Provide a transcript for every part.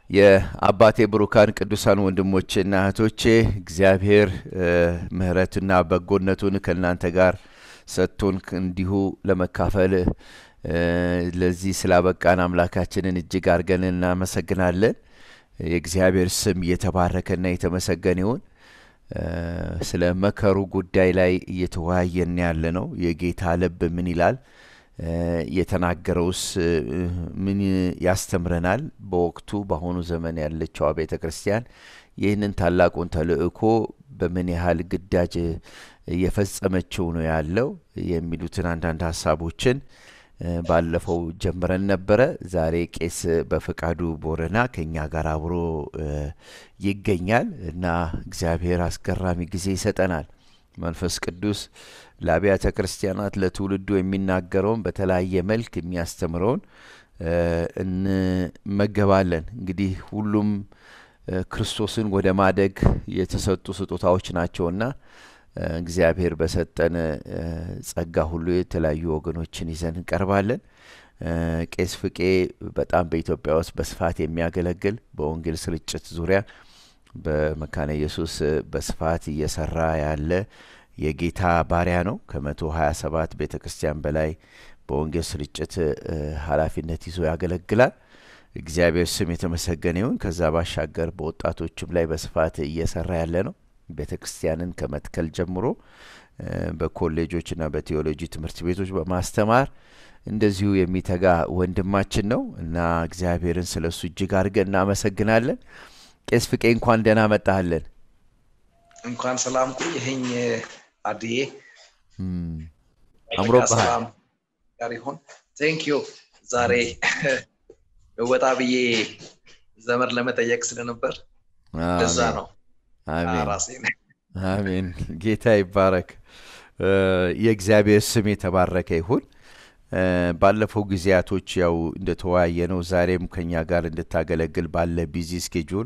የአባቴ ብሩካን ቅዱሳን ወንድሞቼና እህቶቼ እግዚአብሔር ምሕረትና በጎነቱን ከእናንተ ጋር ሰጥቶን እንዲሁ ለመካፈል ለዚህ ስላበቃን አምላካችንን እጅግ አድርገን እናመሰግናለን። የእግዚአብሔር ስም እየተባረከና የተመሰገነ ይሁን። ስለ መከሩ ጉዳይ ላይ እየተወያየን ያለ ነው። የጌታ ልብ ምን ይላል? የተናገረውስ ምን ያስተምረናል? በወቅቱ በአሁኑ ዘመን ያለችዋ ቤተ ክርስቲያን ይህንን ታላቁን ተልእኮ በምን ያህል ግዳጅ እየፈጸመችው ነው ያለው የሚሉትን አንዳንድ ሀሳቦችን ባለፈው ጀምረን ነበረ። ዛሬ ቄስ በፈቃዱ ቦረና ከኛ ጋር አብሮ ይገኛል እና እግዚአብሔር አስገራሚ ጊዜ ይሰጠናል። መንፈስ ቅዱስ ለአብያተ ክርስቲያናት ለትውልዱ የሚናገረውን በተለያየ መልክ የሚያስተምረውን እንመገባለን። እንግዲህ ሁሉም ክርስቶስን ወደ ማደግ የተሰጡ ስጦታዎች ናቸውና እግዚአብሔር በሰጠን ጸጋ ሁሉ የተለያዩ ወገኖችን ይዘን እንቀርባለን። ቄስ ፍቄ በጣም በኢትዮጵያ ውስጥ በስፋት የሚያገለግል በወንጌል ስርጭት ዙሪያ በመካነ ኢየሱስ በስፋት እየሰራ ያለ የጌታ ባሪያ ነው። ከመቶ ሀያ ሰባት ቤተ ክርስቲያን በላይ በወንጌል ስርጭት ኃላፊነት ይዞ ያገለግላል። እግዚአብሔር ስም የተመሰገነ ይሁን። ከዛ ባሻገር በወጣቶችም ላይ በስፋት እየሰራ ያለ ነው። ቤተ ክርስቲያንን ከመትከል ጀምሮ በኮሌጆችና በቴዎሎጂ ትምህርት ቤቶች በማስተማር እንደዚሁ የሚተጋ ወንድማችን ነው እና እግዚአብሔርን ስለ እሱ እጅግ አድርገን እናመሰግናለን። ቄስ ፍቄ እንኳን ደህና መጣህልን። እንኳን ሰላም ቆየኸኝ አድዬ። አምሮብሃል ጋር ይሁን። ቴንክ ዩ ዛሬ ወጣ ብዬ ዘመድ ለመጠየቅ ስለነበር ለዛ ነው። አሜን። ጌታ ይባረክ። የእግዚአብሔር ስም የተባረከ ይሁን። ባለፈው ጊዜያቶች ያው እንደተወያየ ነው። ዛሬም ከኛ ጋር እንድታገለግል ባለ ቢዚ ስኬጁል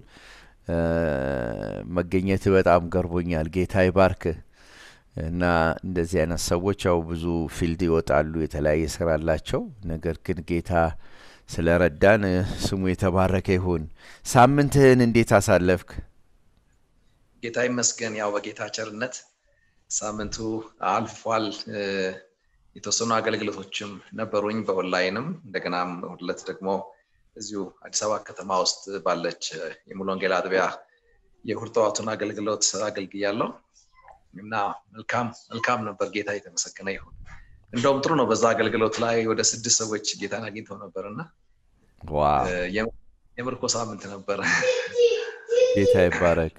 መገኘት በጣም ገርቦኛል። ጌታ ይባርክ እና እንደዚህ አይነት ሰዎች ያው ብዙ ፊልድ ይወጣሉ፣ የተለያየ ስራ አላቸው። ነገር ግን ጌታ ስለረዳን ስሙ የተባረከ ይሁን። ሳምንትህን እንዴት አሳለፍክ? ጌታ ይመስገን። ያው በጌታ ቸርነት ሳምንቱ አልፏል። የተወሰኑ አገልግሎቶችም ነበሩኝ በኦንላይንም እንደገናም ሁለት ደግሞ እዚሁ አዲስ አበባ ከተማ ውስጥ ባለች የሙሉ ወንጌል አጥቢያ የእሁድ ጠዋቱን አገልግሎት አገልግያለሁ እና መልካም መልካም ነበር። ጌታ የተመሰገነ ይሁን። እንደውም ጥሩ ነው። በዛ አገልግሎት ላይ ወደ ስድስት ሰዎች ጌታን አግኝተው ነበር እና የምርኮ ሳምንት ነበረ። ጌታ ይባረክ።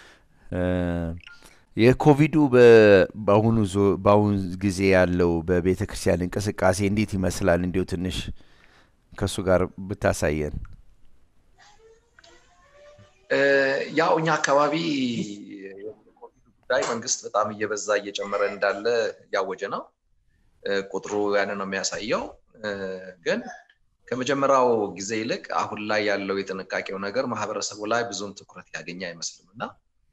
የኮቪዱ በአሁኑ በአሁኑ ጊዜ ያለው በቤተ ክርስቲያን እንቅስቃሴ እንዴት ይመስላል? እንዲሁ ትንሽ ከእሱ ጋር ብታሳየን። ያው እኛ አካባቢ የኮቪዱ ጉዳይ መንግስት በጣም እየበዛ እየጨመረ እንዳለ እያወጀ ነው። ቁጥሩ ያንን ነው የሚያሳየው። ግን ከመጀመሪያው ጊዜ ይልቅ አሁን ላይ ያለው የጥንቃቄው ነገር ማህበረሰቡ ላይ ብዙም ትኩረት ያገኘ አይመስልም እና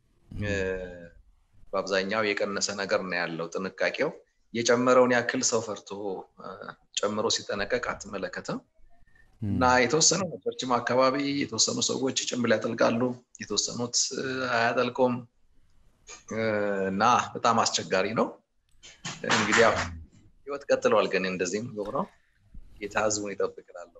በአብዛኛው የቀነሰ ነገር ነው ያለው። ጥንቃቄው የጨመረውን ያክል ሰው ፈርቶ ጨምሮ ሲጠነቀቅ አትመለከትም እና የተወሰኑ ቸርችም አካባቢ የተወሰኑ ሰዎች ጭንብል ያጠልቃሉ፣ የተወሰኑት አያጠልቁም እና በጣም አስቸጋሪ ነው። እንግዲህ ያው ህይወት ቀጥለዋል። ግን እንደዚህም የሆነው ጌታ ህዝቡን ይጠብቅላለሁ።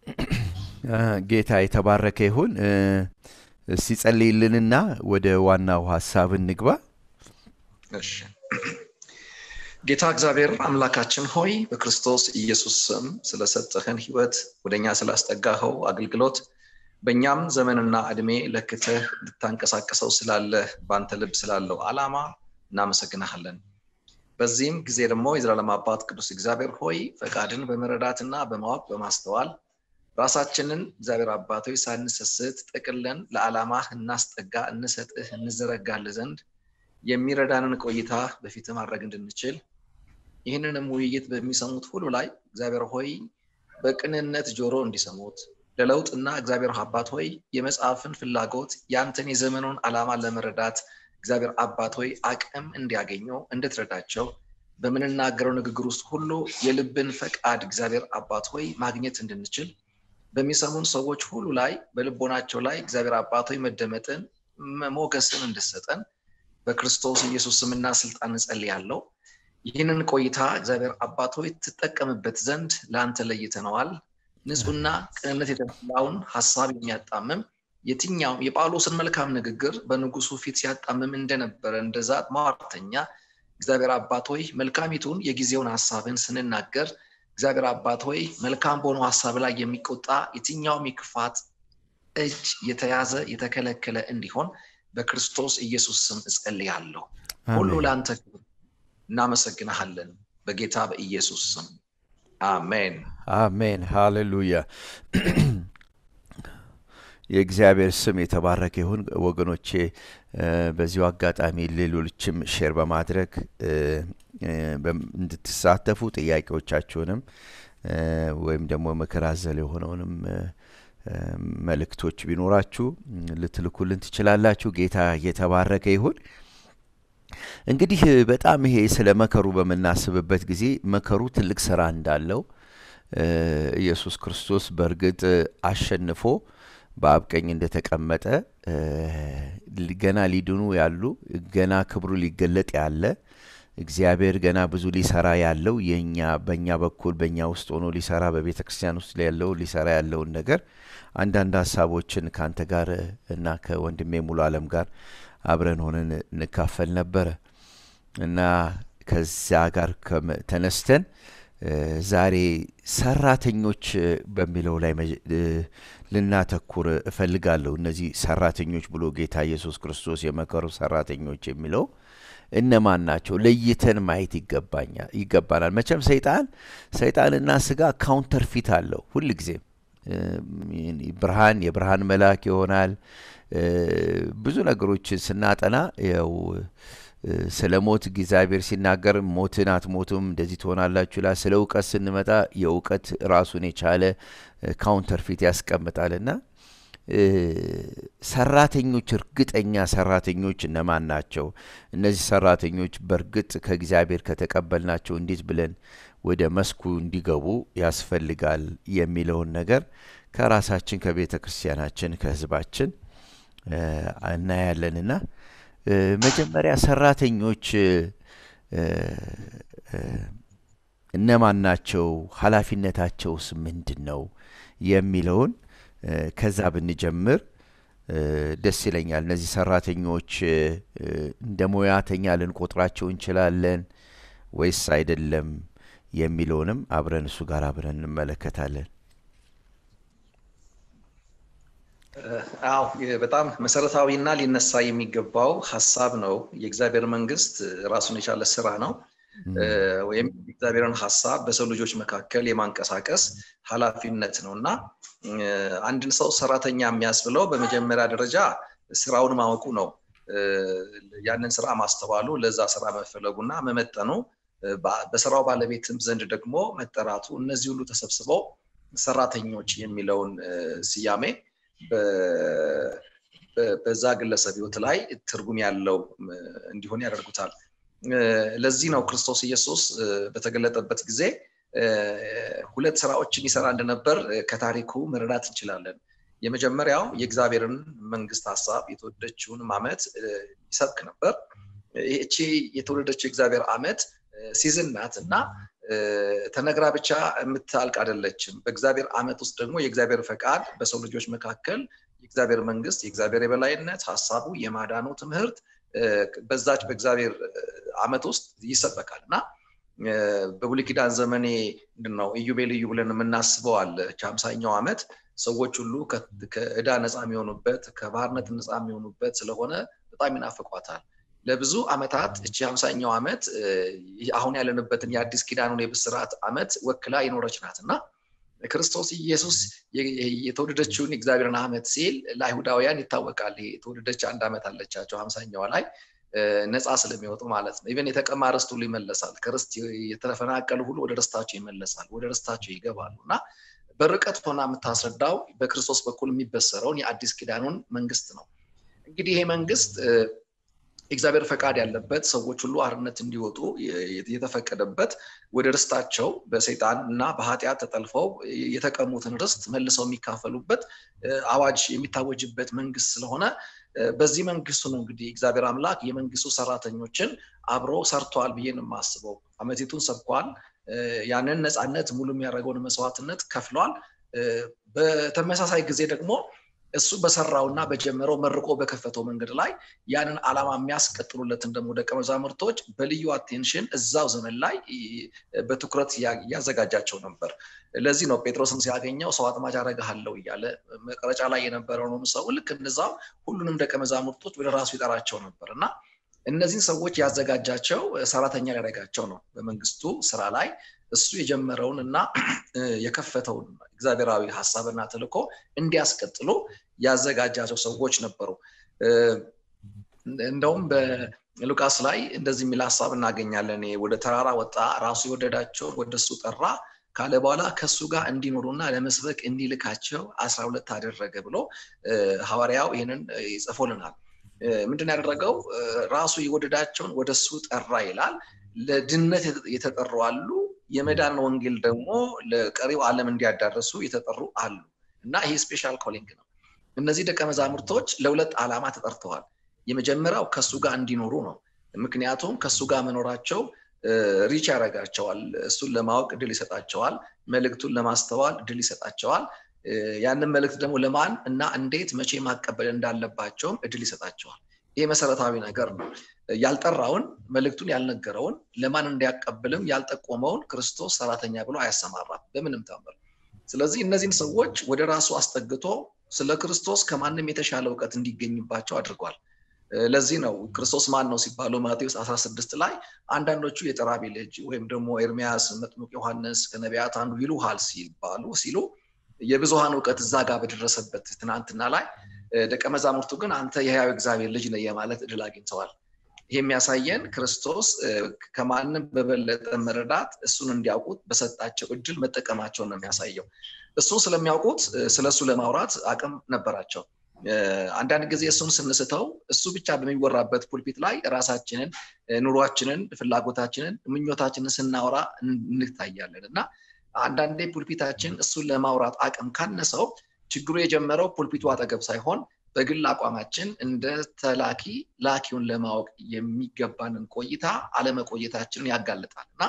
ጌታ የተባረከ ይሁን። ሲጸልይልንና ወደ ዋናው ሀሳብ እንግባ። እሺ። ጌታ እግዚአብሔር አምላካችን ሆይ በክርስቶስ ኢየሱስ ስም ስለሰጠህን ህይወት ወደኛ ስላስጠጋኸው አገልግሎት በእኛም ዘመንና እድሜ ለክተህ ልታንቀሳቀሰው ስላለህ በአንተ ልብ ስላለው አላማ እናመሰግናሃለን። በዚህም ጊዜ ደግሞ የዘላለም አባት ቅዱስ እግዚአብሔር ሆይ ፈቃድን በመረዳትና በማወቅ በማስተዋል ራሳችንን እግዚአብሔር አባቶች ሳንሰስት ጠቅለን ለዓላማህ እናስጠጋ እንሰጥህ እንዘረጋልህ ዘንድ የሚረዳንን ቆይታ በፊት ማድረግ እንድንችል ይህንንም ውይይት በሚሰሙት ሁሉ ላይ እግዚአብሔር ሆይ በቅንነት ጆሮ እንዲሰሙት ለለውጥና እግዚአብሔር አባት ሆይ የመጽሐፍን ፍላጎት ያንተን የዘመኑን ዓላማ ለመረዳት እግዚአብሔር አባት ሆይ አቅም እንዲያገኙ እንድትረዳቸው በምንናገረው ንግግር ውስጥ ሁሉ የልብን ፈቃድ እግዚአብሔር አባት ሆይ ማግኘት እንድንችል በሚሰሙን ሰዎች ሁሉ ላይ በልቦናቸው ላይ እግዚአብሔር አባቶች መደመጥን ሞገስን እንድሰጠን በክርስቶስ ኢየሱስ ስምና ስልጣን እጸልያለሁ። ይህንን ቆይታ እግዚአብሔር አባቶች ትጠቀምበት ዘንድ ለአንተ ለይተነዋል። ንጹሕና ቅንነት የተሞላውን ሀሳብ የሚያጣምም የትኛውም የጳውሎስን መልካም ንግግር በንጉሱ ፊት ሲያጣምም እንደነበረ እንደዛ ሟርተኛ እግዚአብሔር አባት ሆይ መልካሚቱን የጊዜውን ሀሳብን ስንናገር እግዚአብሔር አባት ሆይ መልካም በሆነው ሀሳብ ላይ የሚቆጣ የትኛውም የክፋት እጅ የተያዘ የተከለከለ እንዲሆን በክርስቶስ ኢየሱስ ስም እጸልያለሁ። ሁሉ ለአንተ ክብር እናመሰግንሃለን፣ በጌታ በኢየሱስ ስም አሜን። አሜን። ሃሌሉያ። የእግዚአብሔር ስም የተባረከ ይሁን። ወገኖቼ በዚሁ አጋጣሚ ሌሎችም ሼር በማድረግ እንድትሳተፉ ጥያቄዎቻችሁንም ወይም ደግሞ ምክር አዘል የሆነውንም መልእክቶች ቢኖራችሁ ልትልኩልን ትችላላችሁ። ጌታ የተባረከ ይሁን። እንግዲህ በጣም ይሄ ስለ መከሩ በምናስብበት ጊዜ መከሩ ትልቅ ስራ እንዳለው ኢየሱስ ክርስቶስ በእርግጥ አሸንፎ በአብ ቀኝ እንደተቀመጠ ገና ሊድኑ ያሉ ገና ክብሩ ሊገለጥ ያለ እግዚአብሔር ገና ብዙ ሊሰራ ያለው የኛ በእኛ በኩል በእኛ ውስጥ ሆኖ ሊሰራ በቤተ ክርስቲያን ውስጥ ያለው ሊሰራ ያለውን ነገር አንዳንድ ሀሳቦችን ከአንተ ጋር እና ከወንድሜ ሙሉ አለም ጋር አብረን ሆነን እንካፈል ነበረ እና ከዚያ ጋር ተነስተን ዛሬ ሰራተኞች በሚለው ላይ ልናተኩር እፈልጋለሁ። እነዚህ ሰራተኞች ብሎ ጌታ ኢየሱስ ክርስቶስ የመከሩ ሰራተኞች የሚለው እነማን ናቸው? ለይተን ማየት ይገባናል። መቼም ሰይጣን ሰይጣንና ስጋ ካውንተር ፊት አለው። ሁል ጊዜም ብርሃን የብርሃን መልአክ ይሆናል። ብዙ ነገሮችን ስናጠና ያው ስለ ሞት እግዚአብሔር ሲናገር ሞትን አትሞቱም እንደዚህ ትሆናላችሁ ይላል። ስለ እውቀት ስንመጣ የእውቀት ራሱን የቻለ ካውንተር ፊት ያስቀምጣልና ሰራተኞች እርግጠኛ ሰራተኞች እነማን ናቸው? እነዚህ ሰራተኞች በእርግጥ ከእግዚአብሔር ከተቀበልናቸው እንዴት ብለን ወደ መስኩ እንዲገቡ ያስፈልጋል የሚለውን ነገር ከራሳችን ከቤተ ክርስቲያናችን ከህዝባችን እናያለንና መጀመሪያ ሰራተኞች እነማን ናቸው? ኃላፊነታቸውስ ምንድን ነው? የሚለውን ከዛ ብንጀምር ደስ ይለኛል። እነዚህ ሰራተኞች እንደ ሙያተኛ ልንቆጥራቸው እንችላለን ወይስ አይደለም የሚለውንም አብረን እሱ ጋር አብረን እንመለከታለን። አዎ በጣም መሰረታዊና ሊነሳ የሚገባው ሀሳብ ነው። የእግዚአብሔር መንግስት ራሱን የቻለ ስራ ነው። ወይም የእግዚአብሔርን ሀሳብ በሰው ልጆች መካከል የማንቀሳቀስ ኃላፊነት ነው እና አንድን ሰው ሰራተኛ የሚያስብለው በመጀመሪያ ደረጃ ስራውን ማወቁ ነው። ያንን ስራ ማስተዋሉ፣ ለዛ ስራ መፈለጉና መመጠኑ፣ በስራው ባለቤትም ዘንድ ደግሞ መጠራቱ፣ እነዚህ ሁሉ ተሰብስበው ሰራተኞች የሚለውን ስያሜ በዛ ግለሰብ ህይወት ላይ ትርጉም ያለው እንዲሆን ያደርጉታል። ለዚህ ነው ክርስቶስ ኢየሱስ በተገለጠበት ጊዜ ሁለት ስራዎችን ይሰራ እንደነበር ከታሪኩ መረዳት እንችላለን። የመጀመሪያው የእግዚአብሔርን መንግስት ሀሳብ የተወደደችውን ዓመት ይሰብክ ነበር። ይህቺ የተወደደችው የእግዚአብሔር ዓመት ሲዝን ናት እና ተነግራ ብቻ የምታልቅ አይደለችም። በእግዚአብሔር ዓመት ውስጥ ደግሞ የእግዚአብሔር ፈቃድ በሰው ልጆች መካከል የእግዚአብሔር መንግስት፣ የእግዚአብሔር የበላይነት፣ ሀሳቡ፣ የማዳኑ ትምህርት በዛች በእግዚአብሔር ዓመት ውስጥ ይሰበካል እና በብሉይ ኪዳን ዘመኔ ምንድነው ኢዮቤልዩ ብለን የምናስበው አለ። ሀምሳኛው ዓመት ሰዎች ሁሉ ከዕዳ ነፃ የሚሆኑበት ከባርነት ነፃ የሚሆኑበት ስለሆነ በጣም ይናፍቋታል። ለብዙ ዓመታት እቺ ሀምሳኛው ዓመት አሁን ያለንበትን የአዲስ ኪዳኑን የብስራት ዓመት ወክላ የኖረች ናት እና ክርስቶስ ኢየሱስ የተወደደችውን የእግዚአብሔርን ዓመት ሲል ለአይሁዳውያን ይታወቃል። የተወደደች አንድ ዓመት አለቻቸው ሀምሳኛዋ ላይ ነፃ ስለሚወጡ ማለት ነው። ኢቨን የተቀማ ርስት ሁሉ ይመለሳል። ከርስት የተፈናቀሉ ሁሉ ወደ ርስታቸው ይመለሳል፣ ወደ ርስታቸው ይገባሉ እና በርቀት ሆና የምታስረዳው በክርስቶስ በኩል የሚበሰረውን የአዲስ ኪዳኑን መንግስት ነው። እንግዲህ ይሄ መንግስት የእግዚአብሔር ፈቃድ ያለበት ሰዎች ሁሉ አርነት እንዲወጡ የተፈቀደበት ወደ ርስታቸው በሰይጣን እና በኃጢአት ተጠልፈው የተቀሙትን ርስት መልሰው የሚካፈሉበት አዋጅ የሚታወጅበት መንግስት ስለሆነ በዚህ መንግስቱ ነው እንግዲህ እግዚአብሔር አምላክ የመንግስቱ ሰራተኞችን አብሮ ሰርተዋል ብዬ ነው የማስበው። አመቲቱን ሰብኳል። ያንን ነፃነት ሙሉ የሚያደርገውን መስዋዕትነት ከፍሏል። በተመሳሳይ ጊዜ ደግሞ እሱ በሰራውና በጀመረው መርቆ በከፈተው መንገድ ላይ ያንን ዓላማ የሚያስቀጥሉለትን ደግሞ ደቀ መዛሙርቶች በልዩ አቴንሽን እዛው ዘመን ላይ በትኩረት ያዘጋጃቸው ነበር። ለዚህ ነው ጴጥሮስን ሲያገኘው ሰው አጥማጅ አደርግሃለሁ እያለ መቀረጫ ላይ የነበረውንም ሰው ልክ እንደዛው ሁሉንም ደቀ መዛሙርቶች ወደ ራሱ ይጠራቸው ነበር እና እነዚህን ሰዎች ያዘጋጃቸው ሰራተኛ ሊያደርጋቸው ነው በመንግስቱ ስራ ላይ እሱ የጀመረውን እና የከፈተውን እግዚአብሔራዊ ሀሳብና ተልኮ እንዲያስቀጥሉ ያዘጋጃቸው ሰዎች ነበሩ። እንደውም በሉቃስ ላይ እንደዚህ የሚል ሀሳብ እናገኛለን። ወደ ተራራ ወጣ፣ ራሱ የወደዳቸውን ወደ እሱ ጠራ ካለ በኋላ ከእሱ ጋር እንዲኖሩና ለመስበክ እንዲልካቸው አስራ ሁለት አደረገ ብሎ ሐዋርያው ይህንን ይጽፎልናል። ምንድን ያደረገው ራሱ የወደዳቸውን ወደ እሱ ጠራ ይላል። ለድነት የተጠሩ አሉ። የመዳን ወንጌል ደግሞ ለቀሪው ዓለም እንዲያዳርሱ የተጠሩ አሉ እና ይሄ ስፔሻል ኮሊንግ ነው። እነዚህ ደቀ መዛሙርቶች ለሁለት ዓላማ ተጠርተዋል። የመጀመሪያው ከእሱ ጋር እንዲኖሩ ነው። ምክንያቱም ከእሱ ጋር መኖራቸው ሪች ያደርጋቸዋል። እሱን ለማወቅ እድል ይሰጣቸዋል። መልእክቱን ለማስተዋል እድል ይሰጣቸዋል። ያንን መልእክት ደግሞ ለማን እና እንዴት መቼ ማቀበል እንዳለባቸውም እድል ይሰጣቸዋል። ይህ መሰረታዊ ነገር ነው። ያልጠራውን መልእክቱን ያልነገረውን ለማን እንዲያቀብልም ያልጠቆመውን ክርስቶስ ሰራተኛ ብሎ አያሰማራም በምንም ታምር። ስለዚህ እነዚህን ሰዎች ወደ ራሱ አስጠግቶ ስለ ክርስቶስ ከማንም የተሻለ እውቀት እንዲገኝባቸው አድርጓል። ለዚህ ነው ክርስቶስ ማን ነው ሲባሉ ማቴዎስ 16 ላይ አንዳንዶቹ የጠራቢ ልጅ ወይም ደግሞ ኤርሚያስ፣ መጥምቅ ዮሐንስ ከነቢያት አንዱ ይሉሃል ሲባሉ ሲሉ የብዙሃን እውቀት እዛ ጋር በደረሰበት ትናንትና ላይ ደቀ መዛሙርቱ ግን አንተ የህያው እግዚአብሔር ልጅ ነህ የማለት እድል አግኝተዋል። ይህ የሚያሳየን ክርስቶስ ከማንም በበለጠ መረዳት እሱን እንዲያውቁት በሰጣቸው እድል መጠቀማቸውን ነው የሚያሳየው። እሱን ስለሚያውቁት ስለ እሱ ለማውራት አቅም ነበራቸው። አንዳንድ ጊዜ እሱን ስንስተው እሱ ብቻ በሚወራበት ፑልፒት ላይ ራሳችንን፣ ኑሯችንን፣ ፍላጎታችንን፣ ምኞታችንን ስናወራ እንታያለን እና አንዳንዴ ፑልፒታችን እሱን ለማውራት አቅም ካነሰው ችግሩ የጀመረው ፑልፒቱ አጠገብ ሳይሆን በግል አቋማችን እንደ ተላኪ ላኪውን ለማወቅ የሚገባንን ቆይታ አለመቆየታችንን ያጋልጣል እና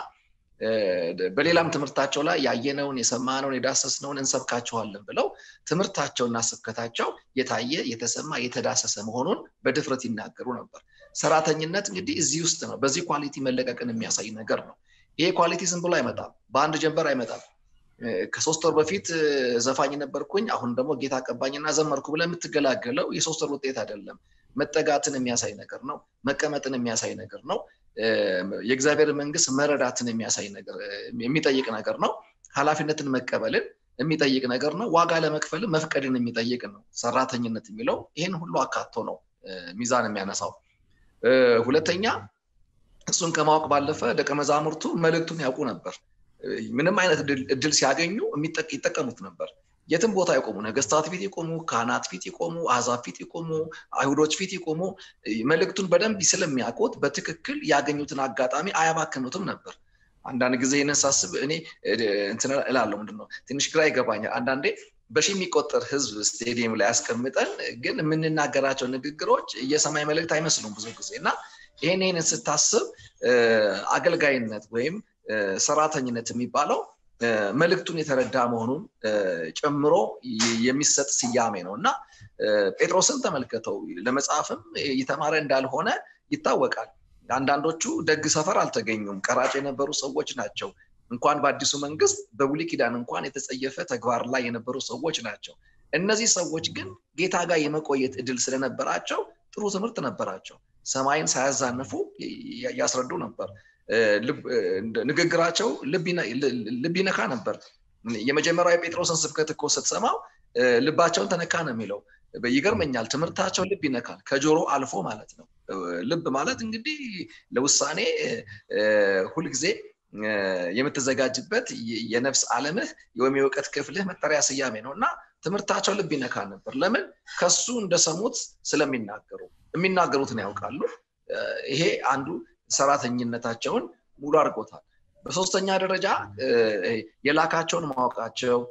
በሌላም ትምህርታቸው ላይ ያየነውን የሰማነውን የዳሰስነውን እንሰብካችኋለን ብለው ትምህርታቸውና ስብከታቸው የታየ የተሰማ የተዳሰሰ መሆኑን በድፍረት ይናገሩ ነበር። ሰራተኝነት እንግዲህ እዚህ ውስጥ ነው። በዚህ ኳሊቲ መለቀቅን የሚያሳይ ነገር ነው። ይሄ ኳሊቲ ዝም ብሎ አይመጣም፣ በአንድ ጀንበር አይመጣም። ከሶስት ወር በፊት ዘፋኝ ነበርኩኝ፣ አሁን ደግሞ ጌታ ቀባኝና ዘመርኩ ብለህ የምትገላገለው የሶስት ወር ውጤት አይደለም። መጠጋትን የሚያሳይ ነገር ነው። መቀመጥን የሚያሳይ ነገር ነው። የእግዚአብሔር መንግስት መረዳትን የሚያሳይ ነገር የሚጠይቅ ነገር ነው። ኃላፊነትን መቀበልን የሚጠይቅ ነገር ነው። ዋጋ ለመክፈልም መፍቀድን የሚጠይቅ ነው። ሰራተኝነት የሚለው ይህን ሁሉ አካቶ ነው ሚዛን የሚያነሳው። ሁለተኛ እሱን ከማወቅ ባለፈ ደቀ መዛሙርቱ መልእክቱን ያውቁ ነበር። ምንም አይነት እድል ሲያገኙ ይጠቀሙት ነበር። የትም ቦታ ይቆሙ፣ ነገስታት ፊት ይቆሙ፣ ካህናት ፊት ይቆሙ፣ አሕዛብ ፊት ይቆሙ፣ አይሁዶች ፊት ይቆሙ፣ መልእክቱን በደንብ ስለሚያውቁት በትክክል ያገኙትን አጋጣሚ አያባክኑትም ነበር። አንዳንድ ጊዜ ይህንን ሳስብ እኔ እንትን እላለሁ፣ ምንድን ነው ትንሽ ግራ ይገባኛል። አንዳንዴ በሺ የሚቆጠር ህዝብ ስቴዲየም ላይ ያስቀምጠን፣ ግን የምንናገራቸው ንግግሮች የሰማይ መልእክት አይመስሉም ብዙ ጊዜ እና ይህን ይህንን ስታስብ አገልጋይነት ወይም ሰራተኝነት የሚባለው መልእክቱን የተረዳ መሆኑን ጨምሮ የሚሰጥ ስያሜ ነው እና ጴጥሮስን ተመልከተው ለመጽሐፍም የተማረ እንዳልሆነ ይታወቃል። አንዳንዶቹ ደግ ሰፈር አልተገኙም፣ ቀራጭ የነበሩ ሰዎች ናቸው። እንኳን በአዲሱ መንግስት በብሉይ ኪዳን እንኳን የተጸየፈ ተግባር ላይ የነበሩ ሰዎች ናቸው። እነዚህ ሰዎች ግን ጌታ ጋር የመቆየት እድል ስለነበራቸው ጥሩ ትምህርት ነበራቸው። ሰማይን ሳያዛንፉ ያስረዱ ነበር። ንግግራቸው ልብ ይነካ ነበር። የመጀመሪያው የጴጥሮስን ስብከት እኮ ስትሰማው ልባቸውን ተነካ ነው የሚለው። ይገርመኛል። ትምህርታቸው ልብ ይነካል፣ ከጆሮ አልፎ ማለት ነው። ልብ ማለት እንግዲህ ለውሳኔ ሁልጊዜ የምትዘጋጅበት የነፍስ ዓለምህ ወይም የእውቀት ክፍልህ መጠሪያ ስያሜ ነው እና ትምህርታቸው ልብ ይነካ ነበር። ለምን? ከሱ እንደሰሙት ስለሚናገሩ የሚናገሩትን ያውቃሉ። ይሄ አንዱ ሰራተኝነታቸውን ሙሉ አድርጎታል። በሶስተኛ ደረጃ የላካቸውን ማወቃቸው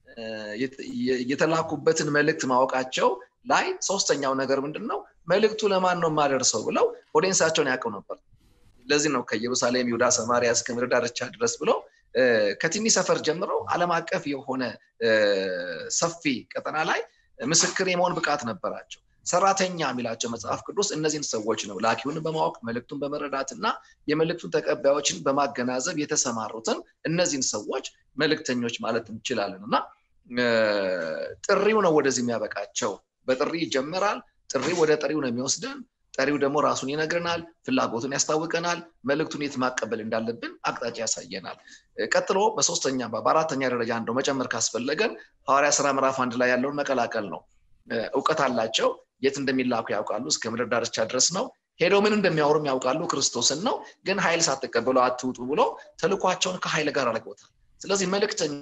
የተላኩበትን መልእክት ማወቃቸው ላይ ሶስተኛው ነገር ምንድን ነው? መልእክቱ ለማን ነው የማደርሰው ብለው ኦዲየንሳቸውን ያውቀው ነበር። ለዚህ ነው ከኢየሩሳሌም፣ ይሁዳ፣ ሰማሪያ እስከ ምድር ዳርቻ ድረስ ብለው ከትንሽ ሰፈር ጀምረው ዓለም አቀፍ የሆነ ሰፊ ቀጠና ላይ ምስክር የመሆን ብቃት ነበራቸው። ሰራተኛ የሚላቸው መጽሐፍ ቅዱስ እነዚህን ሰዎች ነው ላኪውን በማወቅ መልእክቱን በመረዳት እና የመልእክቱን ተቀባዮችን በማገናዘብ የተሰማሩትን እነዚህን ሰዎች መልእክተኞች ማለት እንችላለን እና ጥሪው ነው ወደዚህ የሚያበቃቸው። በጥሪ ይጀመራል። ጥሪው ወደ ጠሪው ነው የሚወስደን። ጠሪው ደግሞ ራሱን ይነግረናል፣ ፍላጎቱን ያስታውቀናል፣ መልእክቱን የት ማቀበል እንዳለብን አቅጣጫ ያሳየናል። ቀጥሎ በሶስተኛ በአራተኛ ደረጃ እንደው መጨመር ካስፈለገን ሐዋርያ ስራ ምዕራፍ አንድ ላይ ያለውን መቀላቀል ነው። እውቀት አላቸው። የት እንደሚላኩ ያውቃሉ። እስከ ምድር ዳርቻ ድረስ ነው። ሄደው ምን እንደሚያወሩም ያውቃሉ። ክርስቶስን ነው። ግን ኃይል ሳትቀበሉ አትውጡ ብሎ ተልኳቸውን ከኃይል ጋር አድርገውታል። ስለዚህ መልእክተኛ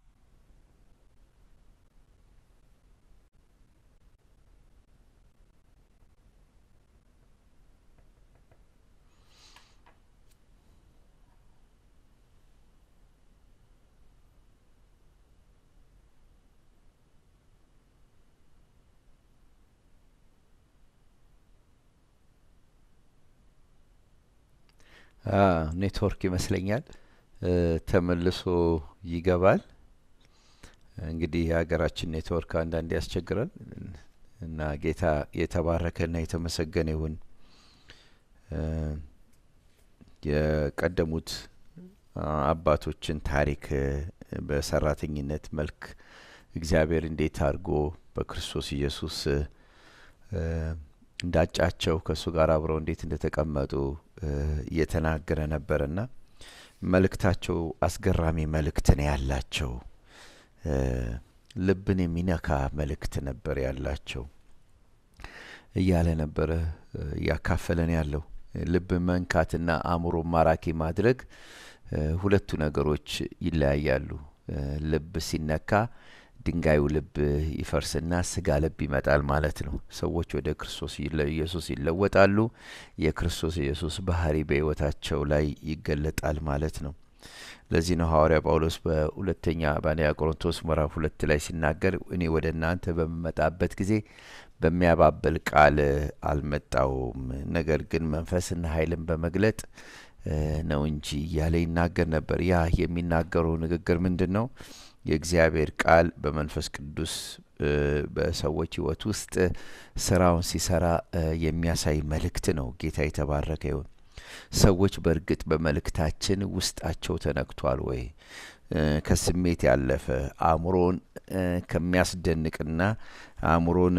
ኔትወርክ ይመስለኛል ተመልሶ ይገባል። እንግዲህ የሀገራችን ኔትወርክ አንዳንድ ያስቸግራል እና ጌታ የተባረከና የተመሰገነ ይሁን። የቀደሙት አባቶችን ታሪክ በሰራተኝነት መልክ እግዚአብሔር እንዴት አድርጎ በክርስቶስ ኢየሱስ እንዳጫቸው ከእሱ ጋር አብረው እንዴት እንደተቀመጡ እየተናገረ ነበርና መልእክታቸው አስገራሚ መልእክት ነው ያላቸው። ልብን የሚነካ መልእክት ነበር ያላቸው እያለ ነበረ እያካፈለን ያለው። ልብ መንካትና አእምሮ ማራኪ ማድረግ ሁለቱ ነገሮች ይለያያሉ። ልብ ሲነካ ድንጋዩ ልብ ይፈርስና ስጋ ልብ ይመጣል ማለት ነው። ሰዎች ወደ ክርስቶስ ኢየሱስ ይለወጣሉ። የክርስቶስ ኢየሱስ ባህሪ በሕይወታቸው ላይ ይገለጣል ማለት ነው። ለዚህ ነው ሐዋርያ ጳውሎስ በሁለተኛ በአንደኛ ቆሮንቶስ ምዕራፍ ሁለት ላይ ሲናገር እኔ ወደ እናንተ በምመጣበት ጊዜ በሚያባብል ቃል አልመጣውም፣ ነገር ግን መንፈስና ኃይልን በመግለጥ ነው እንጂ እያለ ይናገር ነበር። ያ የሚናገረው ንግግር ምንድን ነው? የእግዚአብሔር ቃል በመንፈስ ቅዱስ በሰዎች ሕይወት ውስጥ ስራውን ሲሰራ የሚያሳይ መልእክት ነው። ጌታ የተባረከ ይሁን። ሰዎች በእርግጥ በመልእክታችን ውስጣቸው ተነክቷል ወይ? ከስሜት ያለፈ አእምሮን ከሚያስደንቅና አእምሮን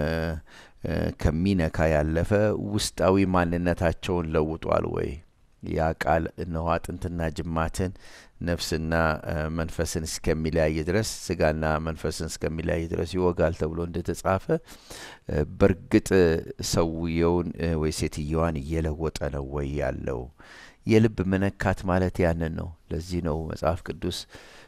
ከሚነካ ያለፈ ውስጣዊ ማንነታቸውን ለውጧል ወይ? ያ ቃል እነሆ አጥንትና ጅማትን ነፍስና መንፈስን እስከሚለያይ ድረስ ስጋና መንፈስን እስከሚለያይ ድረስ ይወጋል ተብሎ እንደተጻፈ በእርግጥ ሰውየውን ወይ ሴትየዋን እየለወጠ ነው ወይ ያለው? የልብ መነካት ማለት ያንን ነው። ለዚህ ነው መጽሐፍ ቅዱስ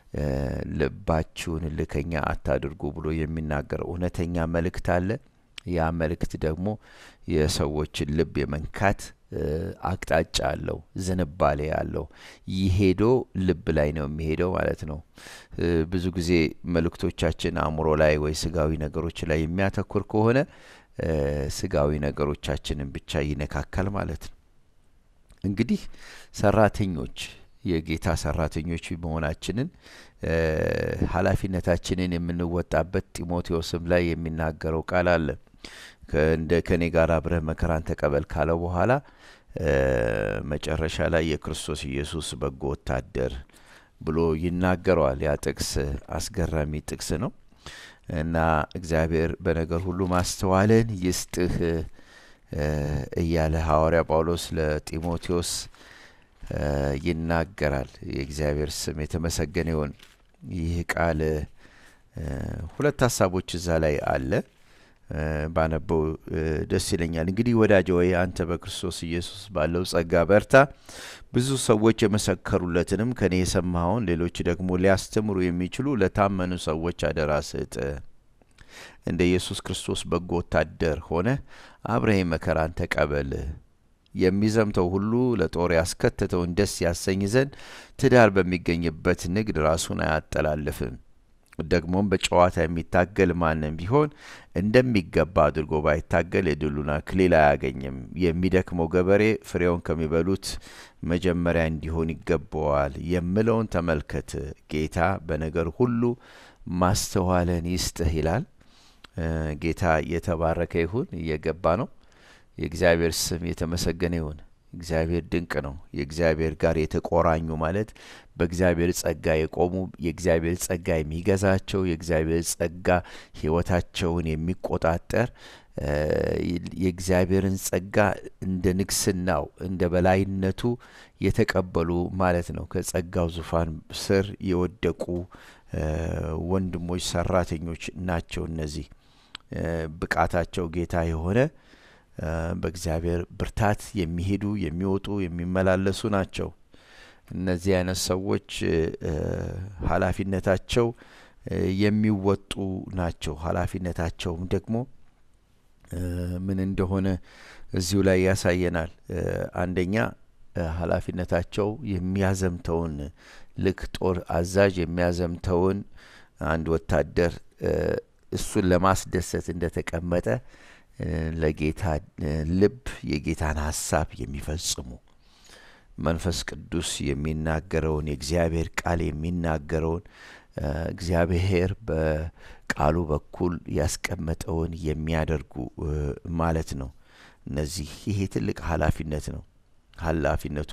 ልባችሁን ልከኛ አታድርጉ ብሎ የሚናገረው። እውነተኛ መልእክት አለ። ያ መልእክት ደግሞ የሰዎችን ልብ የመንካት አቅጣጫ አለው፣ ዝንባሌ አለው። ይሄዶ ልብ ላይ ነው የሚሄደው ማለት ነው። ብዙ ጊዜ መልእክቶቻችን አእምሮ ላይ ወይ ስጋዊ ነገሮች ላይ የሚያተኩር ከሆነ ስጋዊ ነገሮቻችንን ብቻ ይነካካል ማለት ነው። እንግዲህ ሰራተኞች የጌታ ሰራተኞች መሆናችንን ኃላፊነታችንን የምንወጣበት ጢሞቴዎስም ላይ የሚናገረው ቃል አለ። እንደ ከኔ ጋር አብረህ መከራን ተቀበል ካለው በኋላ መጨረሻ ላይ የክርስቶስ ኢየሱስ በጎ ወታደር ብሎ ይናገረዋል። ያ ጥቅስ አስገራሚ ጥቅስ ነው እና እግዚአብሔር በነገር ሁሉ ማስተዋልን ይስጥህ እያለ ሐዋርያ ጳውሎስ ለጢሞቴዎስ ይናገራል። የእግዚአብሔር ስም የተመሰገነ ይሁን። ይህ ቃል ሁለት ሀሳቦች እዛ ላይ አለ ባነበው ደስ ይለኛል። እንግዲህ ወዳጅ ወይ አንተ በክርስቶስ ኢየሱስ ባለው ጸጋ በርታ፣ ብዙ ሰዎች የመሰከሩለትንም ከኔ የሰማኸውን ሌሎች ደግሞ ሊያስተምሩ የሚችሉ ለታመኑ ሰዎች አደራ ስጥ። እንደ ኢየሱስ ክርስቶስ በጎ ወታደር ሆነ አብረህ መከራን ተቀበል የሚዘምተው ሁሉ ለጦር ያስከተተውን ደስ ያሰኝ ዘንድ ትዳር በሚገኝበት ንግድ ራሱን አያጠላልፍም። ደግሞም በጨዋታ የሚታገል ማንም ቢሆን እንደሚገባ አድርጎ ባይታገል የድሉን አክሊል አያገኝም። የሚደክመው ገበሬ ፍሬውን ከሚበሉት መጀመሪያ እንዲሆን ይገባዋል የምለውን ተመልከት። ጌታ በነገር ሁሉ ማስተዋለን ይስጥህ ይላል። ጌታ የተባረከ ይሁን። እየገባ ነው። የእግዚአብሔር ስም የተመሰገነ ይሁን። እግዚአብሔር ድንቅ ነው። የእግዚአብሔር ጋር የተቆራኙ ማለት በእግዚአብሔር ጸጋ የቆሙ የእግዚአብሔር ጸጋ የሚገዛቸው የእግዚአብሔር ጸጋ ሕይወታቸውን የሚቆጣጠር የእግዚአብሔርን ጸጋ እንደ ንግስናው እንደ በላይነቱ የተቀበሉ ማለት ነው። ከጸጋው ዙፋን ስር የወደቁ ወንድሞች ሰራተኞች ናቸው። እነዚህ ብቃታቸው ጌታ የሆነ በእግዚአብሔር ብርታት የሚሄዱ የሚወጡ የሚመላለሱ ናቸው። እነዚህ አይነት ሰዎች ኃላፊነታቸው የሚወጡ ናቸው። ኃላፊነታቸውም ደግሞ ምን እንደሆነ እዚሁ ላይ ያሳየናል። አንደኛ ኃላፊነታቸው የሚያዘምተውን ልክ ጦር አዛዥ የሚያዘምተውን አንድ ወታደር እሱን ለማስደሰት እንደተቀመጠ ለጌታ ልብ የጌታን ሀሳብ የሚፈጽሙ መንፈስ ቅዱስ የሚናገረውን የእግዚአብሔር ቃል የሚናገረውን እግዚአብሔር በቃሉ በኩል ያስቀመጠውን የሚያደርጉ ማለት ነው። እነዚህ ይሄ ትልቅ ኃላፊነት ነው። ኃላፊነቱ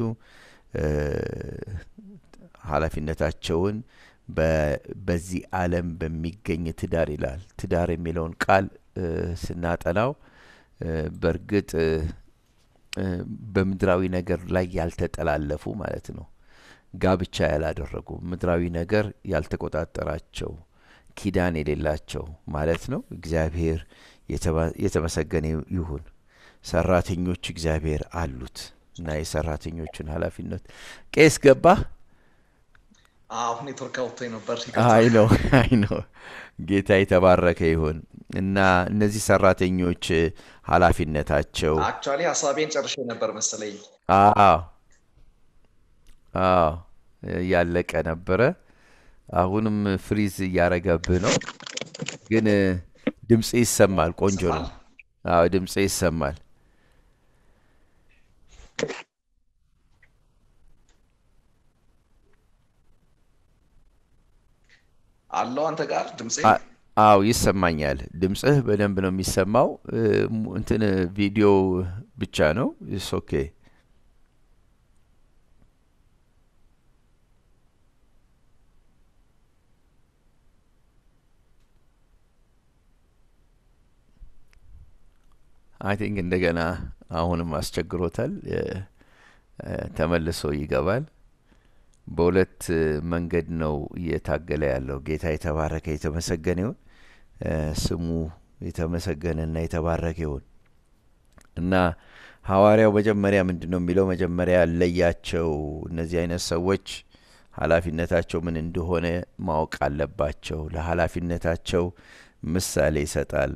ኃላፊነታቸውን በዚህ ዓለም በሚገኝ ትዳር ይላል። ትዳር የሚለውን ቃል ስናጠናው በእርግጥ በምድራዊ ነገር ላይ ያልተጠላለፉ ማለት ነው። ጋብቻ ያላደረጉ ምድራዊ ነገር ያልተቆጣጠራቸው ኪዳን የሌላቸው ማለት ነው። እግዚአብሔር የተመሰገነ ይሁን። ሰራተኞች እግዚአብሔር አሉት እና የሰራተኞቹን ኃላፊነት ቄስ ገባ አሁን ኔትወርክ አውጥቶኝ ነበር። አይ ነው አይ ነው። ጌታ የተባረከ ይሁን እና እነዚህ ሰራተኞች ኃላፊነታቸው አክቹዋሊ ሀሳቤን ጨርሼ ነበር መሰለኝ። አዎ አዎ ያለቀ ነበረ። አሁንም ፍሪዝ እያረገብህ ነው፣ ግን ድምፅ ይሰማል። ቆንጆ ነው። አዎ ድምፅ ይሰማል። አለው አንተ ጋር ድምፄ አዎ ይሰማኛል። ድምፅህ በደንብ ነው የሚሰማው። እንትን ቪዲዮ ብቻ ነው። ኢስ ኦኬ። አይ ቲንክ እንደገና አሁንም አስቸግሮታል። ተመልሶ ይገባል። በሁለት መንገድ ነው እየታገለ ያለው። ጌታ የተባረከ የተመሰገነ ይሁን። ስሙ የተመሰገነና የተባረከ ይሁን እና ሐዋርያው መጀመሪያ ምንድን ነው የሚለው? መጀመሪያ ለያቸው። እነዚህ አይነት ሰዎች ኃላፊነታቸው ምን እንደሆነ ማወቅ አለባቸው። ለኃላፊነታቸው ምሳሌ ይሰጣል።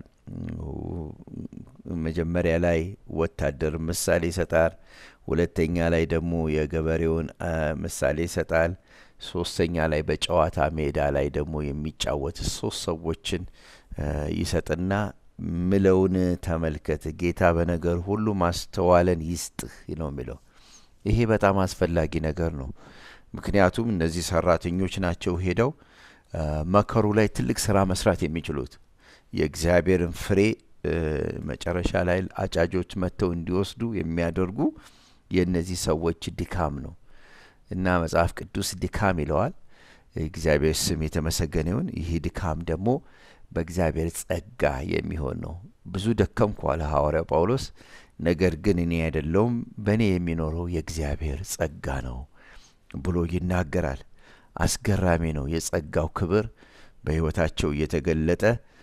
መጀመሪያ ላይ ወታደር ምሳሌ ይሰጣል። ሁለተኛ ላይ ደግሞ የገበሬውን ምሳሌ ይሰጣል። ሶስተኛ ላይ በጨዋታ ሜዳ ላይ ደግሞ የሚጫወት ሶስት ሰዎችን ይሰጥና ምለውን ተመልከት፣ ጌታ በነገር ሁሉ ማስተዋለን ይስጥህ ነው የሚለው። ይሄ በጣም አስፈላጊ ነገር ነው። ምክንያቱም እነዚህ ሰራተኞች ናቸው ሄደው መከሩ ላይ ትልቅ ስራ መስራት የሚችሉት የእግዚአብሔርን ፍሬ መጨረሻ ላይ አጫጆች መጥተው እንዲወስዱ የሚያደርጉ የእነዚህ ሰዎች ድካም ነው እና መጽሐፍ ቅዱስ ድካም ይለዋል። እግዚአብሔር ስም የተመሰገነ ይሁን። ይህ ድካም ደግሞ በእግዚአብሔር ጸጋ የሚሆን ነው። ብዙ ደከምኩ አለ ሐዋርያው ጳውሎስ፣ ነገር ግን እኔ አይደለውም በእኔ የሚኖረው የእግዚአብሔር ጸጋ ነው ብሎ ይናገራል። አስገራሚ ነው። የጸጋው ክብር በሕይወታቸው እየተገለጠ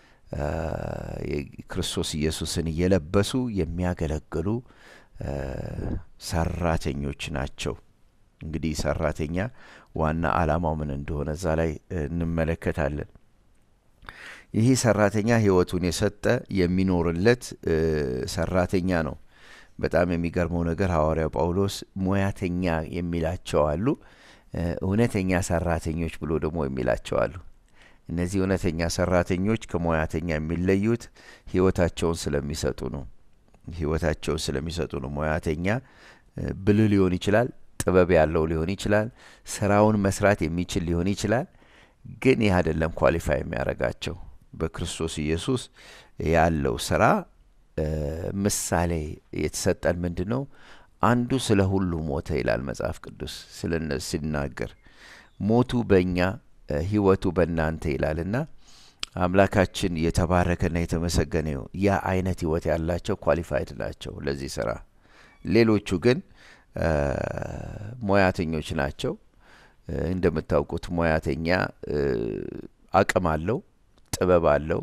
ክርስቶስ ኢየሱስን እየለበሱ የሚያገለግሉ ሰራተኞች ናቸው። እንግዲህ ሰራተኛ ዋና ዓላማው ምን እንደሆነ እዛ ላይ እንመለከታለን። ይህ ሰራተኛ ሕይወቱን የሰጠ የሚኖርለት ሰራተኛ ነው። በጣም የሚገርመው ነገር ሐዋርያው ጳውሎስ ሙያተኛ የሚላቸው አሉ፣ እውነተኛ ሰራተኞች ብሎ ደግሞ የሚላቸው አሉ። እነዚህ እውነተኛ ሰራተኞች ከሙያተኛ የሚለዩት ህይወታቸውን ስለሚሰጡ ነው። ህይወታቸውን ስለሚሰጡ ነው። ሙያተኛ ብልህ ሊሆን ይችላል፣ ጥበብ ያለው ሊሆን ይችላል፣ ስራውን መስራት የሚችል ሊሆን ይችላል። ግን ይህ አይደለም ኳሊፋይ የሚያደርጋቸው በክርስቶስ ኢየሱስ ያለው ስራ ምሳሌ የተሰጠን ምንድን ነው? አንዱ ስለ ሁሉ ሞተ ይላል መጽሐፍ ቅዱስ ሲናገር፣ ሞቱ በእኛ ህይወቱ በእናንተ ይላልና አምላካችን የተባረከና የተመሰገነ ይሁን። ያ አይነት ህይወት ያላቸው ኳሊፋይድ ናቸው ለዚህ ስራ። ሌሎቹ ግን ሙያተኞች ናቸው። እንደምታውቁት ሙያተኛ አቅም አለው፣ ጥበብ አለው፣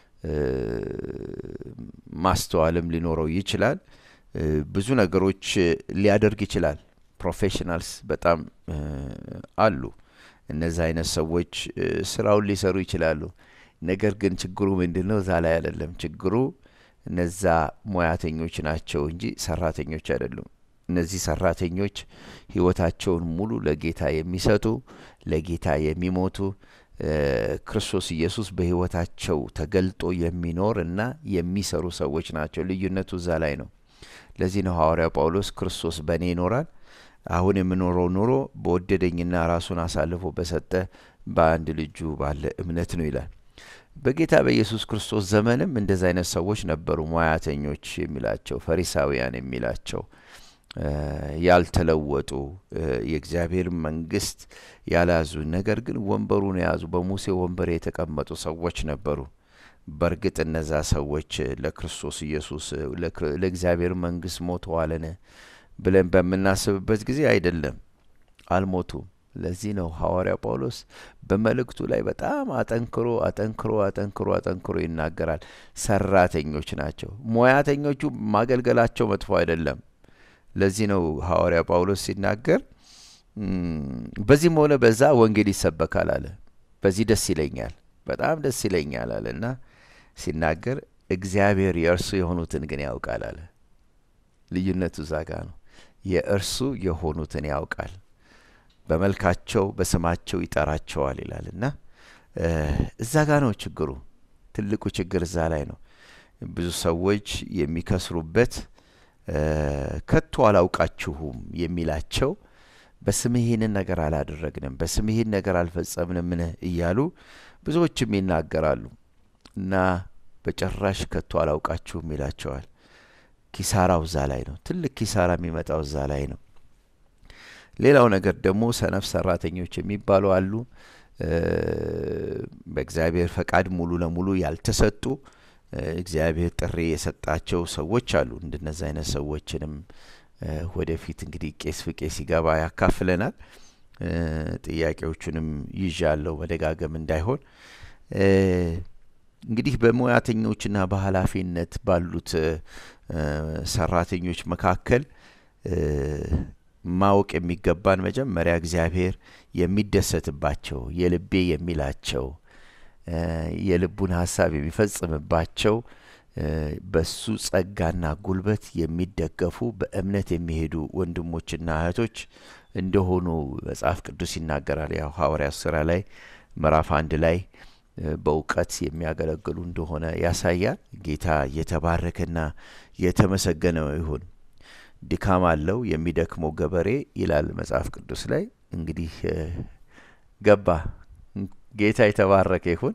ማስተዋልም ሊኖረው ይችላል። ብዙ ነገሮች ሊያደርግ ይችላል። ፕሮፌሽናልስ በጣም አሉ። እነዚህ አይነት ሰዎች ስራውን ሊሰሩ ይችላሉ። ነገር ግን ችግሩ ምንድን ነው? እዛ ላይ አይደለም ችግሩ። እነዛ ሙያተኞች ናቸው እንጂ ሰራተኞች አይደሉም። እነዚህ ሰራተኞች ህይወታቸውን ሙሉ ለጌታ የሚሰጡ ለጌታ የሚሞቱ ክርስቶስ ኢየሱስ በህይወታቸው ተገልጦ የሚኖር እና የሚሰሩ ሰዎች ናቸው። ልዩነቱ እዛ ላይ ነው። ለዚህ ነው ሐዋርያው ጳውሎስ ክርስቶስ በእኔ ይኖራል አሁን የምኖረው ኑሮ በወደደኝና ራሱን አሳልፎ በሰጠ በአንድ ልጁ ባለ እምነት ነው ይላል። በጌታ በኢየሱስ ክርስቶስ ዘመንም እንደዚ አይነት ሰዎች ነበሩ። ሙያተኞች የሚላቸው ፈሪሳውያን የሚላቸው ያልተለወጡ የእግዚአብሔር መንግስት ያልያዙ ነገር ግን ወንበሩን የያዙ በሙሴ ወንበር የተቀመጡ ሰዎች ነበሩ። በእርግጥ እነዛ ሰዎች ለክርስቶስ ኢየሱስ ለእግዚአብሔር መንግስት ሞተዋልን ብለን በምናስብበት ጊዜ አይደለም፣ አልሞቱም። ለዚህ ነው ሐዋርያው ጳውሎስ በመልእክቱ ላይ በጣም አጠንክሮ አጠንክሮ አጠንክሮ አጠንክሮ ይናገራል። ሰራተኞች ናቸው። ሙያተኞቹ ማገልገላቸው መጥፎ አይደለም። ለዚህ ነው ሐዋርያ ጳውሎስ ሲናገር በዚህም ሆነ በዛ ወንጌል ይሰበካል አለ። በዚህ ደስ ይለኛል፣ በጣም ደስ ይለኛል አለ እና ሲናገር እግዚአብሔር የእርሱ የሆኑትን ግን ያውቃል አለ። ልዩነቱ እዛ ጋ ነው። የእርሱ የሆኑትን ያውቃል፣ በመልካቸው በስማቸው ይጠራቸዋል ይላል እና እዛ ጋ ነው ችግሩ። ትልቁ ችግር እዛ ላይ ነው። ብዙ ሰዎች የሚከስሩበት ከቶ አላውቃችሁም የሚላቸው በስምህ ይህንን ነገር አላደረግንም፣ በስምህ ይህን ነገር አልፈጸምንምን እያሉ ብዙዎችም ይናገራሉ እና በጭራሽ ከቶ አላውቃችሁም ይላቸዋል። ኪሳራው እዛ ላይ ነው። ትልቅ ኪሳራ የሚመጣው እዛ ላይ ነው። ሌላው ነገር ደግሞ ሰነፍ ሰራተኞች የሚባሉ አሉ። በእግዚአብሔር ፈቃድ ሙሉ ለሙሉ ያልተሰጡ እግዚአብሔር ጥሪ የሰጣቸው ሰዎች አሉ። እንደነዚ አይነት ሰዎችንም ወደፊት እንግዲህ ቄስ ፍቄ ሲገባ ያካፍለናል። ጥያቄዎቹንም ይዣለሁ መደጋገም እንዳይሆን እንግዲህ በሙያተኞችና በኃላፊነት ባሉት ሰራተኞች መካከል ማወቅ የሚገባን መጀመሪያ እግዚአብሔር የሚደሰትባቸው የልቤ የሚላቸው የልቡን ሀሳብ የሚፈጽምባቸው በሱ ጸጋና ጉልበት የሚደገፉ በእምነት የሚሄዱ ወንድሞችና እህቶች እንደሆኑ መጽሐፍ ቅዱስ ይናገራል። ያው ሐዋርያት ስራ ላይ ምዕራፍ አንድ ላይ በእውቀት የሚያገለግሉ እንደሆነ ያሳያል። ጌታ የተባረከና የተመሰገነ ይሁን። ድካም አለው የሚደክመው ገበሬ ይላል መጽሐፍ ቅዱስ ላይ። እንግዲህ ገባ። ጌታ የተባረከ ይሁን።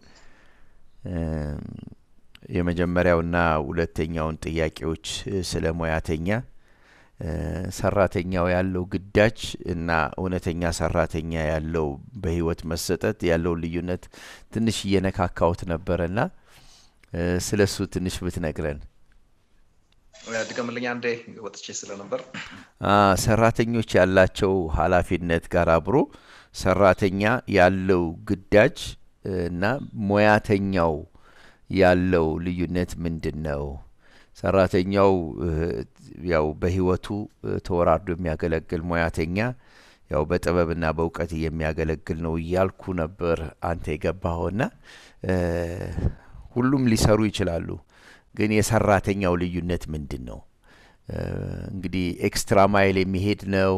የመጀመሪያውና ሁለተኛውን ጥያቄዎች ስለ ሙያተኛ ሰራተኛው ያለው ግዳጅ እና እውነተኛ ሰራተኛ ያለው በህይወት መሰጠት ያለውን ልዩነት ትንሽ እየነካካውት ነበረና ስለ እሱ ትንሽ ብትነግረን። ድገምልኝ አንዴ ወጥቼ ስለነበር። ሰራተኞች ያላቸው ኃላፊነት ጋር አብሮ ሰራተኛ ያለው ግዳጅ እና ሙያተኛው ያለው ልዩነት ምንድን ነው? ሰራተኛው ያው በህይወቱ ተወራርዶ የሚያገለግል ሙያተኛ ያው በጥበብና በእውቀት የሚያገለግል ነው እያልኩ ነበር አንተ የገባኸውና ሁሉም ሊሰሩ ይችላሉ። ግን የሰራተኛው ልዩነት ምንድን ነው? እንግዲህ ኤክስትራ ማይል የሚሄድ ነው።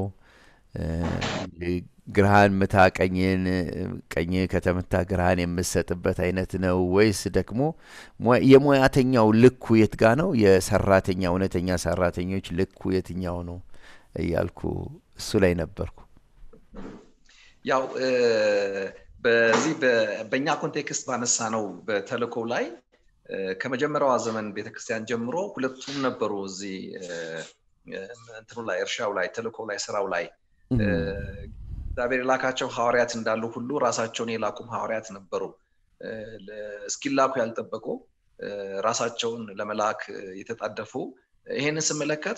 ግራህን ምታ ቀኝን ቀኝ ከተመታ ግራህን የምሰጥበት አይነት ነው ወይስ ደግሞ የሙያተኛው ልኩ የት ጋ ነው? የሰራተኛ እውነተኛ ሰራተኞች ልኩ የትኛው ነው እያልኩ እሱ ላይ ነበርኩ። ያው በዚህ በእኛ ኮንቴክስት ባነሳ ነው በተልእኮ ላይ ከመጀመሪያዋ ዘመን ቤተክርስቲያን ጀምሮ ሁለቱም ነበሩ። እዚህ እንትኑ ላይ እርሻው ላይ ተልእኮ ላይ ስራው ላይ እግዚአብሔር የላካቸው ሐዋርያት እንዳሉ ሁሉ ራሳቸውን የላኩም ሐዋርያት ነበሩ። እስኪላኩ ያልጠበቁ ራሳቸውን ለመላክ የተጣደፉ ይሄንን ስመለከት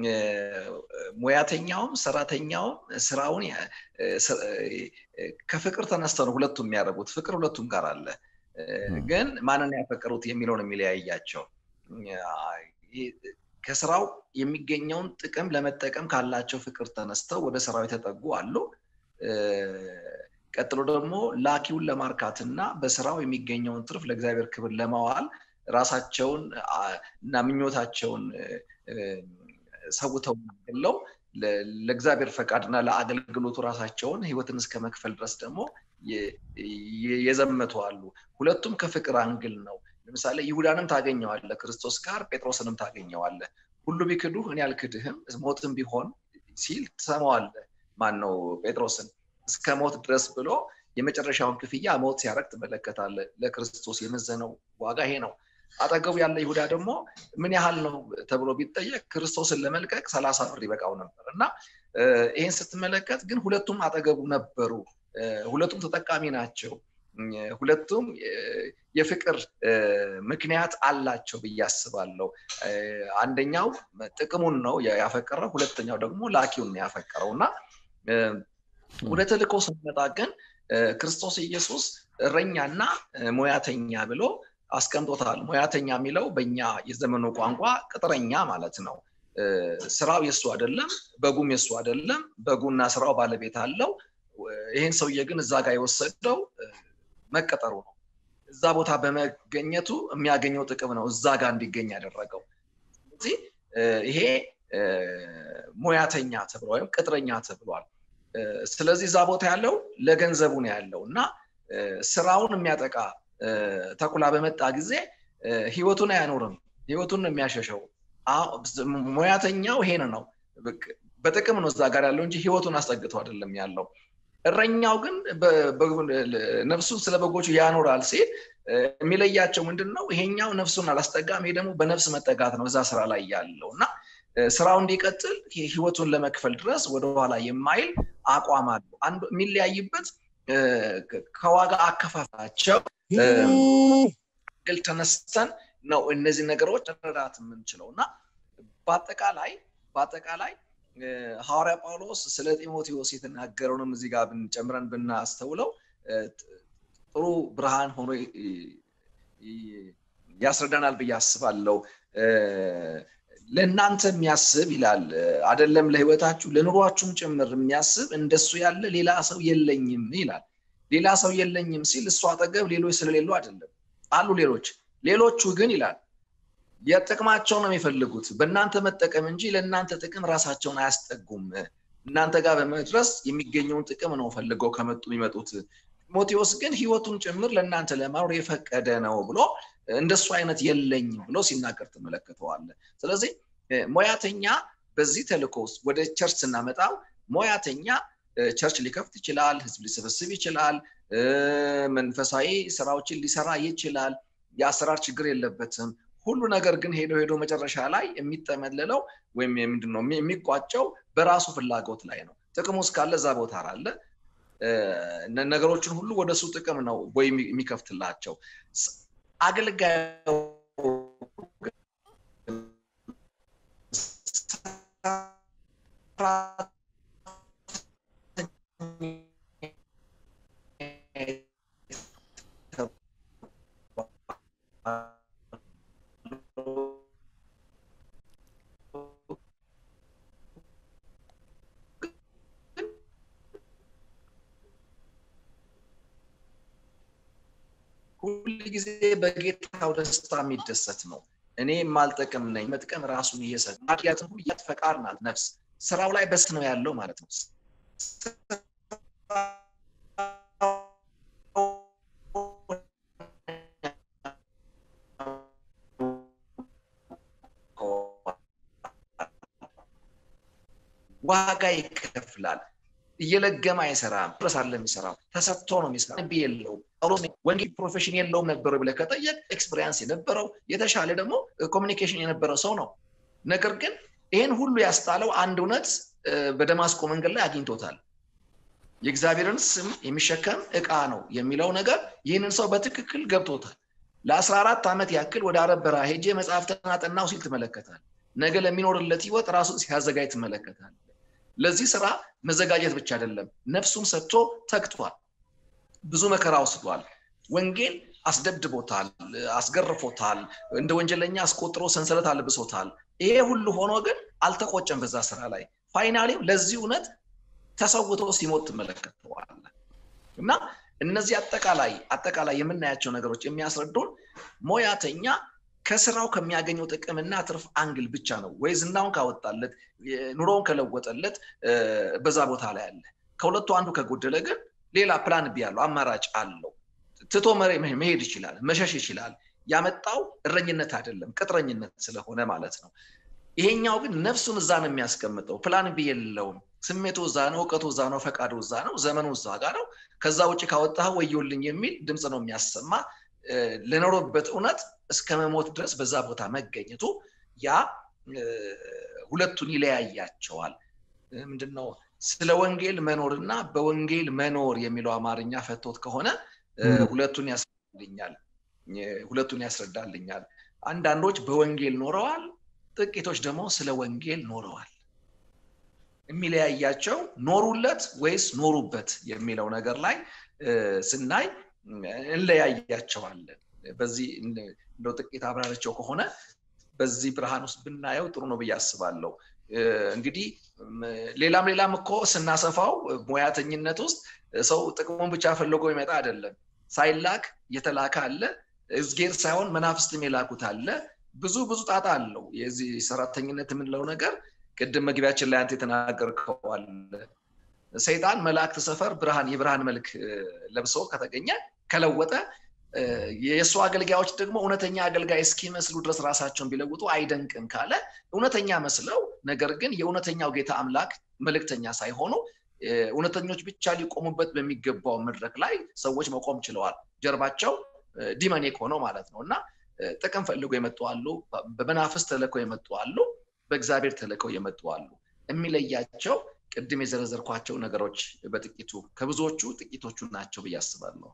ሙያተኛውም ሰራተኛውም ስራውን ከፍቅር ተነስተው ነው ሁለቱም የሚያደርጉት። ፍቅር ሁለቱም ጋር አለ። ግን ማንን ያፈቀሩት የሚለውን የሚለያያቸው ከስራው የሚገኘውን ጥቅም ለመጠቀም ካላቸው ፍቅር ተነስተው ወደ ስራው የተጠጉ አሉ። ቀጥሎ ደግሞ ላኪውን ለማርካትና በስራው የሚገኘውን ትርፍ ለእግዚአብሔር ክብር ለማዋል ራሳቸውን እና ምኞታቸውን ሰውተው ገለው ለእግዚአብሔር ፈቃድና ለአገልግሎቱ ራሳቸውን ህይወትን እስከ መክፈል ድረስ ደግሞ የዘመቱ አሉ። ሁለቱም ከፍቅር አንግል ነው። ለምሳሌ ይሁዳንም ታገኘዋለ ክርስቶስ ጋር፣ ጴጥሮስንም ታገኘዋለ። ሁሉ ቢክዱህ እኔ አልክድህም ሞትም ቢሆን ሲል ትሰማዋለ። ማን ነው ጴጥሮስን እስከ ሞት ድረስ ብሎ የመጨረሻውን ክፍያ ሞት ሲያደርግ ትመለከታለ። ለክርስቶስ የመዘነው ዋጋ ይሄ ነው። አጠገቡ ያለ ይሁዳ ደግሞ ምን ያህል ነው ተብሎ ቢጠየቅ ክርስቶስን ለመልቀቅ ሰላሳ ብር ይበቃው ነበር እና ይህን ስትመለከት ግን ሁለቱም አጠገቡ ነበሩ። ሁለቱም ተጠቃሚ ናቸው። ሁለቱም የፍቅር ምክንያት አላቸው ብዬ አስባለሁ። አንደኛው ጥቅሙን ነው ያፈቀረው፣ ሁለተኛው ደግሞ ላኪውን ነው ያፈቀረው እና ወደ ተልእኮ ስንመጣ ግን ክርስቶስ ኢየሱስ እረኛና ሙያተኛ ብሎ አስቀምጦታል። ሙያተኛ የሚለው በኛ የዘመኑ ቋንቋ ቅጥረኛ ማለት ነው። ስራው የሱ አይደለም፣ በጉም የሱ አይደለም። በጉና ስራው ባለቤት አለው። ይህን ሰውዬ ግን እዛ ጋር የወሰደው መቀጠሩ ነው። እዛ ቦታ በመገኘቱ የሚያገኘው ጥቅም ነው እዛ ጋር እንዲገኝ ያደረገው። ስለዚህ ይሄ ሙያተኛ ተብሎ ወይም ቅጥረኛ ተብሏል። ስለዚህ እዛ ቦታ ያለው ለገንዘቡ ነው ያለው እና ስራውን የሚያጠቃ ተኩላ በመጣ ጊዜ ህይወቱን አያኖርም፣ ህይወቱን ነው የሚያሸሸው። ሙያተኛው ይሄን ነው በጥቅም ነው እዛ ጋር ያለው እንጂ ህይወቱን አስጠግቶ አይደለም ያለው። እረኛው ግን ነፍሱን ስለ በጎቹ ያኖራል ሲል የሚለያቸው ምንድን ነው? ይሄኛው ነፍሱን አላስጠጋም፣ ይሄ ደግሞ በነፍስ መጠጋት ነው እዛ ስራ ላይ ያለው እና ስራው እንዲቀጥል ህይወቱን ለመክፈል ድረስ ወደኋላ የማይል አቋም አለው። አንዱ የሚለያይበት ከዋጋ አከፋፋቸው ግል ተነስተን ነው እነዚህ ነገሮች መረዳት የምንችለው እና በአጠቃላይ በአጠቃላይ ሐዋርያ ጳውሎስ ስለ ጢሞቴዎስ የተናገረውንም እዚህ ጋር ጨምረን ብናስተውለው ጥሩ ብርሃን ሆኖ ያስረዳናል ብዬ አስባለሁ። ለእናንተ የሚያስብ ይላል አደለም፣ ለህይወታችሁ ለኑሯችሁም ጭምር የሚያስብ እንደሱ ያለ ሌላ ሰው የለኝም ይላል። ሌላ ሰው የለኝም ሲል እሱ አጠገብ ሌሎች ስለሌሉ አይደለም፣ አሉ ሌሎች። ሌሎቹ ግን ይላል የጥቅማቸው ነው የሚፈልጉት በእናንተ መጠቀም እንጂ ለእናንተ ጥቅም ራሳቸውን አያስጠጉም። እናንተ ጋር በመድረስ የሚገኘውን ጥቅም ነው ፈልገው ከመጡ የሚመጡት። ጢሞቴዎስ ግን ህይወቱን ጭምር ለእናንተ ለማኖር የፈቀደ ነው ብሎ እንደሱ አይነት የለኝም ብሎ ሲናገር ትመለከተዋለ። ስለዚህ ሙያተኛ በዚህ ተልእኮ ውስጥ ወደ ቸርች ስናመጣው ሙያተኛ ቸርች ሊከፍት ይችላል፣ ህዝብ ሊሰበስብ ይችላል፣ መንፈሳዊ ስራዎችን ሊሰራ ይችላል። የአሰራር ችግር የለበትም። ሁሉ ነገር ግን ሄዶ ሄዶ መጨረሻ ላይ የሚጠመለለው ወይም ምንድን ነው የሚቋጨው በራሱ ፍላጎት ላይ ነው። ጥቅሙ እስካለ እዛ ቦታ አለ። ነገሮችን ሁሉ ወደ እሱ ጥቅም ነው ወይ የሚከፍትላቸው። አገልጋዩ ሁል ጊዜ በጌታው ደስታ የሚደሰት ነው። እኔ የማልጠቅም ነኝ መጥቀም ራሱን እየሰጠ ማድያትን ሁሉ ፈቃድ ናት ነፍስ ስራው ላይ በስ ነው ያለው ማለት ነው ዋጋ ይከፍላል እየለገመ አይሰራም ድረስ አለ የሚሰራው ተሰጥቶ ነው የሚሰራ ቢ የለውም ጳውሎስ ወንጌል ፕሮፌሽን የለውም ነበረው ብለህ ከጠየቅ ኤክስፔሪንስ የነበረው የተሻለ ደግሞ ኮሚኒኬሽን የነበረው ሰው ነው ነገር ግን ይህን ሁሉ ያስጣለው አንድ እውነት በደማስቆ መንገድ ላይ አግኝቶታል የእግዚአብሔርን ስም የሚሸከም እቃ ነው የሚለው ነገር ይህንን ሰው በትክክል ገብቶታል ለአስራ አራት ዓመት ያክል ወደ አረብ በረሃ ሄጄ መጽሐፍትን አጠናው ሲል ትመለከታል ነገ ለሚኖርለት ህይወት ራሱን ሲያዘጋጅ ትመለከታል ለዚህ ስራ መዘጋጀት ብቻ አይደለም ነፍሱን ሰጥቶ ተግቷል ብዙ መከራ ወስዷል ወንጌል አስደብድቦታል አስገርፎታል እንደ ወንጀለኛ አስቆጥሮ ሰንሰለት አልብሶታል ይሄ ሁሉ ሆኖ ግን አልተቆጨም በዛ ስራ ላይ ፋይናሊም ለዚህ እውነት ተሰውቶ ሲሞት ትመለከተዋል እና እነዚህ አጠቃላይ አጠቃላይ የምናያቸው ነገሮች የሚያስረዱን ሞያተኛ ከስራው ከሚያገኘው ጥቅምና ትርፍ አንግል ብቻ ነው ወይ ዝናውን ካወጣለት ኑሮውን ከለወጠለት በዛ ቦታ ላይ አለ ከሁለቱ አንዱ ከጎደለ ግን ሌላ ፕላን ቢ ያለው አማራጭ አለው ትቶ መሄድ ይችላል መሸሽ ይችላል ያመጣው እረኝነት አይደለም ቅጥረኝነት ስለሆነ ማለት ነው ይሄኛው ግን ነፍሱን እዛ ነው የሚያስቀምጠው ፕላን ቢ የለውም ስሜቱ እዛ ነው እውቀቱ እዛ ነው ፈቃዱ እዛ ነው ዘመኑ እዛ ጋር ነው ከዛ ውጭ ካወጣህ ወዮልኝ የሚል ድምፅ ነው የሚያሰማ ለኖረበት እውነት እስከ መሞት ድረስ በዛ ቦታ መገኘቱ ያ ሁለቱን ይለያያቸዋል ምንድነው ስለ ወንጌል መኖርና በወንጌል መኖር የሚለው አማርኛ ፈቶት ከሆነ ሁለቱን ያስረዳልኛል ሁለቱን ያስረዳልኛል አንዳንዶች በወንጌል ኖረዋል ጥቂቶች ደግሞ ስለ ወንጌል ኖረዋል የሚለያያቸው ኖሩለት ወይስ ኖሩበት የሚለው ነገር ላይ ስናይ እንለያያቸዋለን በዚህ እንደው ጥቂት አብራርቸው ከሆነ በዚህ ብርሃን ውስጥ ብናየው ጥሩ ነው ብዬ አስባለሁ እንግዲህ ሌላም ሌላም እኮ ስናሰፋው ሙያተኝነት ውስጥ ሰው ጥቅሙን ብቻ ፈልጎ ይመጣ አይደለም ሳይላክ የተላከ አለ እዝጌር ሳይሆን መናፍስትም የላኩት አለ ብዙ ብዙ ጣጣ አለው የዚህ ሰራተኝነት የምንለው ነገር ቅድም መግቢያችን ላይ አንተ የተናገርከዋል ሰይጣን መላእክት ሰፈር ብርሃን የብርሃን መልክ ለብሶ ከተገኘ ከለወጠ የእሱ አገልጋዮች ደግሞ እውነተኛ አገልጋይ እስኪመስሉ ድረስ ራሳቸውን ቢለውጡ አይደንቅም ካለ እውነተኛ መስለው ነገር ግን የእውነተኛው ጌታ አምላክ መልእክተኛ ሳይሆኑ እውነተኞች ብቻ ሊቆሙበት በሚገባው መድረክ ላይ ሰዎች መቆም ችለዋል ጀርባቸው ዲመኔክ ሆነው ማለት ነው እና ጥቅም ፈልገው የመጡ አሉ በመናፍስ ተለከው የመጡ አሉ በእግዚአብሔር ተልከው የመጡ አሉ የሚለያቸው ቅድም የዘረዘርኳቸው ነገሮች በጥቂቱ ከብዙዎቹ ጥቂቶቹ ናቸው ብዬ አስባለሁ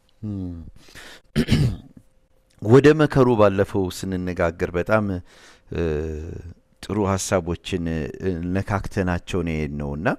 ወደ መከሩ ባለፈው ስንነጋገር በጣም ጥሩ ሀሳቦችን ነካክተናቸው ነው ነው እና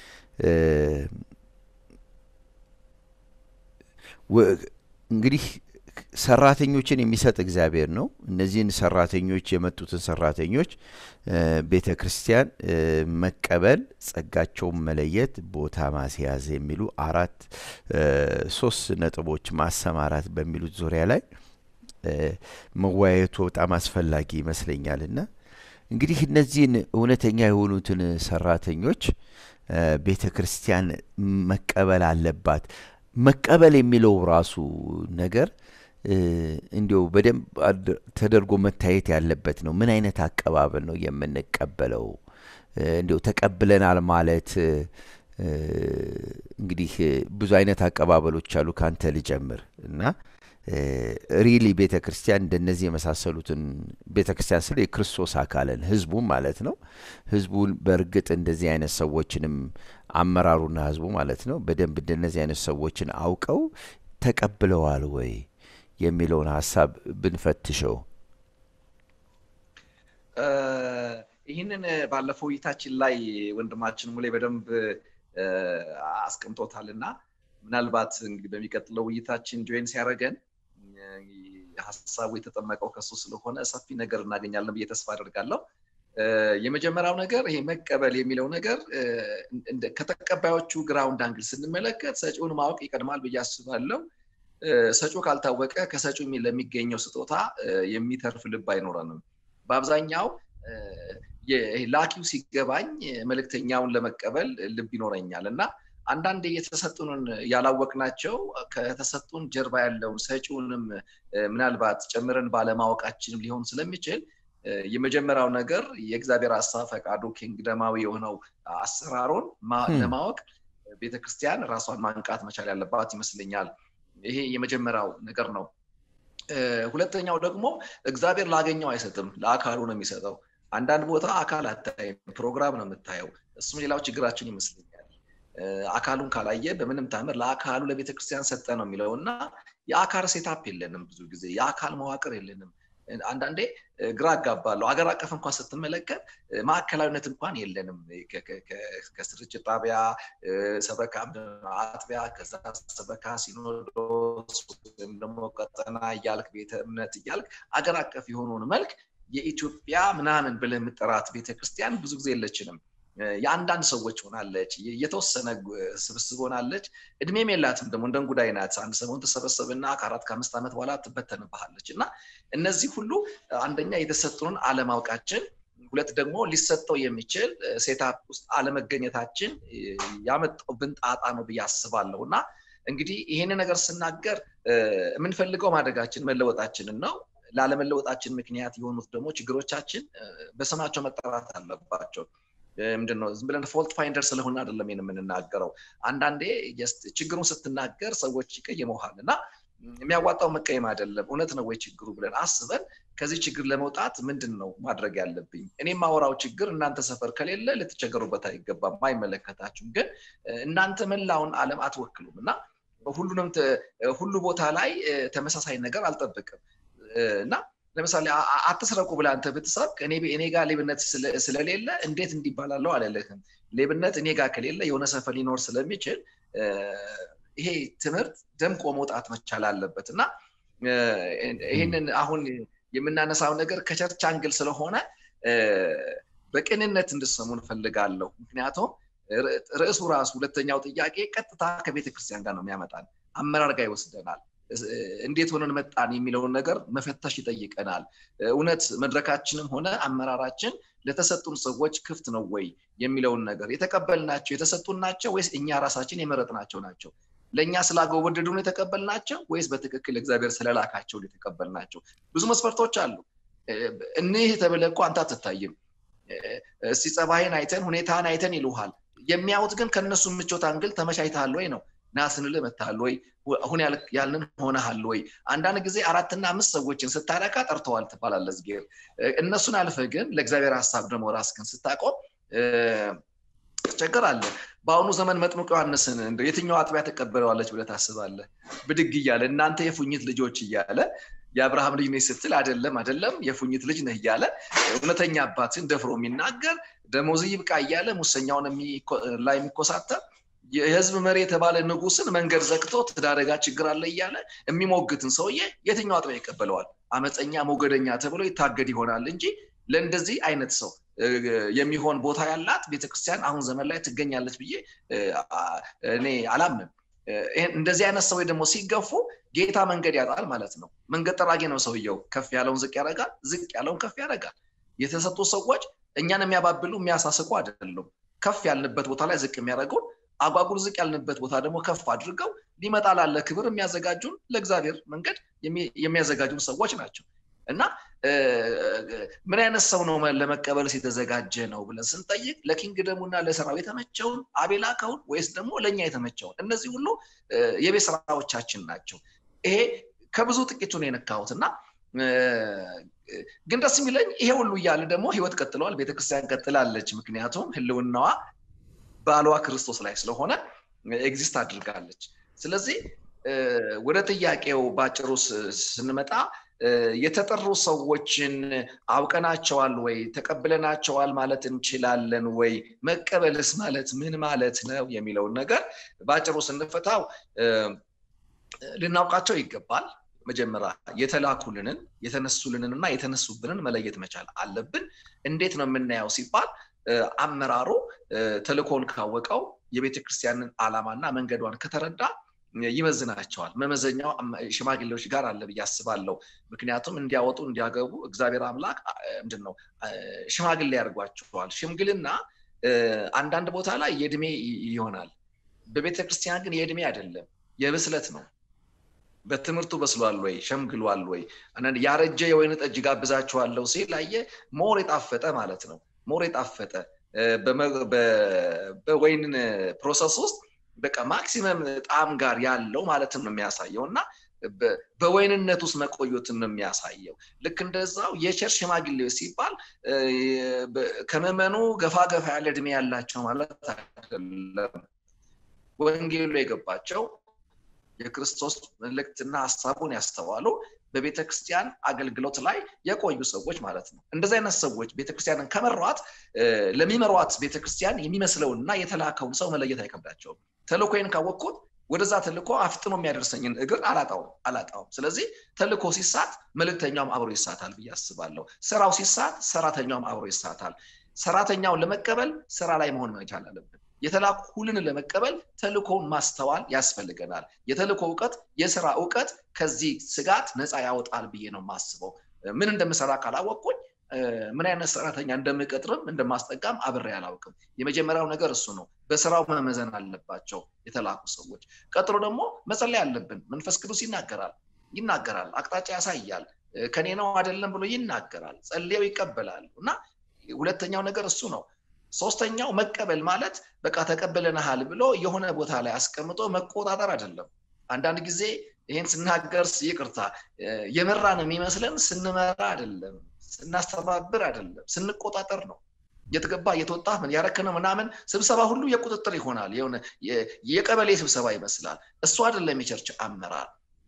እንግዲህ ሰራተኞችን የሚሰጥ እግዚአብሔር ነው። እነዚህን ሰራተኞች የመጡትን ሰራተኞች ቤተ ክርስቲያን መቀበል፣ ጸጋቸውን መለየት፣ ቦታ ማስያዝ የሚሉ አራት ሶስት ነጥቦች ማሰማራት በሚሉት ዙሪያ ላይ መወያየቱ በጣም አስፈላጊ ይመስለኛል እና እንግዲህ እነዚህን እውነተኛ የሆኑትን ሰራተኞች ቤተ ክርስቲያን መቀበል አለባት። መቀበል የሚለው ራሱ ነገር እንዲው በደንብ ተደርጎ መታየት ያለበት ነው። ምን አይነት አቀባበል ነው የምንቀበለው? እንዲው ተቀብለናል ማለት እንግዲህ ብዙ አይነት አቀባበሎች አሉ። ካንተ ልጀምር እና ሪሊ ቤተ ክርስቲያን እንደነዚህ የመሳሰሉትን ቤተ ክርስቲያን ስለ የክርስቶስ አካልን ህዝቡን ማለት ነው። ህዝቡን በእርግጥ እንደዚህ አይነት ሰዎችንም አመራሩና ህዝቡ ማለት ነው በደንብ እንደነዚህ አይነት ሰዎችን አውቀው ተቀብለዋል ወይ የሚለውን ሀሳብ ብንፈትሸው። ይህንን ባለፈው ውይይታችን ላይ ወንድማችን ሙሌ በደንብ አስቀምጦታል እና ምናልባት እንግዲህ በሚቀጥለው ውይይታችን ጆይን ሲያደርገን ሀሳቡ የተጠመቀው ከሱ ስለሆነ ሰፊ ነገር እናገኛለን ብዬ ተስፋ አደርጋለሁ። የመጀመሪያው ነገር ይሄ መቀበል የሚለው ነገር ከተቀባዮቹ ግራውንድ አንግል ስንመለከት ሰጪውን ማወቅ ይቀድማል ብዬ አስባለሁ። ሰጪው ካልታወቀ ከሰጪው ለሚገኘው ስጦታ የሚተርፍ ልብ አይኖረንም። በአብዛኛው ላኪው ሲገባኝ መልእክተኛውን ለመቀበል ልብ ይኖረኛል እና አንዳንድ የተሰጡንን ያላወቅናቸው ከተሰጡን ጀርባ ያለውን ሰጪውንም ምናልባት ጨምረን ባለማወቃችንም ሊሆን ስለሚችል የመጀመሪያው ነገር የእግዚአብሔር ሀሳብ ፈቃዱ ኪንግደማዊ የሆነው አሰራሩን ለማወቅ ቤተክርስቲያን ራሷን ማንቃት መቻል ያለባት ይመስለኛል። ይሄ የመጀመሪያው ነገር ነው። ሁለተኛው ደግሞ እግዚአብሔር ላገኘው አይሰጥም፣ ለአካሉ ነው የሚሰጠው። አንዳንድ ቦታ አካል አታይም፣ ፕሮግራም ነው የምታየው። እሱም ሌላው ችግራችን ይመስለኛል። አካሉን ካላየ በምንም ታምር ለአካሉ ለቤተክርስቲያን ሰጠ ነው የሚለው እና የአካል ሴታፕ የለንም። ብዙ ጊዜ የአካል መዋቅር የለንም። አንዳንዴ ግራ አጋባለሁ። አገር አቀፍ እንኳን ስትመለከት ማዕከላዊነት እንኳን የለንም። ከስርጭት ጣቢያ ሰበካ አጥቢያ፣ ከዛ ሰበካ ሲኖዶስ ወይም ደግሞ ቀጠና እያልክ ቤተ እምነት እያልክ አገር አቀፍ የሆነውን መልክ የኢትዮጵያ ምናምን ብለህ የምጠራት ቤተክርስቲያን ብዙ ጊዜ የለችንም። የአንዳንድ ሰዎች ሆናለች፣ የተወሰነ ስብስብ ሆናለች። እድሜም የላትም ደግሞ እንደ እንጉዳይ ናት። አንድ ሰሞን ተሰበሰብና ከአራት ከአምስት ዓመት በኋላ ትበተንብሃለች። እና እነዚህ ሁሉ አንደኛ የተሰጡንን አለማወቃችን፣ ሁለት ደግሞ ሊሰጠው የሚችል ሴታፕ ውስጥ አለመገኘታችን ያመጣብን ጣጣ ነው ብዬ አስባለሁ። እና እንግዲህ ይሄን ነገር ስናገር የምንፈልገው ማደጋችን መለወጣችንን ነው። ላለመለወጣችን ምክንያት የሆኑት ደግሞ ችግሮቻችን በስማቸው መጠራት አለባቸው። ምንድነው ዝም ብለን ፎልት ፋይንደር ስለሆነ አይደለም የምንናገረው። አንዳንዴ ችግሩን ስትናገር ሰዎች ይቀየመሃል እና የሚያዋጣው መቀየም አይደለም። እውነት ነው ወይ ችግሩ ብለን አስበን ከዚህ ችግር ለመውጣት ምንድን ነው ማድረግ ያለብኝ? እኔ የማወራው ችግር እናንተ ሰፈር ከሌለ ልትቸገሩበት አይገባም፣ አይመለከታችሁም። ግን እናንተ መላውን ዓለም አትወክሉም እና ሁሉንም ሁሉ ቦታ ላይ ተመሳሳይ ነገር አልጠብቅም እና ለምሳሌ አትስረቁ ብለህ አንተ ብትሰብክ እኔ ጋር ሌብነት ስለሌለ እንዴት እንዲባላለው አልልህም። ሌብነት እኔ ጋር ከሌለ የሆነ ሰፈር ሊኖር ስለሚችል ይሄ ትምህርት ደምቆ መውጣት መቻል አለበት እና ይህንን አሁን የምናነሳው ነገር ከቸርች አንግል ስለሆነ በቅንነት እንድሰሙ እንፈልጋለሁ። ምክንያቱም ርዕሱ ራሱ ሁለተኛው ጥያቄ ቀጥታ ከቤተክርስቲያን ጋር ነው የሚያመጣን፣ አመራር ጋር ይወስደናል። እንዴት ሆነን መጣን የሚለውን ነገር መፈተሽ ይጠይቀናል። እውነት መድረካችንም ሆነ አመራራችን ለተሰጡን ሰዎች ክፍት ነው ወይ የሚለውን ነገር የተቀበልናቸው የተሰጡን ናቸው ወይስ እኛ ራሳችን የመረጥናቸው ናቸው? ለእኛ ስላጎወደዱን የተቀበልናቸው ወይስ በትክክል እግዚአብሔር ስለላካቸው የተቀበልናቸው? ብዙ መስፈርቶች አሉ። እኒህ ተብለህ እኮ አንተ አትታይም። እስቲ ጸባይን አይተን ሁኔታን አይተን ይሉሃል። የሚያዩት ግን ከእነሱ ምቾት አንግል ተመቻችተሃል ወይ ነው ና ስንልህ መጥተሃል ወይ አሁን ያልንን ሆነሃል ወይ? አንዳንድ ጊዜ አራትና አምስት ሰዎችን ስታረካ ጠርተዋል ትባላለህ። ዝጌር እነሱን አልፈ ግን ለእግዚአብሔር ሀሳብ ደግሞ ራስህን ስታቆም ትቸገራለህ። በአሁኑ ዘመን መጥምቁ ዮሐንስን እንደው የትኛው አጥቢያ ተቀበለዋለች ብለህ ታስባለህ? ብድግ እያለ እናንተ የፉኝት ልጆች እያለ የአብርሃም ልጅ ነህ ስትል አይደለም አይደለም የፉኝት ልጅ ነህ እያለ እውነተኛ አባትን ደፍሮ የሚናገር ደሞዝ ይብቃ እያለ ሙሰኛውን ላይ የሚኮሳተር የህዝብ መሪ የተባለ ንጉስን መንገድ ዘግቶ ትዳረጋ ችግር አለ እያለ የሚሞግትን ሰውዬ የትኛው አጥቢያ ይቀበለዋል? አመፀኛ ሞገደኛ ተብሎ ይታገድ ይሆናል እንጂ ለእንደዚህ አይነት ሰው የሚሆን ቦታ ያላት ቤተክርስቲያን አሁን ዘመን ላይ ትገኛለች ብዬ እኔ አላምንም። እንደዚህ አይነት ሰዎች ደግሞ ሲገፉ ጌታ መንገድ ያጣል ማለት ነው። መንገድ ጠራጊ ነው ሰውየው። ከፍ ያለውን ዝቅ ያደርጋል፣ ዝቅ ያለውን ከፍ ያደርጋል። የተሰጡ ሰዎች እኛን የሚያባብሉ የሚያሳስቁ አይደሉም። ከፍ ያልንበት ቦታ ላይ ዝቅ የሚያደርጉን አጓጉል ዝቅ ያልንበት ቦታ ደግሞ ከፍ አድርገው ሊመጣ ላለ ክብር የሚያዘጋጁን ለእግዚአብሔር መንገድ የሚያዘጋጁን ሰዎች ናቸው እና ምን አይነት ሰው ነው ለመቀበልስ የተዘጋጀ ነው ብለን ስንጠይቅ ለኪንግደሙና ለስራው የተመቸውን አቤላከውን ወይስ ደግሞ ለእኛ የተመቸውን እነዚህ ሁሉ የቤት ስራዎቻችን ናቸው ይሄ ከብዙ ጥቂቱ ነው የነካሁት እና ግን ደስ የሚለኝ ይሄ ሁሉ እያለ ደግሞ ህይወት ቀጥለዋል ቤተክርስቲያን ቀጥላለች ምክንያቱም ህልውናዋ ባሏ ክርስቶስ ላይ ስለሆነ ኤግዚስት አድርጋለች ስለዚህ ወደ ጥያቄው ባጭሩ ስንመጣ የተጠሩ ሰዎችን አውቀናቸዋል ወይ ተቀብለናቸዋል ማለት እንችላለን ወይ መቀበልስ ማለት ምን ማለት ነው የሚለውን ነገር በአጭሩ ስንፈታው ልናውቃቸው ይገባል መጀመሪያ የተላኩልንን የተነሱልንን እና የተነሱብንን መለየት መቻል አለብን እንዴት ነው የምናየው ሲባል አመራሩ ተልኮን ካወቀው የቤተ ክርስቲያንን ዓላማና መንገዷን ከተረዳ ይመዝናቸዋል። መመዘኛው ሽማግሌዎች ጋር አለ ብዬ አስባለሁ። ምክንያቱም እንዲያወጡ እንዲያገቡ እግዚአብሔር አምላክ ምንድን ነው ሽማግሌ ያደርጓቸዋል። ሽምግልና አንዳንድ ቦታ ላይ የእድሜ ይሆናል። በቤተ ክርስቲያን ግን የእድሜ አይደለም፣ የብስለት ነው። በትምህርቱ በስሏል ወይ ሸምግሏል ወይ? አንዳንድ ያረጀ የወይን ጠጅ ጋብዛችኋለሁ ሲል አየህ፣ ሞር የጣፈጠ ማለት ነው። ሞር የጣፈጠ በወይን ፕሮሰስ ውስጥ በቃ ማክሲመም ጣዕም ጋር ያለው ማለትም ነው የሚያሳየው እና በወይንነት ውስጥ መቆየትን ነው የሚያሳየው። ልክ እንደዛው የቸርች ሽማግሌዎች ሲባል ከመመኑ ገፋ ገፋ ያለ እድሜ ያላቸው ማለት አይደለም። ወንጌሉ የገባቸው የክርስቶስ መልእክትና ሀሳቡን ያስተዋሉ በቤተ ክርስቲያን አገልግሎት ላይ የቆዩ ሰዎች ማለት ነው። እንደዚህ አይነት ሰዎች ቤተክርስቲያንን ከመሯት ለሚመሯት ቤተክርስቲያን የሚመስለውንና የተላከውን ሰው መለየት አይከብዳቸውም። ተልኮዬን ካወቅኩት ወደዛ ተልኮ አፍጥኖ የሚያደርሰኝን እግር አላጣውም አላጣውም። ስለዚህ ተልኮ ሲሳት መልእክተኛውም አብሮ ይሳታል ብዬ አስባለሁ። ስራው ሲሳት ሰራተኛውም አብሮ ይሳታል። ሰራተኛውን ለመቀበል ስራ ላይ መሆን መቻል አለብን። የተላኩልን ለመቀበል ተልኮውን ማስተዋል ያስፈልገናል። የተልኮ እውቀት፣ የስራ እውቀት ከዚህ ስጋት ነፃ ያወጣል ብዬ ነው የማስበው። ምን እንደምሰራ ካላወቅኩኝ ምን አይነት ሰራተኛ እንደምቀጥርም እንደማስጠጋም አብሬ አላውቅም። የመጀመሪያው ነገር እሱ ነው። በስራው መመዘን አለባቸው የተላኩ ሰዎች። ቀጥሎ ደግሞ መጸለይ አለብን። መንፈስ ቅዱስ ይናገራል ይናገራል፣ አቅጣጫ ያሳያል። ከኔ ነው አይደለም ብሎ ይናገራል። ጸልየው ይቀበላሉ እና ሁለተኛው ነገር እሱ ነው። ሶስተኛው መቀበል ማለት በቃ ተቀበለንሃል ብሎ የሆነ ቦታ ላይ አስቀምጦ መቆጣጠር አይደለም። አንዳንድ ጊዜ ይህን ስናገር ይቅርታ የመራን የሚመስለን ስንመራ አይደለም፣ ስናስተባብር አይደለም፣ ስንቆጣጠር ነው። እየተገባ እየተወጣ ምን ያረክነው ምናምን ስብሰባ ሁሉ የቁጥጥር ይሆናል። የሆነ የቀበሌ ስብሰባ ይመስላል። እሱ አይደለም የቸርች አመራር።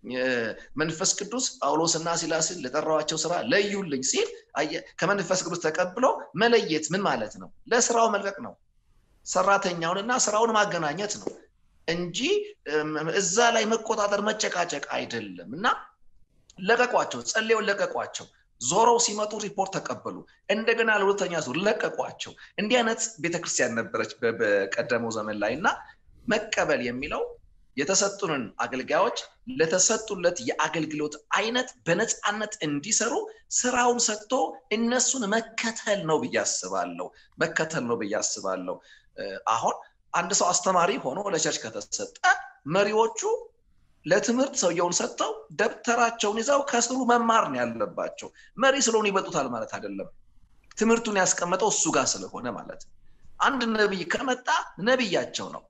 መንፈስ ቅዱስ ጳውሎስና ሲላስን ለጠራዋቸው ስራ ለዩልኝ ሲል ከመንፈስ ቅዱስ ተቀብሎ መለየት ምን ማለት ነው? ለስራው መልቀቅ ነው። ሰራተኛውንና ስራውን ማገናኘት ነው እንጂ እዛ ላይ መቆጣጠር መጨቃጨቅ አይደለም። እና ለቀቋቸው፣ ጸልየውን ለቀቋቸው። ዞረው ሲመጡ ሪፖርት ተቀበሉ። እንደገና ለሁለተኛ ዙር ለቀቋቸው። እንዲህ አይነት ቤተክርስቲያን ነበረች በቀደመው ዘመን ላይ እና መቀበል የሚለው የተሰጡንን አገልጋዮች ለተሰጡለት የአገልግሎት አይነት በነፃነት እንዲሰሩ ስራውን ሰጥቶ እነሱን መከተል ነው ብዬ አስባለሁ። መከተል ነው ብዬ አስባለሁ። አሁን አንድ ሰው አስተማሪ ሆኖ ለቸርች ከተሰጠ መሪዎቹ ለትምህርት ሰውየውን ሰጥተው ደብተራቸውን ይዘው ከስሩ መማር ነው ያለባቸው። መሪ ስለሆኑ ይበልጡታል ማለት አይደለም። ትምህርቱን ያስቀመጠው እሱ ጋር ስለሆነ ማለት ነው። አንድ ነቢይ ከመጣ ነቢያቸው ነው።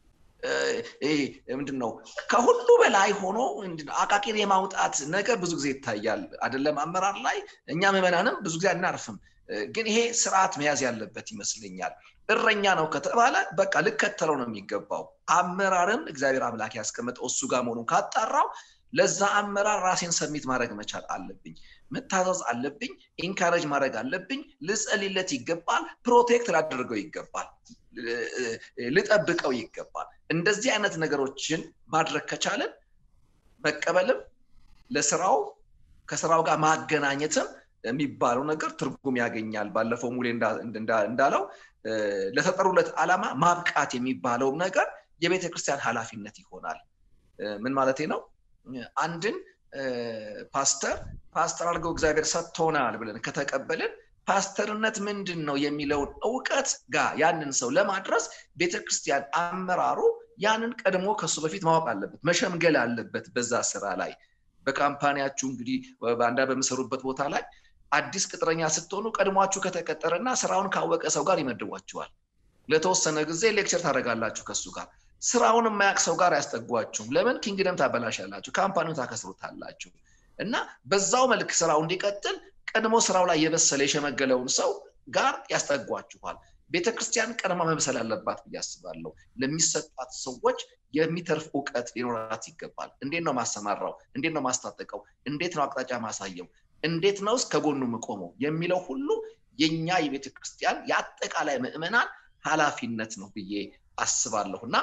ምንድን ነው ከሁሉ በላይ ሆኖ አቃቂር የማውጣት ነገር ብዙ ጊዜ ይታያል። አይደለም አመራር ላይ እኛ ምዕመናንም ብዙ ጊዜ አናርፍም። ግን ይሄ ስርዓት መያዝ ያለበት ይመስለኛል። እረኛ ነው ከተባለ በቃ ልከተለው ነው የሚገባው። አመራርን እግዚአብሔር አምላክ ያስቀመጠው እሱ ጋር መሆኑን ካጣራው ለዛ አመራር ራሴን ሰሚት ማድረግ መቻል አለብኝ። መታዘዝ አለብኝ። ኢንካሬጅ ማድረግ አለብኝ። ልጸልይለት ይገባል። ፕሮቴክት ላደርገው ይገባል። ልጠብቀው ይገባል። እንደዚህ አይነት ነገሮችን ማድረግ ከቻለን መቀበልም ለስራው ከስራው ጋር ማገናኘትም የሚባለው ነገር ትርጉም ያገኛል። ባለፈው ሙሌ እንዳለው ለተጠሩለት ዓላማ ማብቃት የሚባለው ነገር የቤተ ክርስቲያን ኃላፊነት ይሆናል። ምን ማለቴ ነው? አንድን ፓስተር ፓስተር አድርገው እግዚአብሔር ሰጥቶናል ብለን ከተቀበልን ፓስተርነት ምንድን ነው የሚለውን እውቀት ጋር ያንን ሰው ለማድረስ ቤተክርስቲያን አመራሩ ያንን ቀድሞ ከሱ በፊት ማወቅ አለበት፣ መሸምገል አለበት። በዛ ስራ ላይ በካምፓኒያችሁ እንግዲህ በአንዳ በምሰሩበት ቦታ ላይ አዲስ ቅጥረኛ ስትሆኑ ቀድሟችሁ ከተቀጠረና ስራውን ካወቀ ሰው ጋር ይመድቧችኋል። ለተወሰነ ጊዜ ሌክቸር ታደርጋላችሁ ከሱ ጋር። ስራውን የማያውቅ ሰው ጋር አያስጠጓችሁም። ለምን? ኪንግደም ታበላሻላችሁ፣ ካምፓኒውን ታከስሩታላችሁ። እና በዛው መልክ ስራው እንዲቀጥል ቀድሞ ስራው ላይ የበሰለ የሸመገለውን ሰው ጋር ያስጠጓችኋል። ቤተክርስቲያን ቀድማ መብሰል አለባት ብዬ አስባለሁ። ለሚሰጣት ሰዎች የሚተርፍ እውቀት ሊኖራት ይገባል። እንዴት ነው ማሰማራው? እንዴት ነው ማስታጠቀው? እንዴት ነው አቅጣጫ ማሳየው? እንዴት ነው ከጎኑ የምቆመው የሚለው ሁሉ የኛ የቤተ ክርስቲያን የአጠቃላይ ምዕመናን ኃላፊነት ነው ብዬ አስባለሁ እና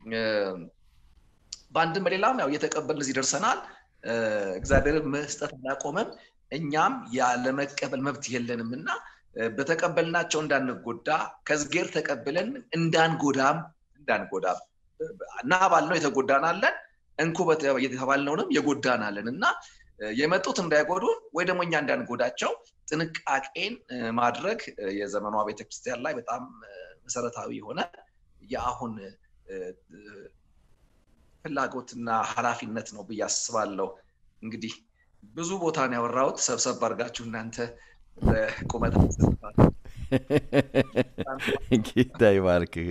በአንድም በሌላም ያው እየተቀበልን እዚህ ደርሰናል። እግዚአብሔርን መስጠት አላቆመም። እኛም ያለመቀበል መብት የለንም እና በተቀበልናቸው እንዳንጎዳ ከዝጌር ተቀብለን እንዳንጎዳም እንዳንጎዳም እና ባልነው የተጎዳን አለን እንኩ የተባልነውንም የጎዳናለን እና የመጡት እንዳይጎዱን ወይ ደግሞ እኛ እንዳንጎዳቸው ጥንቃቄን ማድረግ የዘመኗ ቤተክርስቲያን ላይ በጣም መሰረታዊ የሆነ የአሁን ፍላጎትና ኃላፊነት ነው ብዬ አስባለሁ። እንግዲህ ብዙ ቦታ ነው ያወራሁት። ሰብሰብ አድርጋችሁ እናንተ ቁመት ጌታ ይባርክህ።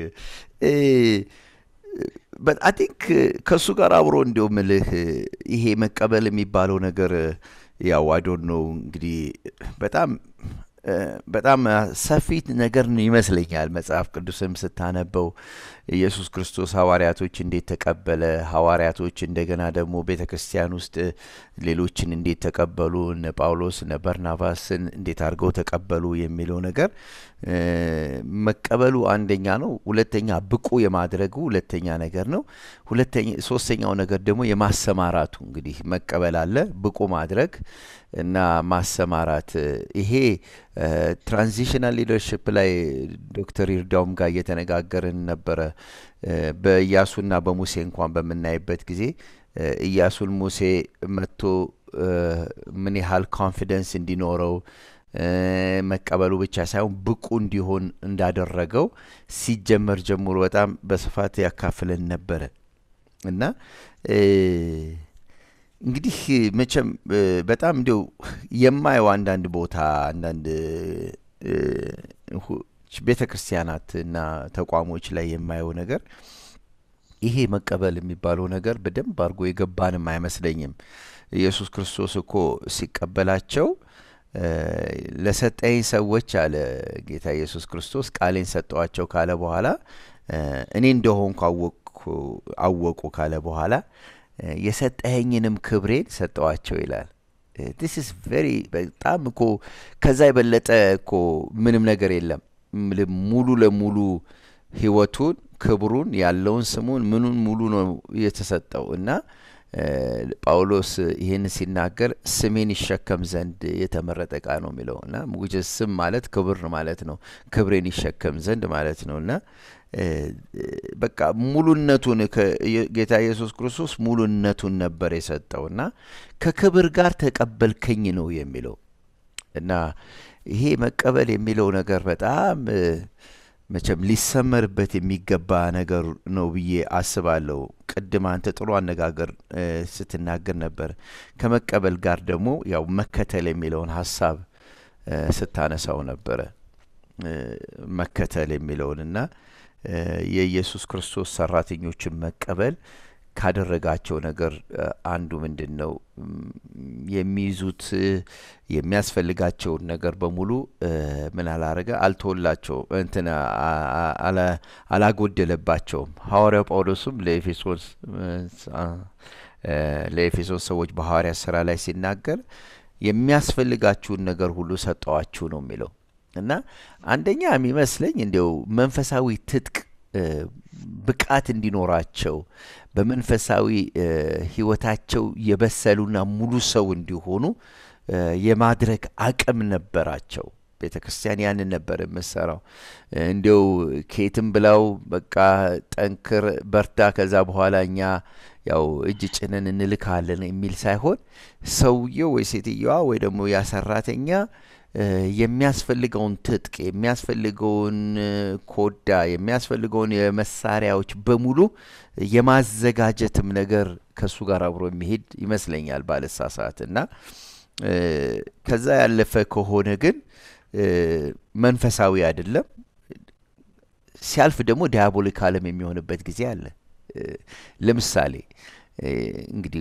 አይ ቲንክ ከእሱ ጋር አብሮ እንዲው ምልህ ይሄ መቀበል የሚባለው ነገር ያው አዶን ነው እንግዲህ በጣም በጣም ሰፊ ነገር ይመስለኛል። መጽሐፍ ቅዱስም ስታነበው ኢየሱስ ክርስቶስ ሐዋርያቶች እንዴት ተቀበለ፣ ሐዋርያቶች እንደገና ደግሞ ቤተ ክርስቲያን ውስጥ ሌሎችን እንዴት ተቀበሉ፣ እነ ጳውሎስ እነ በርናባስን እንዴት አድርገው ተቀበሉ የሚለው ነገር መቀበሉ አንደኛ ነው። ሁለተኛ ብቁ የማድረጉ ሁለተኛ ነገር ነው። ሁለተኛ ሶስተኛው ነገር ደግሞ የማሰማራቱ እንግዲህ መቀበል አለ፣ ብቁ ማድረግ እና ማሰማራት ይሄ ትራንዚሽናል ሊደርሽፕ ላይ ዶክተር ይርዳውም ጋር እየተነጋገርን ነበረ። በኢያሱና በሙሴ እንኳን በምናይበት ጊዜ ኢያሱን ሙሴ መጥቶ ምን ያህል ኮንፊደንስ እንዲኖረው መቀበሉ ብቻ ሳይሆን ብቁ እንዲሆን እንዳደረገው ሲጀመር ጀምሮ በጣም በስፋት ያካፍለን ነበረ እና እንግዲህ መቼም በጣም እንዲው የማየው አንዳንድ ቦታ አንዳንድ ቤተ ክርስቲያናት እና ተቋሞች ላይ የማየው ነገር ይሄ መቀበል የሚባለው ነገር በደንብ አድርጎ የገባንም አይመስለኝም። ኢየሱስ ክርስቶስ እኮ ሲቀበላቸው ለሰጠኝ ሰዎች አለ ጌታ ኢየሱስ ክርስቶስ ቃሌን ሰጠዋቸው ካለ በኋላ እኔ እንደሆንኩ አወቁ ካለ በኋላ የሰጠኸኝንም ክብሬን ሰጠዋቸው ይላል። ዲስ ኢዝ ቬሪ በጣም እኮ ከዛ የበለጠ እኮ ምንም ነገር የለም። ሙሉ ለሙሉ ህይወቱን፣ ክብሩን፣ ያለውን ስሙን ምኑን ሙሉ ነው የተሰጠው እና ጳውሎስ ይህን ሲናገር ስሜን ይሸከም ዘንድ የተመረጠ ዕቃ ነው የሚለው እና ስም ማለት ክብር ማለት ነው። ክብሬን ይሸከም ዘንድ ማለት ነው እና በቃ ሙሉነቱን ጌታ ኢየሱስ ክርስቶስ ሙሉነቱን ነበር የሰጠው እና ከክብር ጋር ተቀበልከኝ ነው የሚለው እና ይሄ መቀበል የሚለው ነገር በጣም መቼም ሊሰመርበት የሚገባ ነገር ነው ብዬ አስባለሁ። ቅድም አንተ ጥሩ አነጋገር ስትናገር ነበር። ከመቀበል ጋር ደግሞ ያው መከተል የሚለውን ሀሳብ ስታነሳው ነበረ። መከተል የሚለውን እና የኢየሱስ ክርስቶስ ሰራተኞችን መቀበል ካደረጋቸው ነገር አንዱ ምንድን ነው? የሚይዙት የሚያስፈልጋቸውን ነገር በሙሉ ምን አላረገ? አልተወላቸው እንትን አላጎደለባቸውም። ሐዋርያው ጳውሎስም ለኤፌሶን ለኤፌሶን ሰዎች በሐዋርያ ስራ ላይ ሲናገር የሚያስፈልጋችሁን ነገር ሁሉ ሰጠዋችሁ ነው የሚለው እና አንደኛ የሚመስለኝ እንዲያው መንፈሳዊ ትጥቅ ብቃት እንዲኖራቸው በመንፈሳዊ ህይወታቸው የበሰሉና ሙሉ ሰው እንዲሆኑ የማድረግ አቅም ነበራቸው። ቤተ ክርስቲያን ያንን ነበር የምሰራው። እንዲው ከየትም ብላው በቃ ጠንክር፣ በርታ፣ ከዛ በኋላ እኛ ያው እጅ ጭነን እንልካለን የሚል ሳይሆን ሰውየው ወይ ሴትየዋ ወይ ደግሞ ያ ሰራተኛ የሚያስፈልገውን ትጥቅ የሚያስፈልገውን ኮዳ የሚያስፈልገውን የመሳሪያዎች በሙሉ የማዘጋጀትም ነገር ከእሱ ጋር አብሮ የሚሄድ ይመስለኛል ባለሳሳት እና ከዛ ያለፈ ከሆነ ግን መንፈሳዊ አይደለም። ሲያልፍ ደግሞ ዲያቦሊካልም የሚሆንበት ጊዜ አለ። ለምሳሌ እንግዲህ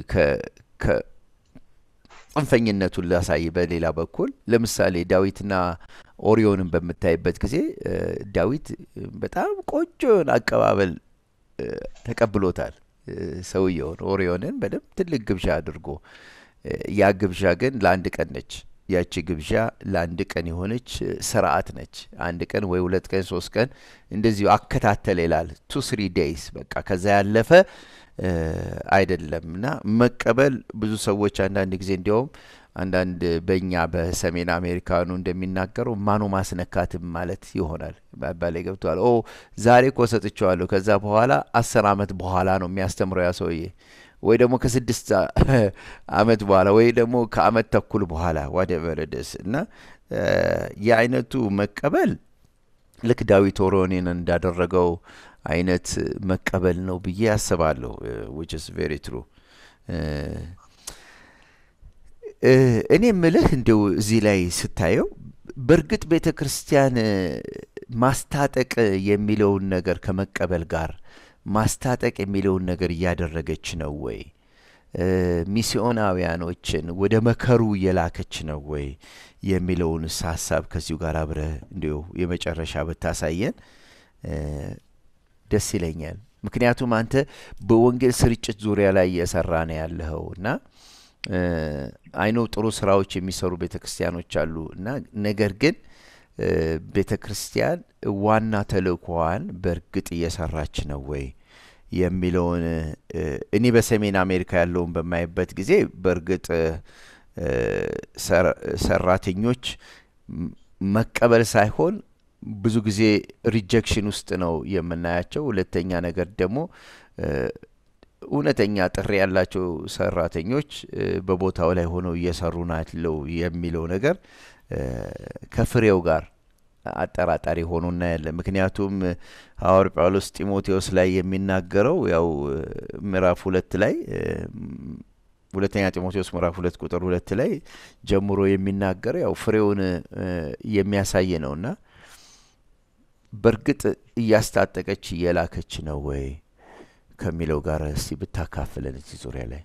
ጽንፈኝነቱን ላሳይ። በሌላ በኩል ለምሳሌ ዳዊትና ኦሪዮንን በምታይበት ጊዜ ዳዊት በጣም ቆንጆ የሆነ አቀባበል ተቀብሎታል። ሰውየውን ኦሪዮንን በደንብ ትልቅ ግብዣ አድርጎ ያ ግብዣ ግን ለአንድ ቀን ነች። ያቺ ግብዣ ለአንድ ቀን የሆነች ስርዓት ነች። አንድ ቀን ወይ ሁለት ቀን ሶስት ቀን እንደዚሁ አከታተል ይላል። ቱ ስሪ ዴይስ በቃ ከዛ ያለፈ አይደለም እና መቀበል ብዙ ሰዎች አንዳንድ ጊዜ እንዲያውም አንዳንድ በእኛ በሰሜን አሜሪካኑ እንደሚናገረው ማኖ ማስነካትም ማለት ይሆናል። ባባላይ ገብተዋል። ኦ ዛሬ እኮ ሰጥቼዋለሁ፣ ከዛ በኋላ አስር አመት በኋላ ነው የሚያስተምረው ያ ሰውዬ ወይ ደግሞ ከስድስት አመት በኋላ ወይ ደግሞ ከአመት ተኩል በኋላ ዋቴቨር ደስ እና የአይነቱ መቀበል ልክ ዳዊት ኦሮኔን እንዳደረገው አይነት መቀበል ነው ብዬ አስባለሁ። ዊች ኢዝ ቬሪ ትሩ። እኔ ምልህ እንዲው እዚህ ላይ ስታየው በእርግጥ ቤተ ክርስቲያን ማስታጠቅ የሚለውን ነገር ከመቀበል ጋር ማስታጠቅ የሚለውን ነገር እያደረገች ነው ወይ? ሚስዮናውያኖችን ወደ መከሩ እየላከች ነው ወይ የሚለውንስ ሀሳብ ከዚሁ ጋር አብረህ እንዲሁ የመጨረሻ ብታሳየን ደስ ይለኛል። ምክንያቱም አንተ በወንጌል ስርጭት ዙሪያ ላይ እየሰራ ነው ያለኸው እና አይኖ ጥሩ ስራዎች የሚሰሩ ቤተ ክርስቲያኖች አሉ እና ነገር ግን ቤተ ክርስቲያን ዋና ተልእኮዋን በእርግጥ እየሰራች ነው ወይ የሚለውን እኔ በሰሜን አሜሪካ ያለውን በማይበት ጊዜ በእርግጥ ሰራተኞች መቀበል ሳይሆን ብዙ ጊዜ ሪጀክሽን ውስጥ ነው የምናያቸው። ሁለተኛ ነገር ደግሞ እውነተኛ ጥሪ ያላቸው ሰራተኞች በቦታው ላይ ሆነው እየሰሩ ናቸው የሚለው ነገር ከፍሬው ጋር አጠራጣሪ ሆኖ እናያለን። ምክንያቱም ሐዋር ጳውሎስ ጢሞቴዎስ ላይ የሚናገረው ያው ምዕራፍ ሁለት ላይ ሁለተኛ ጢሞቴዎስ ምዕራፍ ሁለት ቁጥር ሁለት ላይ ጀምሮ የሚናገረው ያው ፍሬውን የሚያሳይ ነውና በእርግጥ እያስታጠቀች እየላከች ነው ወይ ከሚለው ጋር እስቲ ብታካፍለን እዚህ ዙሪያ ላይ።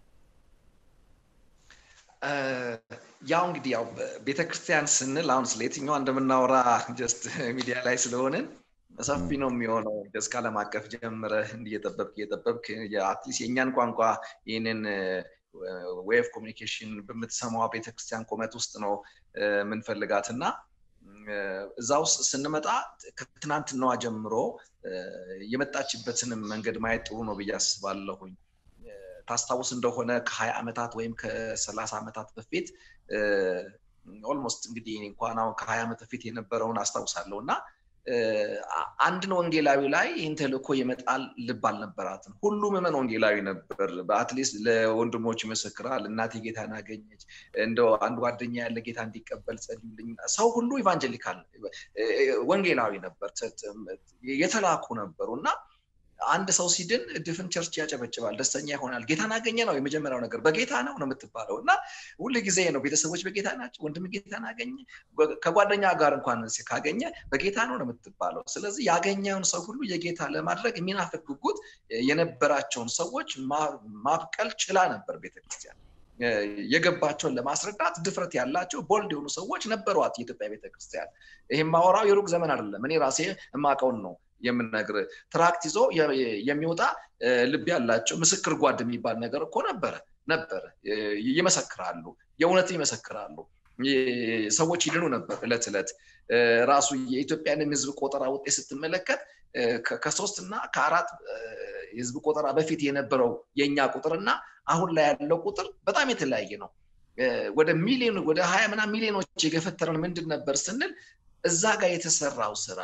ያው እንግዲህ ያው ቤተ ክርስቲያን ስንል አሁን ስለ የትኛዋ እንደምናወራ ጀስት ሚዲያ ላይ ስለሆንን ሰፊ ነው የሚሆነው። እስከ ዓለም አቀፍ ጀምረህ እንዲህ እየጠበብክ እየጠበብክ አትሊስት የእኛን ቋንቋ ይህንን ዌይ ኦፍ ኮሚኒኬሽን በምትሰማዋ ቤተክርስቲያን ቁመት ውስጥ ነው የምንፈልጋት እና እዛ ውስጥ ስንመጣ ከትናንትናዋ ጀምሮ የመጣችበትንም መንገድ ማየት ጥሩ ነው ብዬ አስባለሁኝ። ታስታውስ እንደሆነ ከሀያ ዓመታት ወይም ከሰላሳ ዓመታት በፊት ኦልሞስት እንግዲህ እንኳን አሁን ከሀያ ዓመት በፊት የነበረውን አስታውሳለሁ እና አንድን ወንጌላዊ ላይ ይህን ተልእኮ የመጣል ልብ አልነበራትም። ሁሉ ምዕመን ወንጌላዊ ነበር። በአትሊስት ለወንድሞች ይመሰክራል። እናቴ ጌታን አገኘች፣ እንደው አንድ ጓደኛ ያለ ጌታ እንዲቀበል ጸልዩልኝ። ሰው ሁሉ ኢቫንጀሊካል ወንጌላዊ ነበር፣ የተላኩ ነበሩ እና አንድ ሰው ሲድን ድፍን ቸርች ያጨበጭባል፣ ደስተኛ ይሆናል። ጌታን አገኘ ነው የመጀመሪያው ነገር። በጌታ ነው ነው የምትባለው እና ሁል ጊዜ ነው ቤተሰቦች በጌታ ናቸው፣ ወንድም ጌታን አገኘ፣ ከጓደኛ ጋር እንኳን ካገኘ በጌታ ነው ነው የምትባለው። ስለዚህ ያገኘውን ሰው ሁሉ የጌታ ለማድረግ የሚናፍቅ ጉጉት የነበራቸውን ሰዎች ማብቀል ችላ ነበር ቤተክርስቲያን። የገባቸውን ለማስረዳት ድፍረት ያላቸው ቦልድ የሆኑ ሰዎች ነበሯት የኢትዮጵያ ቤተክርስቲያን። ይህም ማወራው የሩቅ ዘመን አይደለም። እኔ ራሴ የማውቀውን ነው የምነግር ትራክት ይዞ የሚወጣ ልብ ያላቸው ምስክር ጓድ የሚባል ነገር እኮ ነበረ ነበረ ይመሰክራሉ የእውነት ይመሰክራሉ ሰዎች ይድኑ ነበር እለት እለት ራሱ የኢትዮጵያንም ህዝብ ቆጠራ ውጤት ስትመለከት ከሶስት እና ከአራት የህዝብ ቆጠራ በፊት የነበረው የእኛ ቁጥርና አሁን ላይ ያለው ቁጥር በጣም የተለያየ ነው ወደ ሚሊዮን ወደ ሀያ ምና ሚሊዮኖች የገፈተረን ምንድን ነበር ስንል እዛ ጋር የተሰራው ስራ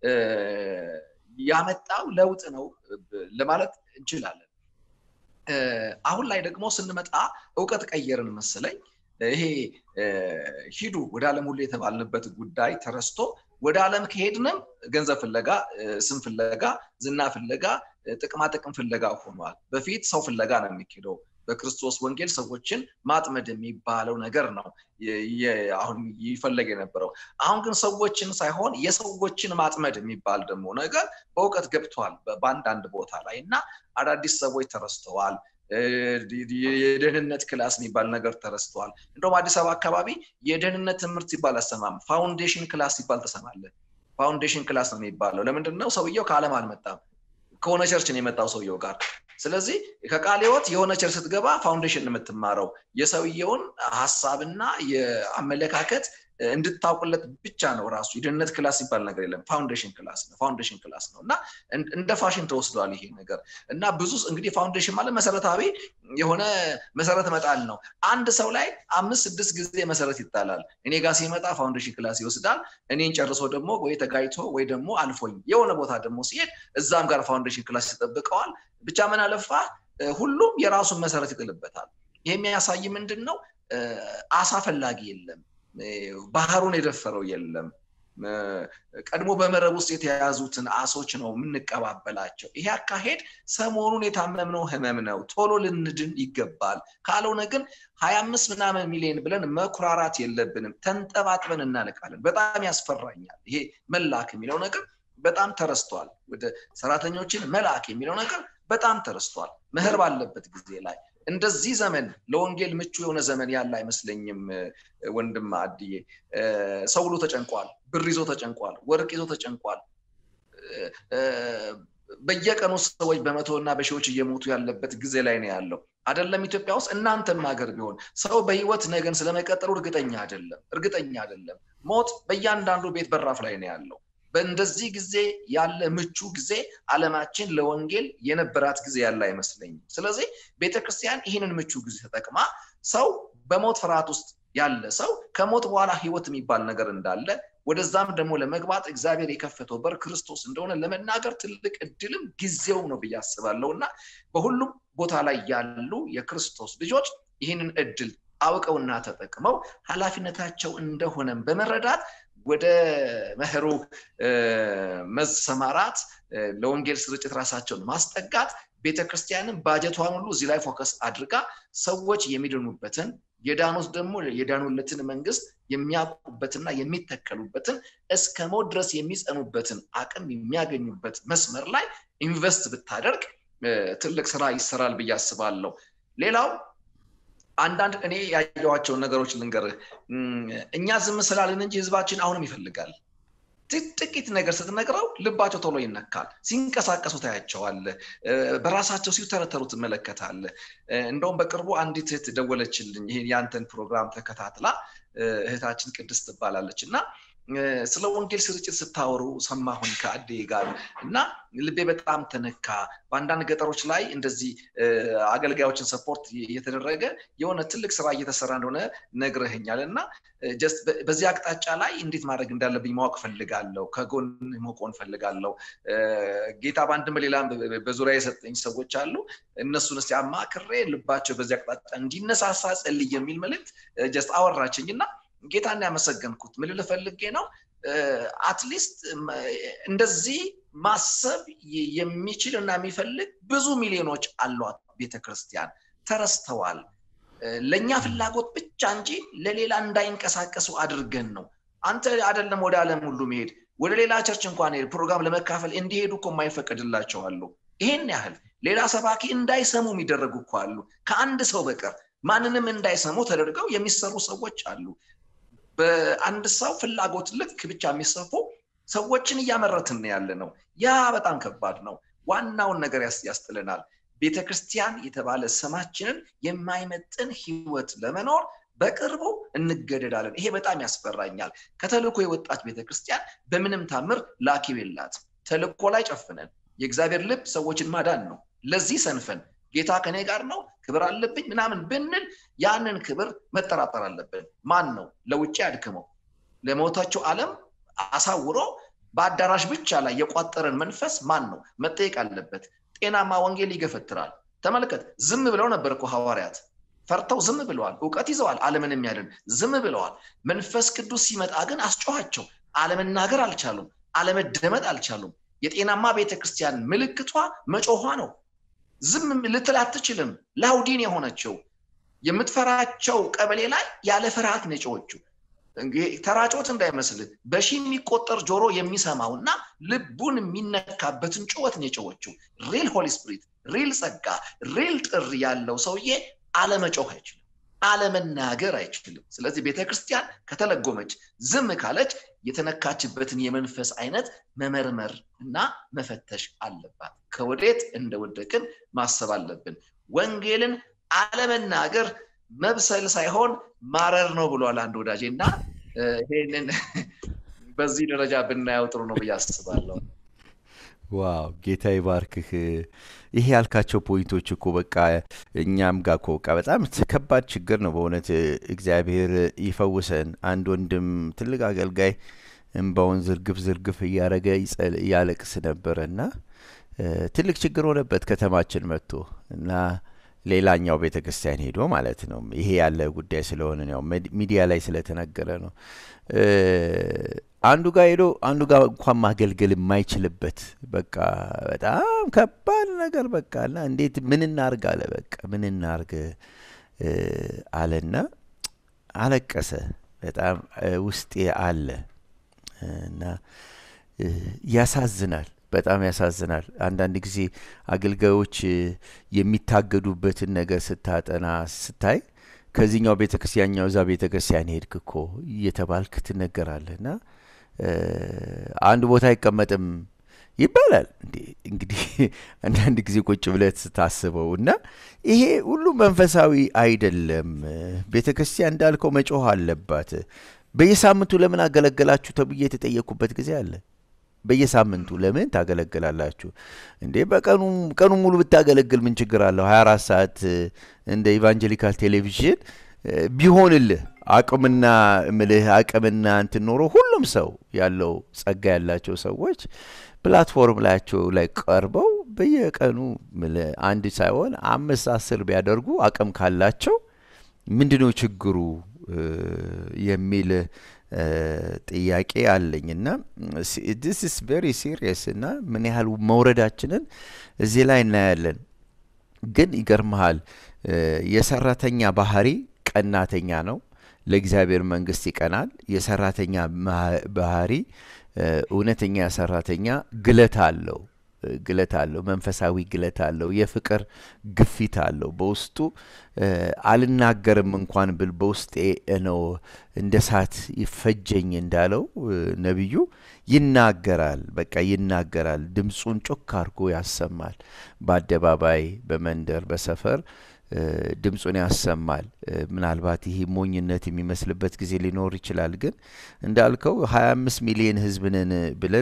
ያመጣው ለውጥ ነው ለማለት እንችላለን። አሁን ላይ ደግሞ ስንመጣ እውቀት ቀየርን መሰለኝ። ይሄ ሂዱ ወደ ዓለም ሁሉ የተባልንበት ጉዳይ ተረስቶ ወደ ዓለም ከሄድንም ገንዘብ ፍለጋ፣ ስም ፍለጋ፣ ዝና ፍለጋ፣ ጥቅማ ጥቅም ፍለጋ ሆኗል። በፊት ሰው ፍለጋ ነው የሚሄደው። በክርስቶስ ወንጌል ሰዎችን ማጥመድ የሚባለው ነገር ነው አሁን ይፈለግ የነበረው። አሁን ግን ሰዎችን ሳይሆን የሰዎችን ማጥመድ የሚባል ደግሞ ነገር በእውቀት ገብቷል በአንዳንድ ቦታ ላይ እና አዳዲስ ሰዎች ተረስተዋል። የደህንነት ክላስ የሚባል ነገር ተረስተዋል። እንደውም አዲስ አበባ አካባቢ የደህንነት ትምህርት ሲባል አሰማም። ፋውንዴሽን ክላስ ሲባል ተሰማለ። ፋውንዴሽን ክላስ ነው የሚባለው። ለምንድን ነው? ሰውየው ከዓለም አልመጣም፣ ከሆነ ቸርች ነው የመጣው ሰውየው ጋር ስለዚህ ከቃለ ሕይወት የሆነ ቸር ስትገባ ፋውንዴሽን የምትማረው የሰውየውን ሀሳብና የአመለካከት እንድታውቅለት ብቻ ነው። ራሱ የደህንነት ክላስ ሲባል ነገር የለም። ፋውንዴሽን ክላስ ነው። ፋውንዴሽን ክላስ ነው እና እንደ ፋሽን ተወስዷል ይሄ ነገር እና ብዙ እንግዲህ ፋውንዴሽን ማለት መሰረታዊ የሆነ መሰረት መጣል ነው። አንድ ሰው ላይ አምስት ስድስት ጊዜ መሰረት ይጣላል። እኔ ጋር ሲመጣ ፋውንዴሽን ክላስ ይወስዳል። እኔን ጨርሶ ደግሞ ወይ ተጋይቶ ወይ ደግሞ አልፎኝ የሆነ ቦታ ደግሞ ሲሄድ እዛም ጋር ፋውንዴሽን ክላስ ይጠብቀዋል። ብቻ ምን አለፋ ሁሉም የራሱን መሰረት ይጥልበታል። ይህ የሚያሳይ ምንድን ነው? አሳ ፈላጊ የለም፣ ባህሩን የደፈረው የለም። ቀድሞ በመረብ ውስጥ የተያዙትን አሶች ነው የምንቀባበላቸው። ይሄ አካሄድ ሰሞኑን የታመምነው ህመም ነው፣ ቶሎ ልንድን ይገባል። ካልሆነ ግን ሀያ አምስት ምናምን ሚሊዮን ብለን መኩራራት የለብንም። ተንጠባጥበን እናልቃለን። በጣም ያስፈራኛል። ይሄ መላክ የሚለው ነገር በጣም ተረስቷል። ወደ ሰራተኞችን መላክ የሚለው ነገር በጣም ተረስቷል። መህር ባለበት ጊዜ ላይ እንደዚህ ዘመን ለወንጌል ምቹ የሆነ ዘመን ያለ አይመስለኝም። ወንድም አድዬ ሰው ብሎ ተጨንቋል። ብር ይዞ ተጨንቋል። ወርቅ ይዞ ተጨንቋል። በየቀኑ ሰዎች በመቶ እና በሺዎች እየሞቱ ያለበት ጊዜ ላይ ነው ያለው። አይደለም ኢትዮጵያ ውስጥ እናንተም ሀገር ቢሆን ሰው በህይወት ነገን ስለመቀጠሉ እርግጠኛ አይደለም፣ እርግጠኛ አይደለም። ሞት በእያንዳንዱ ቤት በራፍ ላይ ነው ያለው። በእንደዚህ ጊዜ ያለ ምቹ ጊዜ አለማችን ለወንጌል የነበራት ጊዜ ያለ አይመስለኝም። ስለዚህ ቤተክርስቲያን ይህንን ምቹ ጊዜ ተጠቅማ ሰው በሞት ፍርሃት ውስጥ ያለ ሰው ከሞት በኋላ ህይወት የሚባል ነገር እንዳለ ወደዛም ደግሞ ለመግባት እግዚአብሔር የከፈተው በር ክርስቶስ እንደሆነ ለመናገር ትልቅ እድልም ጊዜው ነው ብዬ አስባለሁ እና በሁሉም ቦታ ላይ ያሉ የክርስቶስ ልጆች ይህንን እድል አውቀውና ተጠቅመው ኃላፊነታቸው እንደሆነም በመረዳት ወደ መህሩ መሰማራት ለወንጌል ስርጭት ራሳቸውን ማስጠጋት ቤተክርስቲያንን ባጀቷን ሁሉ እዚህ ላይ ፎከስ አድርጋ ሰዎች የሚድኑበትን የዳኑት ደግሞ የዳኑለትን መንግስት የሚያውቁበትና የሚተከሉበትን እስከ ሞት ድረስ የሚጸኑበትን አቅም የሚያገኙበት መስመር ላይ ኢንቨስት ብታደርግ ትልቅ ስራ ይሰራል ብዬ አስባለሁ። ሌላው አንዳንድ እኔ ያየዋቸውን ነገሮች ልንገርህ። እኛ ዝም ስላልን እንጂ ህዝባችን አሁንም ይፈልጋል። ጥቂት ነገር ስትነግረው ልባቸው ቶሎ ይነካል። ሲንቀሳቀሱ ታያቸዋለህ። በራሳቸው ሲተረተሩ ትመለከታለህ። እንደውም በቅርቡ አንዲት እህት ደወለችልኝ። ይሄ ያንተን ፕሮግራም ተከታትላ እህታችን ቅድስት ትባላለች እና ስለ ወንጌል ስርጭት ስታወሩ ሰማሁኝ ከአዴ ጋር እና ልቤ በጣም ተነካ። በአንዳንድ ገጠሮች ላይ እንደዚህ አገልጋዮችን ሰፖርት እየተደረገ የሆነ ትልቅ ስራ እየተሰራ እንደሆነ ነግረህኛል እና ጀስት በዚህ አቅጣጫ ላይ እንዴት ማድረግ እንዳለብኝ ማወቅ ፈልጋለሁ። ከጎን መቆን ፈልጋለሁ። ጌታ በአንድም በሌላም በዙሪያ የሰጠኝ ሰዎች አሉ። እነሱን እስኪ አማክሬ ልባቸው በዚህ አቅጣጫ እንዲነሳሳ ጸልይ የሚል መልእክት ጀስት አወራችኝ እና ጌታን ያመሰገንኩት ምን ልፈልጌ ነው አትሊስት እንደዚህ ማሰብ የሚችል እና የሚፈልግ ብዙ ሚሊዮኖች አሏት ቤተክርስቲያን ተረስተዋል ለእኛ ፍላጎት ብቻ እንጂ ለሌላ እንዳይንቀሳቀሱ አድርገን ነው አንተ አደለም ወደ ዓለም ሁሉ መሄድ ወደ ሌላ ቸርች እንኳን ሄድ ፕሮግራም ለመካፈል እንዲሄዱ እኮ የማይፈቀድላቸው አሉ ይሄን ያህል ሌላ ሰባኪ እንዳይሰሙ የሚደረጉ እኮ አሉ ከአንድ ሰው በቀር ማንንም እንዳይሰሙ ተደርገው የሚሰሩ ሰዎች አሉ በአንድ ሰው ፍላጎት ልክ ብቻ የሚሰፉ ሰዎችን እያመረትን ያለ ነው ያ በጣም ከባድ ነው ዋናውን ነገር ያስጥለናል ቤተ ክርስቲያን የተባለ ስማችንን የማይመጥን ህይወት ለመኖር በቅርቡ እንገደዳለን ይሄ በጣም ያስፈራኛል ከተልኮ የወጣች ቤተክርስቲያን በምንም ታምር ላኪው የላት ተልኮ ላይ ጨፍነን የእግዚአብሔር ልብ ሰዎችን ማዳን ነው ለዚህ ሰንፈን ጌታ ከኔ ጋር ነው ክብር አለብኝ ምናምን ብንል ያንን ክብር መጠራጠር አለብን ማን ነው ለውጭ አድክመው ለሞታቸው ዓለም አሳውሮ በአዳራሽ ብቻ ላይ የቋጠረን መንፈስ ማን ነው መጠየቅ አለበት ጤናማ ወንጌል ይገፈትራል ተመልከት ዝም ብለው ነበር እኮ ሐዋርያት ፈርተው ዝም ብለዋል እውቀት ይዘዋል አለምን የሚያድን ዝም ብለዋል መንፈስ ቅዱስ ሲመጣ ግን አስጮኋቸው አለመናገር አልቻሉም አለመደመጥ አልቻሉም የጤናማ ቤተክርስቲያን ምልክቷ መጮኋ ነው ዝም ልትል አትችልም ላውዲን የሆነችው የምትፈራቸው ቀበሌ ላይ ያለ ፍርሃት ነጮዎቹ ተራጮት እንዳይመስል በሺ የሚቆጠር ጆሮ የሚሰማው እና ልቡን የሚነካበትን ጩወት ነጮዎቹ ሪል ሆሊ ስፕሪት ሪል ጸጋ ሪል ጥሪ ያለው ሰውዬ አለመጮህ አይችልም አለመናገር አይችልም ስለዚህ ቤተክርስቲያን ከተለጎመች ዝም ካለች የተነካችበትን የመንፈስ አይነት መመርመር እና መፈተሽ አለባት ከወዴት እንደወደቅን ማሰብ አለብን ወንጌልን አለመናገር መብሰል ሳይሆን ማረር ነው ብሏል አንድ ወዳጄ እና ይህንን በዚህ ደረጃ ብናየው ጥሩ ነው ብዬ አስባለሁ ዋው ጌታ ይባርክህ ይሄ ያልካቸው ፖይንቶች እኮ በቃ እኛም ጋር እኮ በቃ በጣም ከባድ ችግር ነው በእውነት እግዚአብሔር ይፈውሰን አንድ ወንድም ትልቅ አገልጋይ እንባውን ዝርግፍ ዝርግፍ እያደረገ ያለቅስ ነበረ እና ትልቅ ችግር ሆነበት ከተማችን መጥቶ እና ሌላኛው ቤተ ክርስቲያን ሄዶ ማለት ነው። ይሄ ያለ ጉዳይ ስለሆነ ያው ሚዲያ ላይ ስለተነገረ ነው። አንዱ ጋር ሄዶ አንዱ ጋር እንኳን ማገልገል የማይችልበት በቃ በጣም ከባድ ነገር በቃ እና እንዴት ምን እናርግ አለ። በቃ ምን እናርግ አለና አለቀሰ። በጣም ውስጤ አለ እና ያሳዝናል። በጣም ያሳዝናል። አንዳንድ ጊዜ አገልጋዮች የሚታገዱበትን ነገር ስታጠና ስታይ ከዚህኛው ቤተ ክርስቲያኛው እዛ ቤተ ክርስቲያን ሄድክ እኮ እየተባልክ ትነገራለህ እና አንድ ቦታ አይቀመጥም ይባላል። እንግዲህ አንዳንድ ጊዜ ቁጭ ብለት ስታስበው እና ይሄ ሁሉ መንፈሳዊ አይደለም። ቤተ ክርስቲያን እንዳልከው መጮህ አለባት። በየሳምንቱ ለምን አገለገላችሁ ተብዬ የተጠየቅኩበት ጊዜ አለ። በየሳምንቱ ለምን ታገለግላላችሁ እንዴ? በቀኑ ቀኑ ሙሉ ብታገለግል ምን ችግር አለው? 24 ሰዓት እንደ ኢቫንጀሊካል ቴሌቪዥን ቢሆንልህ አቅምና ምልህ አቅምና እንትን ኖሮ ሁሉም ሰው ያለው ጸጋ ያላቸው ሰዎች ፕላትፎርም ላያቸው ላይ ቀርበው በየቀኑ ምልህ አንድ ሳይሆን አምስት አስር ቢያደርጉ አቅም ካላቸው ምንድነው ችግሩ የሚል ጥያቄ አለኝ እና ዲስ ኢስ ቬሪ ሲሪየስ እና ምን ያህል መውረዳችንን እዚህ ላይ እናያለን። ግን ይገርመሃል የሰራተኛ ባህሪ ቀናተኛ ነው። ለእግዚአብሔር መንግስት ይቀናል። የሰራተኛ ባህሪ እውነተኛ ሰራተኛ ግለት አለው ግለት አለው። መንፈሳዊ ግለት አለው። የፍቅር ግፊት አለው በውስጡ። አልናገርም እንኳን ብል በውስጤ ነው እንደ ሳት ይፈጀኝ እንዳለው ነቢዩ ይናገራል። በቃ ይናገራል። ድምፁን ጮክ አድርጎ ያሰማል። በአደባባይ፣ በመንደር፣ በሰፈር ድምፁን ያሰማል። ምናልባት ይህ ሞኝነት የሚመስልበት ጊዜ ሊኖር ይችላል። ግን እንዳልከው 25 ሚሊዮን ህዝብ ነን ብለን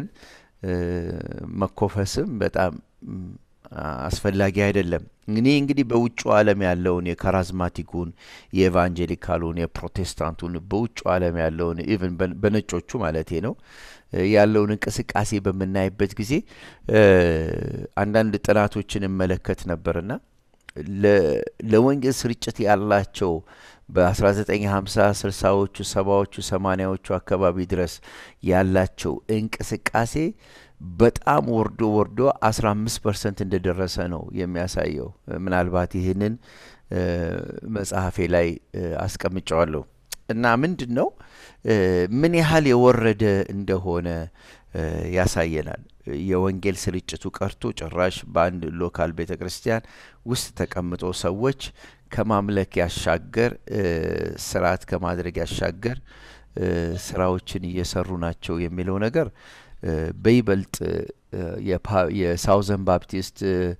መኮፈስም በጣም አስፈላጊ አይደለም። እኔ እንግዲህ በውጭ ዓለም ያለውን የካራዝማቲኩን፣ የኤቫንጀሊካሉን፣ የፕሮቴስታንቱን በውጭ ዓለም ያለውን ኢቨን በነጮቹ ማለቴ ነው ያለውን እንቅስቃሴ በምናይበት ጊዜ አንዳንድ ጥናቶችን እመለከት ነበርና ለወንጌል ስርጭት ያላቸው በ1950 ስልሳዎቹ ሰባዎቹ ሰማኒያዎቹ አካባቢ ድረስ ያላቸው እንቅስቃሴ በጣም ወርዶ ወርዶ 15 ፐርሰንት እንደደረሰ ነው የሚያሳየው። ምናልባት ይህንን መጽሐፌ ላይ አስቀምጨዋለሁ እና ምንድን ነው ምን ያህል የወረደ እንደሆነ ያሳየናል። የወንጌል ስርጭቱ ቀርቶ ጭራሽ በአንድ ሎካል ቤተ ክርስቲያን ውስጥ ተቀምጦ ሰዎች ከማምለክ ያሻገር ስርዓት ከማድረግ ያሻገር ስራዎችን እየሰሩ ናቸው የሚለው ነገር በይበልጥ የሳውዘን ባፕቲስት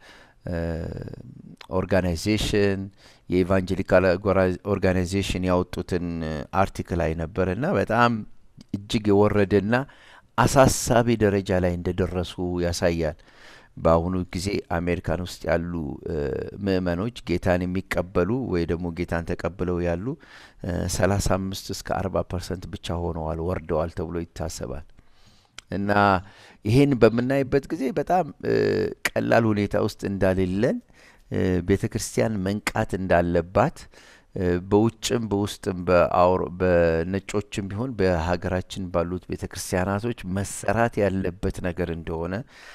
ኦርጋናይዜሽን የኢቫንጀሊካል ኦርጋናይዜሽን ያወጡትን አርቲክል ላይ ነበር እና በጣም እጅግ የወረደና አሳሳቢ ደረጃ ላይ እንደደረሱ ያሳያል። በአሁኑ ጊዜ አሜሪካን ውስጥ ያሉ ምእመኖች ጌታን የሚቀበሉ ወይ ደግሞ ጌታን ተቀብለው ያሉ ሰላሳ አምስት እስከ አርባ ፐርሰንት ብቻ ሆነዋል ወርደዋል ተብሎ ይታሰባል። እና ይሄን በምናይበት ጊዜ በጣም ቀላል ሁኔታ ውስጥ እንዳሌለን ቤተ ክርስቲያን መንቃት እንዳለባት በውጭም በውስጥም በነጮችም ቢሆን በሀገራችን ባሉት ቤተ ክርስቲያናቶች መሰራት ያለበት ነገር እንደሆነ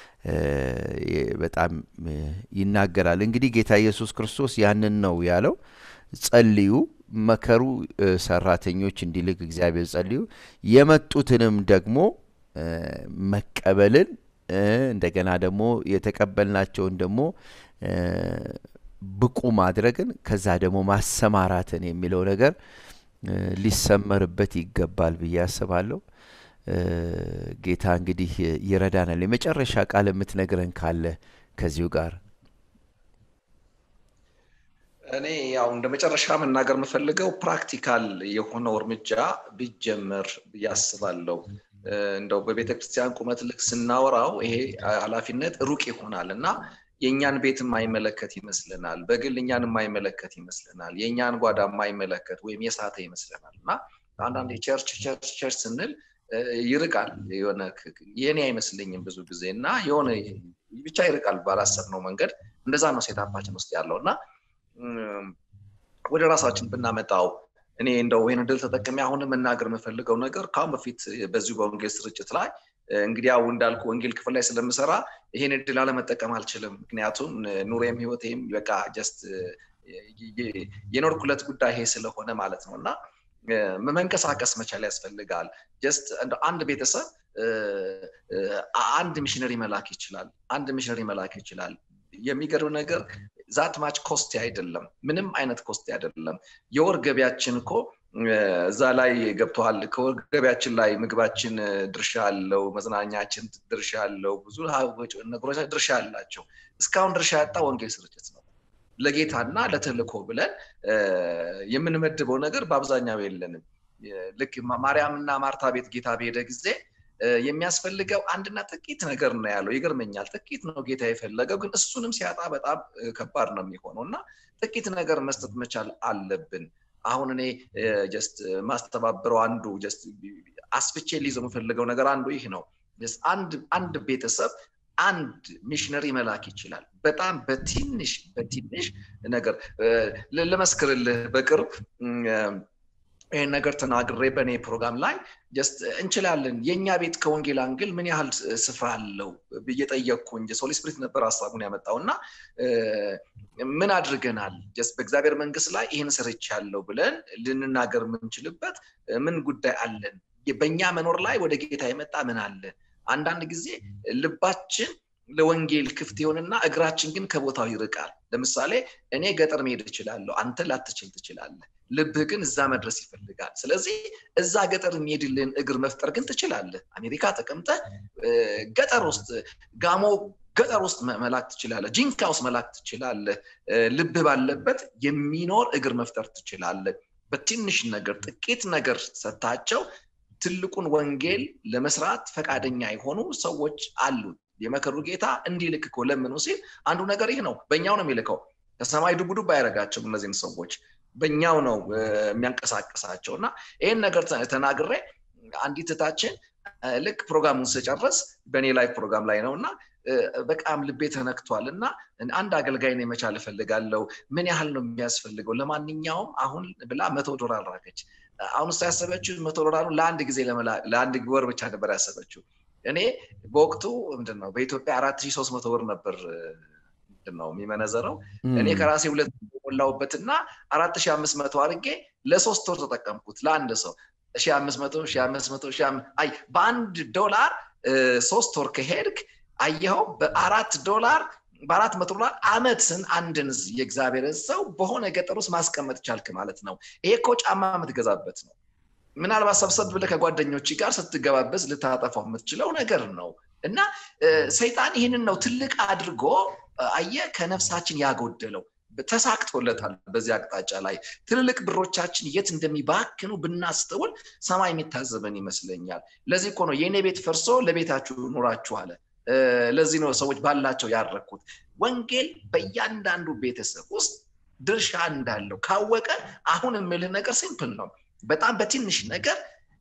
በጣም ይናገራል። እንግዲህ ጌታ ኢየሱስ ክርስቶስ ያንን ነው ያለው። ጸልዩ፣ መከሩ ሰራተኞች እንዲልክ እግዚአብሔር ጸልዩ፣ የመጡትንም ደግሞ መቀበልን እንደገና ደግሞ የተቀበልናቸውን ደግሞ ብቁ ማድረግን ከዛ ደግሞ ማሰማራትን የሚለው ነገር ሊሰመርበት ይገባል ብዬ አስባለሁ። ጌታ እንግዲህ ይረዳናል። የመጨረሻ ቃል የምትነግረን ካለ ከዚሁ ጋር እኔ ያው እንደ መጨረሻ መናገር የምፈልገው ፕራክቲካል የሆነው እርምጃ ቢጀመር ብዬ አስባለሁ። እንደው በቤተ ክርስቲያን ቁመት ልክ ስናወራው ይሄ ኃላፊነት ሩቅ ይሆናል እና የእኛን ቤት የማይመለከት ይመስለናል። በግል እኛን የማይመለከት ይመስለናል። የእኛን ጓዳ የማይመለከት ወይም የሳተ ይመስለናል እና አንዳንድ ቸርች ቸርች ቸርች ስንል ይርቃል የሆነ የኔ አይመስለኝም ብዙ ጊዜ እና የሆነ ብቻ ይርቃል ባላሰብነው መንገድ እንደዛ ነው ሴታፓችን ውስጥ ያለው እና ወደ ራሳችን ብናመጣው እኔ እንደው ይህን ድል ተጠቅሜ አሁንም መናገር የምፈልገው ነገር ከአሁን በፊት በዚሁ በወንጌል ስርጭት ላይ እንግዲህ ያው እንዳልኩ ወንጌል ክፍል ላይ ስለምሰራ ይሄን እድል አለመጠቀም አልችልም ምክንያቱም ኑሬም ህይወቴም በቃ ጀስት የኖርኩለት ጉዳይ ይሄ ስለሆነ ማለት ነው እና መንቀሳቀስ መቻል ያስፈልጋል ጀስት አንድ ቤተሰብ አንድ ሚሽነሪ መላክ ይችላል አንድ ሚሽነሪ መላክ ይችላል የሚገርም ነገር ዛት ማች ኮስቲ አይደለም ምንም አይነት ኮስቲ አይደለም የወር ገቢያችን እኮ እዛ ላይ ገብተዋል ከወር ገቢያችን ላይ ምግባችን ድርሻ አለው መዝናኛችን ድርሻ አለው ብዙ ነገሮች ድርሻ አላቸው እስካሁን ድርሻ ያጣ ወንጌል ስርጭት ነው ለጌታና ለተልኮ ብለን የምንመድበው ነገር በአብዛኛው የለንም ልክ ማርያምና ማርታ ቤት ጌታ በሄደ ጊዜ የሚያስፈልገው አንድና ጥቂት ነገር ነው ያለው ይገርመኛል ጥቂት ነው ጌታ የፈለገው ግን እሱንም ሲያጣ በጣም ከባድ ነው የሚሆነው እና ጥቂት ነገር መስጠት መቻል አለብን አሁን እኔ ጀስት ማስተባበረው አንዱ ጀስት አስፍቼ ሊይዘው የምፈልገው ነገር አንዱ ይህ ነው አንድ ቤተሰብ አንድ ሚሽነሪ መላክ ይችላል በጣም በትንሽ በትንሽ ነገር ልመስክርልህ በቅርብ ይህን ነገር ተናግሬ በእኔ ፕሮግራም ላይ ጀስት እንችላለን የእኛ ቤት ከወንጌል አንግል ምን ያህል ስፍራ አለው ብዬ ጠየቅኩኝ ሶሊ ስፕሪት ነበር ሀሳቡን ያመጣው እና ምን አድርገናል ጀስት በእግዚአብሔር መንግስት ላይ ይህን ስርች ያለው ብለን ልንናገር የምንችልበት ምን ጉዳይ አለን በእኛ መኖር ላይ ወደ ጌታ የመጣ ምን አለ አንዳንድ ጊዜ ልባችን ለወንጌል ክፍት ይሆንና እግራችን ግን ከቦታው ይርቃል ለምሳሌ እኔ ገጠር መሄድ እችላለሁ አንተ ላትችል ትችላለህ ልብህ ግን እዛ መድረስ ይፈልጋል ስለዚህ እዛ ገጠር የሚሄድልን እግር መፍጠር ግን ትችላለህ አሜሪካ ተቀምጠ ገጠር ውስጥ ጋሞ ገጠር ውስጥ መላክ ትችላለህ ጂንካ ውስጥ መላክ ትችላለህ ልብህ ባለበት የሚኖር እግር መፍጠር ትችላለህ በትንሽ ነገር ጥቂት ነገር ሰታቸው ትልቁን ወንጌል ለመስራት ፈቃደኛ የሆኑ ሰዎች አሉ የመከሩ ጌታ እንዲልክ እኮ ለምኑ ሲል አንዱ ነገር ይህ ነው በእኛው ነው የሚልከው ከሰማይ ዱብ ዱብ አያደረጋቸውም እነዚህን ሰዎች በእኛው ነው የሚያንቀሳቀሳቸው እና ይህን ነገር ተናግሬ አንዲት እታችን ልክ ፕሮግራሙን ስጨርስ በእኔ ላይ ፕሮግራም ላይ ነው እና በጣም ልቤ ተነክቷል እና አንድ አገልጋይ ነው መቻል እፈልጋለሁ ምን ያህል ነው የሚያስፈልገው ለማንኛውም አሁን ብላ መቶ ዶላር ላከች አሁን እሷ ያሰበችው መቶ ዶላሩ ለአንድ ጊዜ ለአንድ ወር ብቻ ነበር ያሰበችው እኔ በወቅቱ ምንድን ነው በኢትዮጵያ አራት ሺህ ሶስት መቶ ብር ነበር ነው የሚመነዘረው እኔ ከራሴ ሁለት ሞላውበትና አራት ሺህ አምስት መቶ አድርጌ ለሶስት ወር ተጠቀምኩት ለአንድ ሰው ሺ አምስት መቶ ሺ አምስት መቶ ሺ አይ በአንድ ዶላር ሶስት ወር ከሄድክ አየኸው በአራት ዶላር በአራት መቶ ዶላር አመትን አንድን የእግዚአብሔርን ሰው በሆነ ገጠር ውስጥ ማስቀመጥ ቻልክ ማለት ነው ይሄ እኮ ጫማ የምትገዛበት ነው ምናልባት ሰብሰብ ብለ ከጓደኞች ጋር ስትገባበዝ ልታጠፋው የምትችለው ነገር ነው እና ሰይጣን ይህንን ነው ትልቅ አድርጎ አየ ከነፍሳችን ያጎደለው ተሳክቶለታል በዚህ አቅጣጫ ላይ ትልልቅ ብሮቻችን የት እንደሚባክኑ ብናስተውል ሰማይ የሚታዘበን ይመስለኛል ለዚህ እኮ ነው የእኔ ቤት ፈርሶ ለቤታችሁ ኑራችሁ አለ ለዚህ ነው ሰዎች ባላቸው ያረኩት ወንጌል በእያንዳንዱ ቤተሰብ ውስጥ ድርሻ እንዳለው ካወቀ አሁን የምልህ ነገር ሲምፕል ነው በጣም በትንሽ ነገር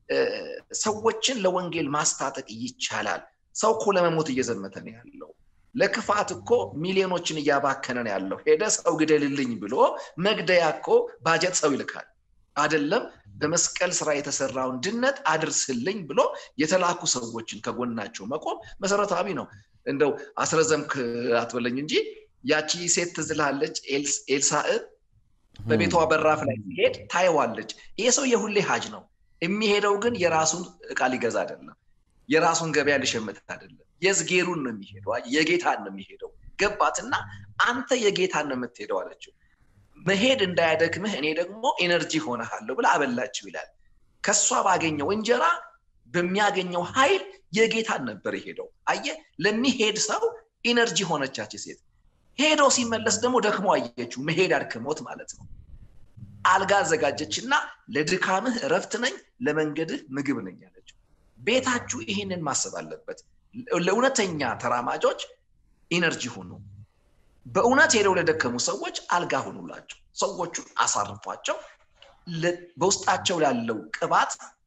ሰዎችን ለወንጌል ማስታጠቅ ይቻላል ሰው እኮ ለመሞት እየዘመተ ነው ያለው ለክፋት እኮ ሚሊዮኖችን እያባከነ ነው ያለው ሄደ ሰው ግደልልኝ ብሎ መግደያ እኮ ባጀት ሰው ይልካል አደለም በመስቀል ስራ የተሰራውን ድነት አድርስልኝ ብሎ የተላኩ ሰዎችን ከጎናቸው መቆም መሰረታዊ ነው እንደው አስረዘምክ አትበለኝ እንጂ ያቺ ሴት ትዝላለች ኤልሳእ በቤቷ በራፍ ላይ ሲሄድ ታየዋለች ይሄ ሰው የሁሌ ሀጅ ነው የሚሄደው ግን የራሱን እቃ ሊገዛ አይደለም የራሱን ገበያ ሊሸምት አይደለም የዝጌሩን ነው የሚሄደው የጌታን ነው የሚሄደው ገባትና አንተ የጌታን ነው የምትሄደው አለችው መሄድ እንዳያደክምህ እኔ ደግሞ ኤነርጂ ሆነሃለሁ ብላ አበላችው ይላል ከእሷ ባገኘው እንጀራ በሚያገኘው ኃይል የጌታን ነበር የሄደው አየ ለሚሄድ ሰው ኢነርጂ ሆነቻች ሴት ሄዶ ሲመለስ ደግሞ ደክሞ አየችው መሄድ አድክሞት ማለት ነው አልጋ አዘጋጀችና ለድካምህ እረፍት ነኝ ለመንገድህ ምግብ ነኝ ያለችው ቤታችሁ ይህንን ማሰብ አለበት ለእውነተኛ ተራማጆች ኢነርጂ ሁኑ በእውነት ሄደው ለደከሙ ሰዎች አልጋ ሁኑላቸው ሰዎቹን አሳርፏቸው በውስጣቸው ላለው ቅባት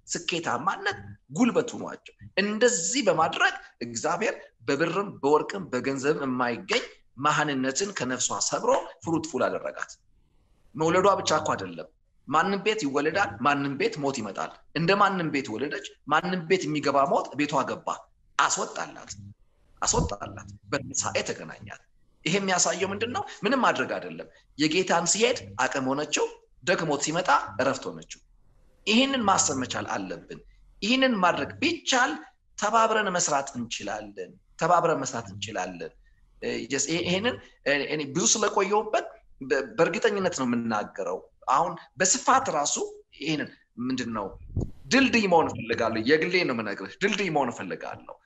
ስኬታማነት ጉልበቱ ናቸው። እንደዚህ በማድረግ እግዚአብሔር በብርም በወርቅም በገንዘብም የማይገኝ መሃንነትን ከነፍሷ ሰብሮ ፍሩትፉል አደረጋት። መውለዷ ብቻ እኮ አይደለም። ማንም ቤት ይወለዳል፣ ማንም ቤት ሞት ይመጣል። እንደ ማንም ቤት ወለደች። ማንም ቤት የሚገባ ሞት ቤቷ ገባ። አስወጣላት አስወጣላት። በትንሣኤ ተገናኛት። ይሄ የሚያሳየው ምንድን ነው? ምንም ማድረግ አይደለም። የጌታን ሲሄድ አቅም ሆነችው፣ ደክሞት ሲመጣ እረፍት ሆነችው። ይህንን ማሰብ መቻል አለብን። ይህንን ማድረግ ቢቻል ተባብረን መስራት እንችላለን። ተባብረን መስራት እንችላለን። ይህንን ብዙ ስለቆየውበት በእርግጠኝነት ነው የምናገረው። አሁን በስፋት ራሱ ይህንን ምንድን ነው ድልድይ መሆን እፈልጋለሁ። የግሌ ነው የምነግርህ። ድልድይ መሆን እፈልጋለሁ።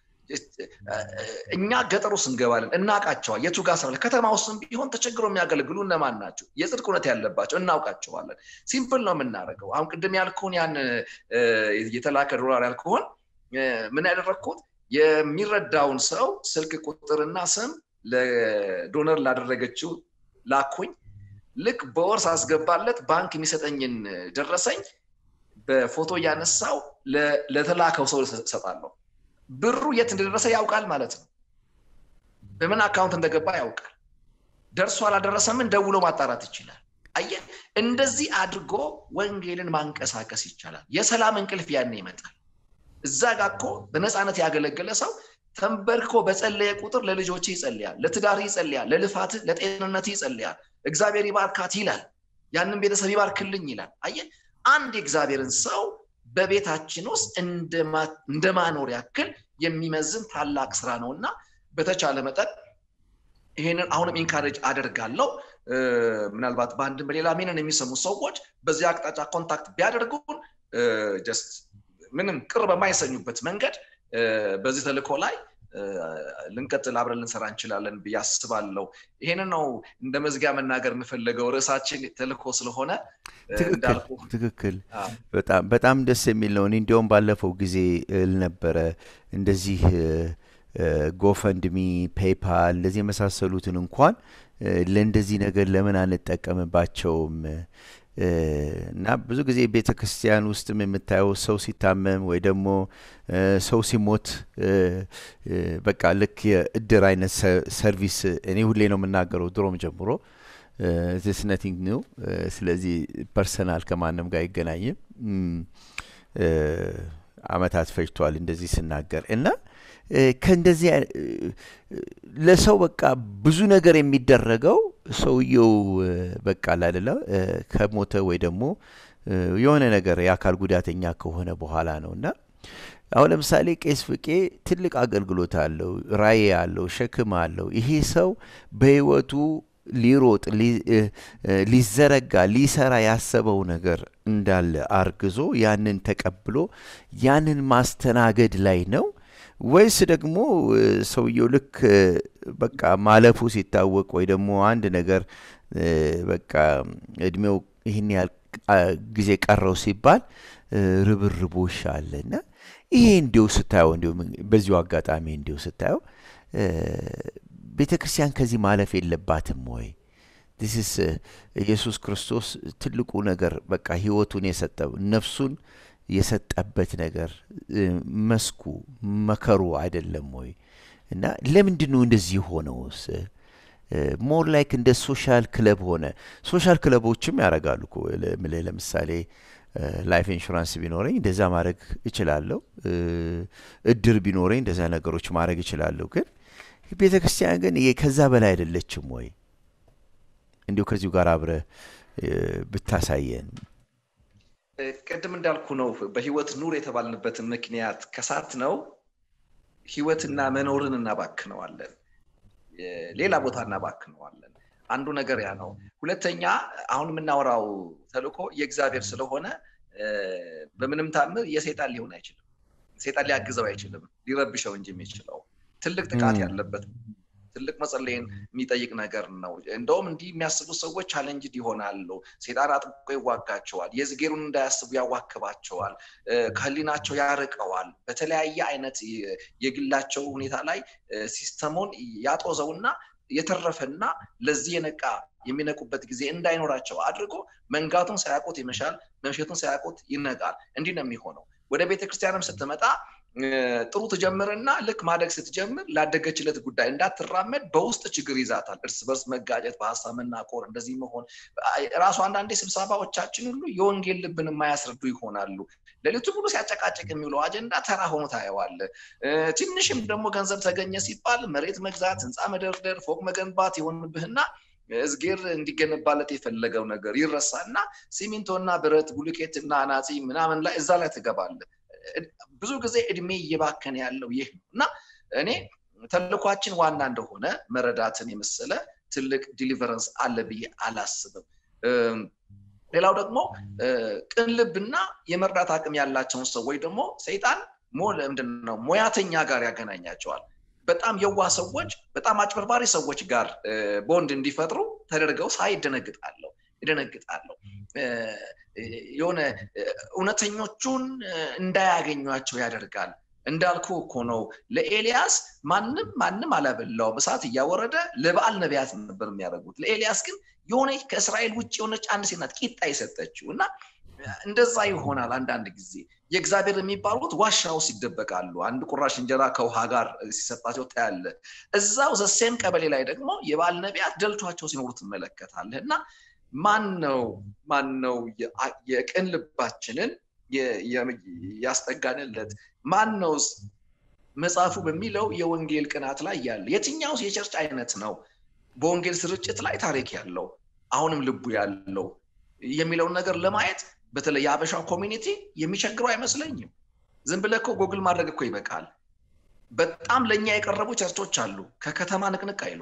እኛ ገጠር ውስጥ እንገባለን፣ እናውቃቸዋል። የቱ ጋር ስራ ከተማ ውስጥም ቢሆን ተቸግሮ የሚያገለግሉ እነማን ናቸው? የጽድቅ እውነት ያለባቸው እናውቃቸዋለን። ሲምፕል ነው የምናደርገው። አሁን ቅድም ያልኩህን ያን የተላከ ዶላር ያልኩህን ምን ያደረግኩት የሚረዳውን ሰው ስልክ ቁጥርና ስም ለዶነር ላደረገችው ላኩኝ። ልክ በወር ሳስገባለት ባንክ የሚሰጠኝን ደረሰኝ በፎቶ እያነሳው ለተላከው ሰው እሰጣለሁ። ብሩ የት እንደደረሰ ያውቃል ማለት ነው። በምን አካውንት እንደገባ ያውቃል። ደርሶ አላደረሰምን ደውሎ ማጣራት ይችላል። አየህ፣ እንደዚህ አድርጎ ወንጌልን ማንቀሳቀስ ይቻላል። የሰላም እንቅልፍ ያኔ ይመጣል። እዛ ጋ እኮ በነፃነት ያገለገለ ሰው ተንበርኮ በጸለየ ቁጥር ለልጆች ይጸልያል፣ ለትዳር ይጸልያል፣ ለልፋት ለጤንነት ይጸልያል። እግዚአብሔር ይባርካት ይላል። ያንን ቤተሰብ ይባርክልኝ ይላል። አየህ አንድ የእግዚአብሔርን ሰው በቤታችን ውስጥ እንደ ማኖር ያክል የሚመዝን ታላቅ ስራ ነው እና በተቻለ መጠን ይሄንን አሁንም ኢንካሬጅ አደርጋለሁ። ምናልባት በአንድም በሌላ ሚንን የሚሰሙ ሰዎች በዚህ አቅጣጫ ኮንታክት ቢያደርጉን ጀስት ምንም ቅር በማይሰኙበት መንገድ በዚህ ተልእኮ ላይ ልንቀጥል አብረን ልንሰራ እንችላለን ብዬ አስባለሁ። ይሄንን ነው እንደ መዝጊያ መናገር የምፈልገው። ርዕሳችን ተልእኮ ስለሆነ ትክክል። በጣም ደስ የሚል ነው። እኔ እንዲያውም ባለፈው ጊዜ እል ነበረ እንደዚህ ጎፈንድሚ፣ ፔይፓል እንደዚህ የመሳሰሉትን እንኳን ለእንደዚህ ነገር ለምን አንጠቀምባቸውም? እና ብዙ ጊዜ ቤተ ክርስቲያን ውስጥም የምታየው ሰው ሲታመም ወይ ደግሞ ሰው ሲሞት በቃ ልክ የእድር አይነት ሰርቪስ እኔ ሁሌ ነው የምናገረው ድሮም ጀምሮ ዚስ ነቲንግ ኒው። ስለዚህ ፐርሰናል ከማንም ጋር አይገናኝም። አመታት ፈጅቷል እንደዚህ ስናገር እና ከእንደዚህ ለሰው በቃ ብዙ ነገር የሚደረገው ሰውየው በቃ ላደለ ከሞተ ወይ ደግሞ የሆነ ነገር የአካል ጉዳተኛ ከሆነ በኋላ ነው እና አሁን ለምሳሌ ቄስ ፍቄ ትልቅ አገልግሎት አለው፣ ራእይ አለው፣ ሸክም አለው። ይሄ ሰው በህይወቱ ሊሮጥ ሊዘረጋ ሊሰራ ያሰበው ነገር እንዳለ አርግዞ ያንን ተቀብሎ ያንን ማስተናገድ ላይ ነው ወይስ ደግሞ ሰውየው ልክ በቃ ማለፉ ሲታወቅ ወይ ደግሞ አንድ ነገር በቃ እድሜው ይህን ያህል ጊዜ ቀረው ሲባል ርብርቦሽ አለ እና ይሄ እንዲሁ ስታየው እንዲሁ በዚሁ አጋጣሚ እንዲሁ ስታየው ቤተ ክርስቲያን ከዚህ ማለፍ የለባትም ወይ? ዲስስ ኢየሱስ ክርስቶስ ትልቁ ነገር በቃ ህይወቱን የሰጠው ነፍሱን የሰጠበት ነገር መስኩ መከሩ አይደለም ወይ? እና ለምንድን ነው እንደዚህ ሆነውስ? ሞር ላይክ እንደ ሶሻል ክለብ ሆነ። ሶሻል ክለቦችም ያደርጋሉ እኮ ለምሳሌ ላይፍ ኢንሹራንስ ቢኖረኝ እንደዛ ማድረግ እችላለሁ። እድር ቢኖረኝ እንደዛ ነገሮች ማድረግ እችላለሁ። ግን ቤተ ክርስቲያን ግን ከዛ በላይ አይደለችም ወይ? እንዲሁ ከዚሁ ጋር አብረ ብታሳየን። ቅድም እንዳልኩ ነው። በህይወት ኑር የተባልንበትን ምክንያት ከሳት ነው ህይወትና መኖርን እናባክነዋለን፣ ሌላ ቦታ እናባክነዋለን። አንዱ ነገር ያ ነው። ሁለተኛ አሁን የምናወራው ተልእኮ የእግዚአብሔር ስለሆነ በምንም ታምር የሴጣን ሊሆን አይችልም። ሴጣን ሊያግዘው አይችልም፣ ሊረብሸው እንጂ የሚችለው ትልቅ ጥቃት ያለበት ትልቅ መጸለይን የሚጠይቅ ነገር ነው። እንደውም እንዲህ የሚያስቡ ሰዎች ቻለንጅድ ይሆናሉ። ሴጣን አጥብቆ ይዋጋቸዋል። የዝጌሩን እንዳያስቡ ያዋክባቸዋል። ከህሊናቸው ያርቀዋል። በተለያየ አይነት የግላቸው ሁኔታ ላይ ሲስተሙን ያጦዘውና የተረፈና ለዚህ የነቃ የሚነቁበት ጊዜ እንዳይኖራቸው አድርጎ መንጋቱን ሳያውቁት ይመሻል፣ መምሸቱን ሳያውቁት ይነቃል። እንዲህ ነው የሚሆነው። ወደ ቤተክርስቲያንም ስትመጣ ጥሩ ትጀምርና ልክ ማደግ ስትጀምር ላደገችለት ጉዳይ እንዳትራመድ በውስጥ ችግር ይዛታል። እርስ በርስ መጋጨት፣ በሀሳብ መናቆር፣ እንደዚህ መሆን ራሱ አንዳንዴ ስብሰባዎቻችን ሁሉ የወንጌል ልብን የማያስረዱ ይሆናሉ። ሌሊቱ ሙሉ ሲያጨቃጭቅ የሚውለው አጀንዳ ተራ ሆኖ ታየዋለ። ትንሽም ደግሞ ገንዘብ ተገኘ ሲባል መሬት መግዛት፣ ህንፃ መደርደር፣ ፎቅ መገንባት የሆንብህና እዝጌር እንዲገነባለት የፈለገው ነገር ይረሳና ሲሚንቶና ብረት ቡሉኬትና አናፂ ምናምን ላይ እዛ ላይ ትገባለ። ብዙ ጊዜ እድሜ እየባከነ ያለው ይህ ነው እና እኔ ተልኳችን ዋና እንደሆነ መረዳትን የመሰለ ትልቅ ዲሊቨረንስ አለ ብዬ አላስብም። ሌላው ደግሞ ቅን ልብና የመርዳት አቅም ያላቸውን ሰዎች ደግሞ ሰይጣን ምንድን ነው ሙያተኛ ጋር ያገናኛቸዋል። በጣም የዋ ሰዎች በጣም አጭበርባሪ ሰዎች ጋር ቦንድ እንዲፈጥሩ ተደርገው ሳይ ይደነግጣለሁ ይደነግጣለሁ። የሆነ እውነተኞቹን እንዳያገኟቸው ያደርጋል። እንዳልኩ እኮ ነው ለኤልያስ ማንም ማንም አላበላውም። እሳት እያወረደ ለበዓል ነቢያት ነበር የሚያደርጉት። ለኤልያስ ግን የሆነ ከእስራኤል ውጭ የሆነች አንድ ሴት ናት ቂጣ የሰጠችው እና እንደዛ ይሆናል። አንዳንድ ጊዜ የእግዚአብሔር የሚባሉት ዋሻ ውስጥ ይደበቃሉ። አንድ ቁራሽ እንጀራ ከውሃ ጋር ሲሰጣቸው ታያለ። እዛው ዘሴም ቀበሌ ላይ ደግሞ የበዓል ነቢያት ደልቷቸው ሲኖሩ ትመለከታለህ እና ማን ነው ማን ነው የቅን ልባችንን ያስጠጋንለት? ማን ነው መጽሐፉ በሚለው የወንጌል ቅናት ላይ ያለ የትኛውስ የቸርች አይነት ነው በወንጌል ስርጭት ላይ ታሪክ ያለው አሁንም ልቡ ያለው የሚለውን ነገር ለማየት በተለይ የአበሻ ኮሚኒቲ የሚቸግረው አይመስለኝም። ዝም ብለህ እኮ ጎግል ማድረግ እኮ ይበቃል። በጣም ለእኛ የቀረቡ ቸርቾች አሉ። ከከተማ ንቅንቅ አይሉ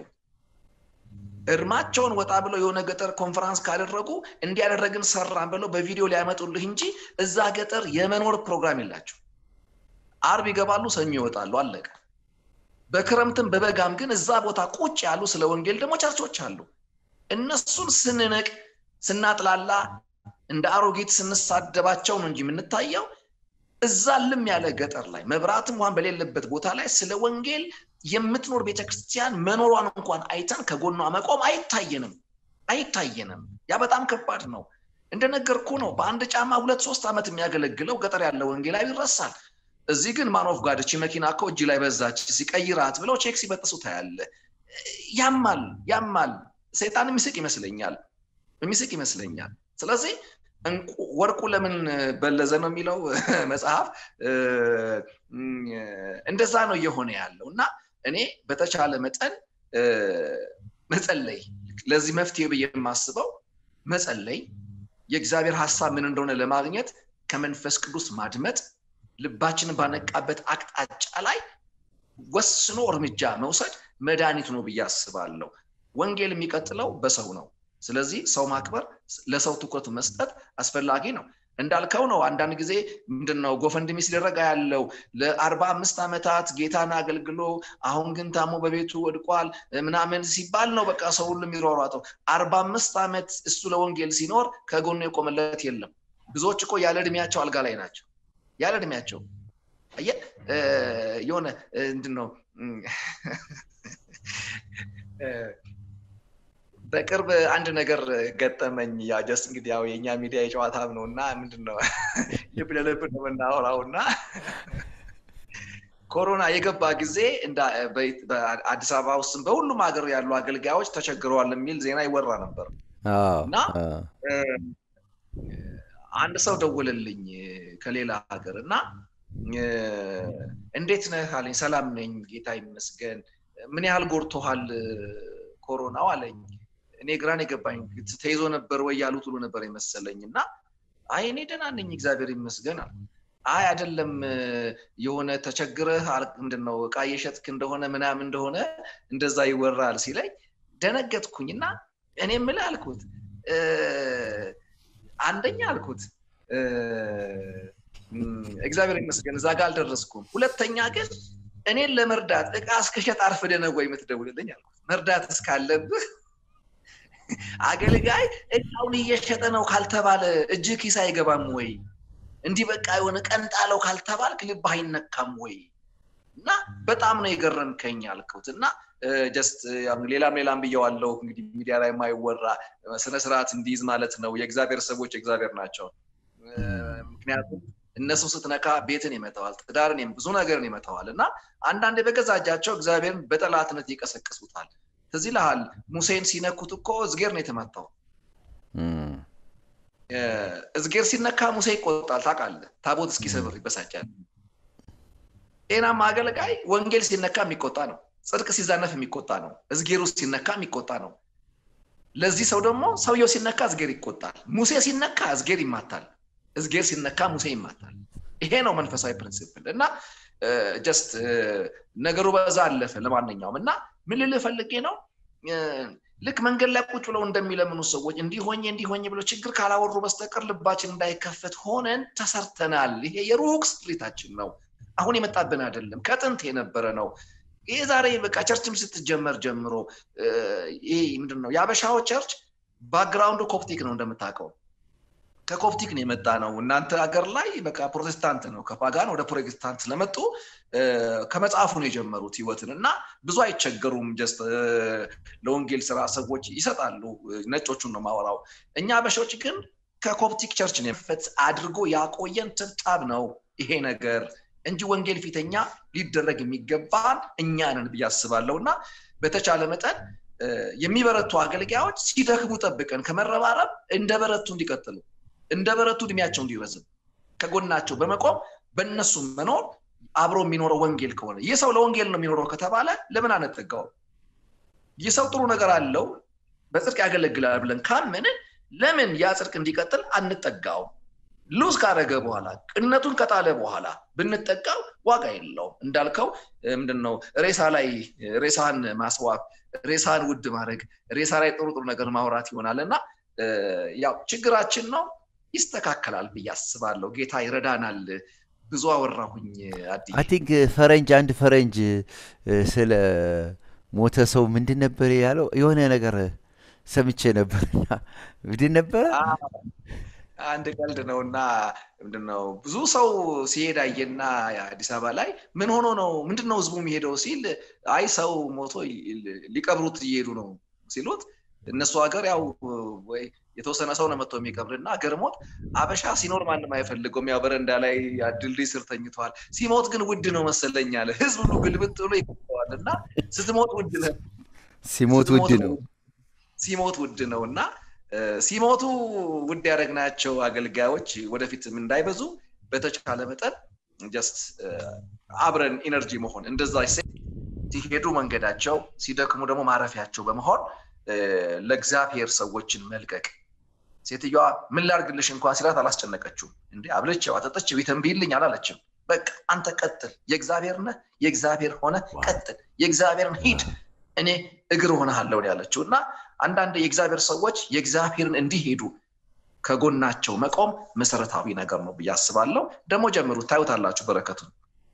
እርማቸውን ወጣ ብለው የሆነ ገጠር ኮንፈራንስ ካደረጉ እንዲያደረግን ሰራን ብለው በቪዲዮ ሊያመጡልህ እንጂ እዛ ገጠር የመኖር ፕሮግራም የላቸው። አርብ ይገባሉ፣ ሰኞ ይወጣሉ፣ አለቀ። በክረምትም በበጋም ግን እዛ ቦታ ቁጭ ያሉ ስለ ወንጌል ደግሞ ቸርቾች አሉ። እነሱን ስንንቅ ስናጥላላ እንደ አሮጊት ስንሳደባቸው ነው እንጂ የምንታየው እዛ ልም ያለ ገጠር ላይ መብራትም እንኳን በሌለበት ቦታ ላይ ስለ ወንጌል የምትኖር ቤተክርስቲያን መኖሯን እንኳን አይተን ከጎኗ መቆም አይታየንም አይታየንም። ያ በጣም ከባድ ነው። እንደነገርኩ ነው። በአንድ ጫማ ሁለት ሶስት ዓመት የሚያገለግለው ገጠር ያለ ወንጌላዊ ይረሳል። እዚህ ግን ማኖፍ ጋድ እቺ መኪና እኮ እጅ ላይ በዛች ሲቀይራት ብለው ቼክ ሲበጥሱ ታያለ። ያማል ያማል። ሰይጣን የሚስቅ ይመስለኛል የሚስቅ ይመስለኛል። ስለዚህ ወርቁ ለምን በለዘ ነው የሚለው መጽሐፍ። እንደዛ ነው እየሆነ ያለው እና እኔ በተቻለ መጠን መጸለይ ለዚህ መፍትሄ ብዬ የማስበው መጸለይ፣ የእግዚአብሔር ሀሳብ ምን እንደሆነ ለማግኘት ከመንፈስ ቅዱስ ማድመጥ፣ ልባችንን ባነቃበት አቅጣጫ ላይ ወስኖ እርምጃ መውሰድ መድኃኒት ነው ብዬ አስባለሁ። ወንጌል የሚቀጥለው በሰው ነው። ስለዚህ ሰው ማክበር፣ ለሰው ትኩረት መስጠት አስፈላጊ ነው። እንዳልከው ነው። አንዳንድ ጊዜ ምንድነው ጎፈንድሚ ሲደረግ ያለው ለአርባ አምስት ዓመታት ጌታን አገልግሎ አሁን ግን ታሞ በቤቱ ወድቋል ምናምን ሲባል ነው በቃ ሰው ሁሉ የሚሯሯጠው። አርባ አምስት ዓመት እሱ ለወንጌል ሲኖር ከጎኑ የቆመለት የለም። ብዙዎች እኮ ያለ እድሜያቸው አልጋ ላይ ናቸው። ያለ እድሜያቸው አየህ የሆነ ምንድን ነው በቅርብ አንድ ነገር ገጠመኝ። ያው ጀስት እንግዲህ ያው የእኛ ሚዲያ የጨዋታም ነው እና ምንድን ነው ልብ ለልብ ነው የምናወራው እና ኮሮና የገባ ጊዜ በአዲስ አበባ ውስጥም በሁሉም ሀገር ያሉ አገልጋዮች ተቸግረዋል የሚል ዜና ይወራ ነበር እና አንድ ሰው ደወለልኝ ከሌላ ሀገር እና እንዴት ነህ አለኝ። ሰላም ነኝ ጌታ ይመስገን። ምን ያህል ጎድቶሃል ኮሮናው አለኝ። እኔ ግራን የገባኝ ተይዞ ነበር ወይ ያሉት ሁሉ ነበር የመሰለኝ እና አይ እኔ ደህና ነኝ እግዚአብሔር ይመስገን አለ። አይ አይደለም የሆነ ተቸግረህ ምንድን ነው እቃ እየሸጥክ እንደሆነ ምናምን እንደሆነ እንደዛ ይወራል ሲለኝ ደነገጥኩኝ እና እኔ የምልህ አልኩት አንደኛ አልኩት እግዚአብሔር ይመስገን እዛ ጋር አልደረስኩም። ሁለተኛ ግን እኔን ለመርዳት እቃ እስከሸጥ አርፍደህ ነው ወይ የምትደውልልኝ አልኩት። መርዳት እስካለብህ አገልጋይ እቃውን እየሸጠ ነው ካልተባለ እጅ ኪስ አይገባም ወይ? እንዲህ በቃ የሆነ ቀንጣለው ካልተባልክ ልብህ አይነካም ወይ? እና በጣም ነው የገረምከኝ አልኩት እና ጀስት ሌላም ሌላም ብየዋለው እንግዲህ ሚዲያ ላይ የማይወራ ስነስርዓት እንዲይዝ ማለት ነው። የእግዚአብሔር ሰዎች የእግዚአብሔር ናቸው። ምክንያቱም እነሱ ስትነካ ቤትን ይመተዋል፣ ትዳርን ብዙ ነገርን ይመተዋል እና አንዳንዴ በገዛ እጃቸው እግዚአብሔርን በጠላትነት ይቀሰቅሱታል። ትዝ ይልሃል ሙሴን ሲነኩት እኮ እዝጌር ነው የተመታው። እዝጌር ሲነካ ሙሴ ይቆጣል። ታውቃለህ፣ ታቦት እስኪሰብር ይበሳጫል። ጤናማ አገልጋይ ወንጌል ሲነካ የሚቆጣ ነው። ጽድቅ ሲዛነፍ የሚቆጣ ነው። እዝጌሩ ሲነካ የሚቆጣ ነው። ለዚህ ሰው ደግሞ ሰውየው ሲነካ እዝጌር ይቆጣል። ሙሴ ሲነካ እዝጌር ይማታል። እዝጌር ሲነካ ሙሴ ይማታል። ይሄ ነው መንፈሳዊ ፕሪንሲፕል እና ጀስት ነገሩ በዛ አለፈ። ለማንኛውም እና ምን ልልህ ፈልጌ ነው ልክ መንገድ ላይ ቁጭ ብለው እንደሚለምኑ ሰዎች እንዲሆኝ እንዲሆኝ ብለው ችግር ካላወሩ በስተቀር ልባችን እንዳይከፈት ሆነን ተሰርተናል። ይሄ የሩቅ ስፕሪታችን ነው። አሁን የመጣብን አይደለም፣ ከጥንት የነበረ ነው። ይሄ ዛሬ በቃ ቸርችም ስትጀመር ጀምሮ ይሄ ምንድን ነው የአበሻው ቸርች ባክግራውንዱ ኮፕቲክ ነው እንደምታውቀው ከኮፕቲክ ነው የመጣ ነው። እናንተ ሀገር ላይ በቃ ፕሮቴስታንት ነው። ከፓጋን ወደ ፕሮቴስታንት ስለመጡ ከመጽሐፉ ነው የጀመሩት ህይወትን እና ብዙ አይቸገሩም። ጀስት ለወንጌል ስራ ሰዎች ይሰጣሉ። ነጮቹን ነው ማወራው። እኛ አበሾች ግን ከኮፕቲክ ቸርች ነው የፈት አድርጎ ያቆየን ትብጣብ ነው ይሄ ነገር እንጂ ወንጌል ፊተኛ ሊደረግ የሚገባን እኛ ነን ብዬ አስባለሁ እና በተቻለ መጠን የሚበረቱ አገልጋዮች ሲደክሙ ጠብቀን ከመረባረብ እንደ በረቱ እንዲቀጥሉ እንደ በረቱ እድሜያቸው እንዲረዝም ከጎናቸው በመቆም በእነሱ መኖር አብሮ የሚኖረው ወንጌል ከሆነ ይህ ሰው ለወንጌል ነው የሚኖረው ከተባለ ለምን አነጠጋውም? ይህ ሰው ጥሩ ነገር አለው በጽድቅ ያገለግላል ብለን ካምን ለምን ያ ጽድቅ እንዲቀጥል አንጠጋውም? ሉዝ ካደረገ በኋላ ቅነቱን ከጣለ በኋላ ብንጠጋው ዋጋ የለውም። እንዳልከው ምንድነው ሬሳ ላይ ሬሳን ማስዋብ፣ ሬሳን ውድ ማድረግ፣ ሬሳ ላይ ጥሩ ጥሩ ነገር ማውራት ይሆናል እና ያው ችግራችን ነው ይስተካከላል ብዬ አስባለሁ። ጌታ ይረዳናል። ብዙ አወራሁኝ። አይ ቲንክ ፈረንጅ አንድ ፈረንጅ ስለ ሞተ ሰው ምንድን ነበር ያለው? የሆነ ነገር ሰምቼ ነበርና ምንድን ነበረ? አንድ ቀልድ ነው እና ምንድነው ብዙ ሰው ሲሄድ አየና አዲስ አበባ ላይ ምን ሆኖ ነው ምንድን ነው ህዝቡ የሚሄደው ሲል አይ ሰው ሞቶ ሊቀብሩት እየሄዱ ነው ሲሉት እነሱ ሀገር ያው ወይ የተወሰነ ሰው ነው መጥቶ የሚቀብርና ገርሞት አበሻ ሲኖር ማንም አይፈልገውም። ያው በረንዳ ላይ ድልድይ ስር ተኝተዋል። ሲሞት ግን ውድ ነው መሰለኝ አለ። ህዝብ ሁሉ ግልብጥ ብሎ ይቀበዋል እና ስትሞት ውድ ነው፣ ሲሞት ውድ ነው፣ ሲሞት ውድ ነው እና ሲሞቱ ውድ ያደረግናቸው አገልጋዮች ወደፊትም እንዳይበዙ በተቻለ መጠን ጀስት አብረን ኢነርጂ መሆን እንደዛ ሲሄዱ መንገዳቸው ሲደክሙ ደግሞ ማረፊያቸው በመሆን ለእግዚአብሔር ሰዎችን መልቀቅ። ሴትዮዋ ምን ላርግልሽ እንኳን ሲላት አላስጨነቀችውም። እንዴ አብለችው አጠጠችው ይተንብይልኝ አላለችም። በቃ አንተ ቀጥል፣ የእግዚአብሔር ነህ፣ የእግዚአብሔር ሆነ ቀጥል፣ የእግዚአብሔርን ሂድ፣ እኔ እግር ሆነሃለሁ ያለችው እና አንዳንድ የእግዚአብሔር ሰዎች የእግዚአብሔርን እንዲሄዱ ከጎናቸው መቆም መሰረታዊ ነገር ነው ብዬ አስባለሁ። ደግሞ ጀምሩት፣ ታዩታላችሁ በረከቱን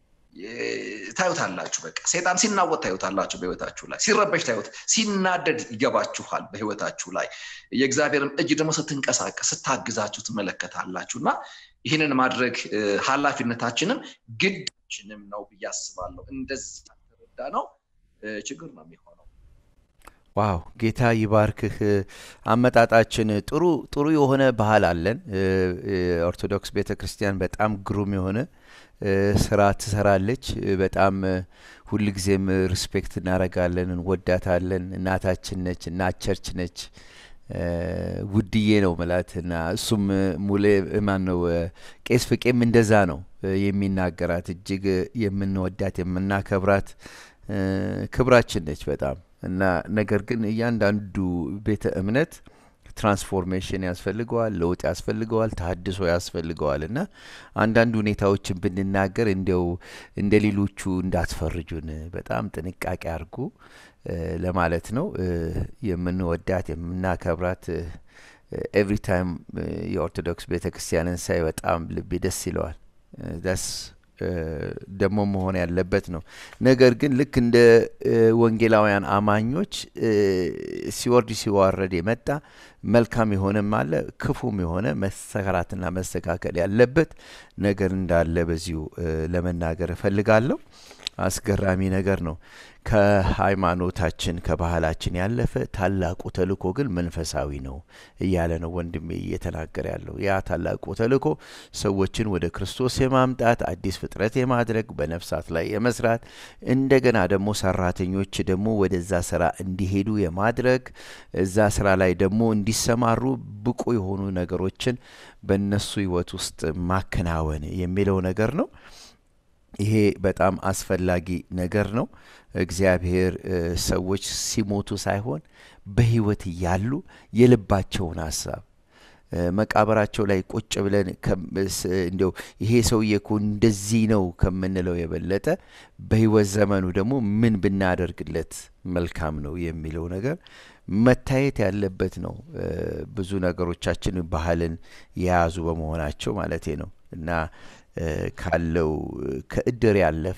ታዩታላችሁ። በቃ ሴጣን ሲናወጥ ታዩታላችሁ በህይወታችሁ ላይ ሲረበሽ ታዩት፣ ሲናደድ ይገባችኋል በህይወታችሁ ላይ የእግዚአብሔርን እጅ ደግሞ ስትንቀሳቀስ ስታግዛችሁ ትመለከታላችሁ እና ይህንን ማድረግ ኃላፊነታችንም ግዳችንም ነው ብዬ አስባለሁ። እንደዚህ ተረዳ ነው ችግር ነው የሚሆነው። ዋው ጌታ ይባርክህ። አመጣጣችን ጥሩ ጥሩ የሆነ ባህል አለን። ኦርቶዶክስ ቤተ ክርስቲያን በጣም ግሩም የሆነ ስራ ትሰራለች። በጣም ሁልጊዜም ሪስፔክት እናደርጋለን፣ እንወዳታለን። እናታችን ነች፣ እናት ቸርች ነች። ውድዬ ነው ምላት እና እሱም ሙሌ ማን ነው ቄስ ፍቄም እንደዛ ነው የሚናገራት። እጅግ የምንወዳት የምናከብራት ክብራችን ነች በጣም እና ነገር ግን እያንዳንዱ ቤተ እምነት ትራንስፎርሜሽን ያስፈልገዋል፣ ለውጥ ያስፈልገዋል፣ ተሀድሶ ያስፈልገዋል እና አንዳንድ ሁኔታዎችን ብንናገር እንዲያው እንደ ሌሎቹ እንዳትፈርጁን በጣም ጥንቃቄ አድርጉ ለማለት ነው። የምንወዳት የምናከብራት ኤቭሪ ታይም የኦርቶዶክስ ቤተ ክርስቲያንን ሳይ በጣም ልቤ ደስ ይለዋል። ዳስ ደግሞ መሆን ያለበት ነው። ነገር ግን ልክ እንደ ወንጌላውያን አማኞች ሲወርድ ሲዋረድ የመጣ መልካም የሆነም አለ፣ ክፉም የሆነ መሰራትና መስተካከል ያለበት ነገር እንዳለ በዚሁ ለመናገር እፈልጋለሁ። አስገራሚ ነገር ነው። ከሃይማኖታችን ከባህላችን ያለፈ ታላቁ ተልእኮ ግን መንፈሳዊ ነው እያለ ነው ወንድሜ እየተናገረ ያለው። ያ ታላቁ ተልእኮ ሰዎችን ወደ ክርስቶስ የማምጣት አዲስ ፍጥረት የማድረግ በነፍሳት ላይ የመስራት እንደገና ደግሞ ሰራተኞች ደግሞ ወደዛ ስራ እንዲሄዱ የማድረግ እዛ ስራ ላይ ደግሞ እንዲሰማሩ ብቁ የሆኑ ነገሮችን በእነሱ ህይወት ውስጥ ማከናወን የሚለው ነገር ነው። ይሄ በጣም አስፈላጊ ነገር ነው። እግዚአብሔር ሰዎች ሲሞቱ ሳይሆን በህይወት እያሉ የልባቸውን ሀሳብ መቃብራቸው ላይ ቁጭ ብለን እንዲያው ይሄ ሰውዬ እኮ እንደዚህ ነው ከምንለው የበለጠ በህይወት ዘመኑ ደግሞ ምን ብናደርግለት መልካም ነው የሚለው ነገር መታየት ያለበት ነው። ብዙ ነገሮቻችን ባህልን የያዙ በመሆናቸው ማለቴ ነው እና ካለው ከእድር ያለፈ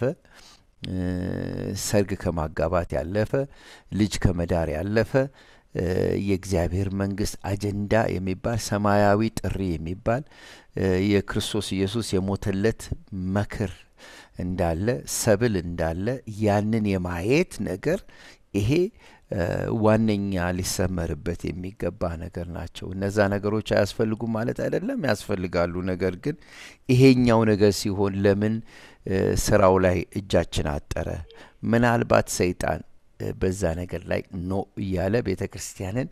ሰርግ ከማጋባት ያለፈ ልጅ ከመዳር ያለፈ የእግዚአብሔር መንግስት አጀንዳ የሚባል ሰማያዊ ጥሪ የሚባል የክርስቶስ ኢየሱስ የሞተለት መክር እንዳለ ሰብል እንዳለ ያንን የማየት ነገር ይሄ ዋነኛ ሊሰመርበት የሚገባ ነገር ናቸው። እነዛ ነገሮች አያስፈልጉም ማለት አይደለም፣ ያስፈልጋሉ። ነገር ግን ይሄኛው ነገር ሲሆን ለምን ስራው ላይ እጃችን አጠረ? ምናልባት ሰይጣን በዛ ነገር ላይ ኖ እያለ ቤተ ክርስቲያንን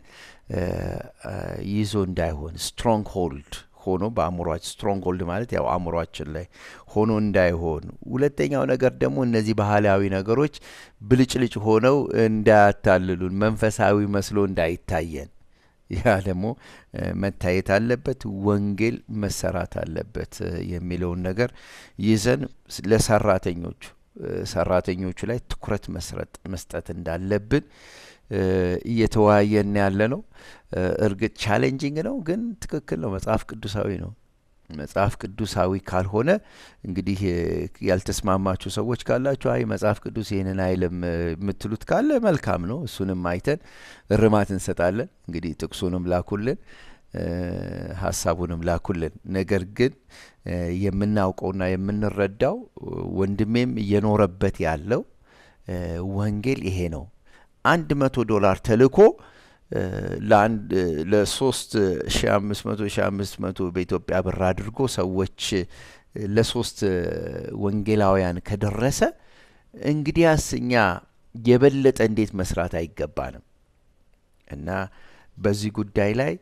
ይዞ እንዳይሆን ስትሮንግ ሆልድ ሆኖ በአእምሯችን ስትሮንግ ሆልድ ማለት ያው አእምሯችን ላይ ሆኖ እንዳይሆን። ሁለተኛው ነገር ደግሞ እነዚህ ባህላዊ ነገሮች ብልጭልጭ ሆነው እንዳያታልሉን፣ መንፈሳዊ መስሎ እንዳይታየን ያ ደግሞ መታየት አለበት። ወንጌል መሰራት አለበት የሚለውን ነገር ይዘን ለሰራተኞቹ ሰራተኞቹ ላይ ትኩረት መስጠት እንዳለብን እየተወያየን ያለ ነው። እርግጥ ቻሌንጂንግ ነው፣ ግን ትክክል ነው። መጽሐፍ ቅዱሳዊ ነው። መጽሐፍ ቅዱሳዊ ካልሆነ እንግዲህ ያልተስማማችሁ ሰዎች ካላችሁ አይ መጽሐፍ ቅዱስ ይህንን አይልም የምትሉት ካለ መልካም ነው። እሱንም አይተን እርማት እንሰጣለን። እንግዲህ ጥቅሱንም ላኩልን፣ ሀሳቡንም ላኩልን። ነገር ግን የምናውቀውና የምንረዳው ወንድሜም እየኖረበት ያለው ወንጌል ይሄ ነው። አንድ መቶ ዶላር ተልኮ ለአንድ ለሶስት ሺ አምስት መቶ ሺ አምስት መቶ በኢትዮጵያ ብር አድርጎ ሰዎች ለሶስት ወንጌላውያን ከደረሰ እንግዲያስ እኛ የበለጠ እንዴት መስራት አይገባንም? እና በዚህ ጉዳይ ላይ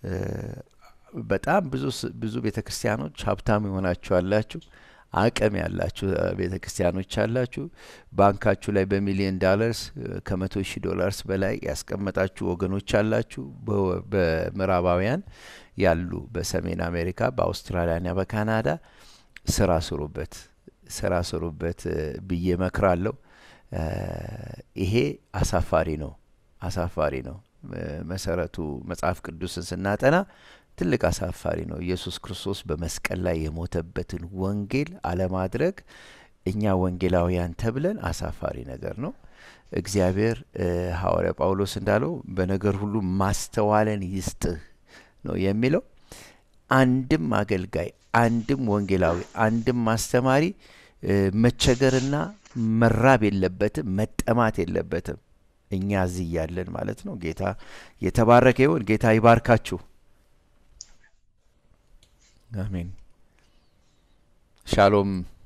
በጣም ብዙ ብዙ ቤተ ክርስቲያኖች ሀብታም የሆናችሁ አላችሁ፣ አቅም ያላችሁ ቤተ ክርስቲያኖች አላችሁ። ባንካችሁ ላይ በሚሊዮን ዳለርስ ከመቶ ሺህ ዶላርስ በላይ ያስቀመጣችሁ ወገኖች አላችሁ። በምዕራባውያን ያሉ በሰሜን አሜሪካ፣ በአውስትራሊያና በካናዳ ስራ ስሩበት፣ ስራ ስሩበት ብዬ መክራለሁ። ይሄ አሳፋሪ ነው፣ አሳፋሪ ነው። መሰረቱ መጽሐፍ ቅዱስን ስናጠና ትልቅ አሳፋሪ ነው። ኢየሱስ ክርስቶስ በመስቀል ላይ የሞተበትን ወንጌል አለማድረግ እኛ ወንጌላውያን ተብለን አሳፋሪ ነገር ነው። እግዚአብሔር ሐዋርያ ጳውሎስ እንዳለው በነገር ሁሉ ማስተዋለን ይስጥህ ነው የሚለው። አንድም አገልጋይ፣ አንድም ወንጌላዊ፣ አንድም አስተማሪ መቸገርና መራብ የለበትም፣ መጠማት የለበትም። እኛ እዚህ እያለን ማለት ነው። ጌታ የተባረከ ይሁን። ጌታ ይባርካችሁ። አሜን። ሻሎም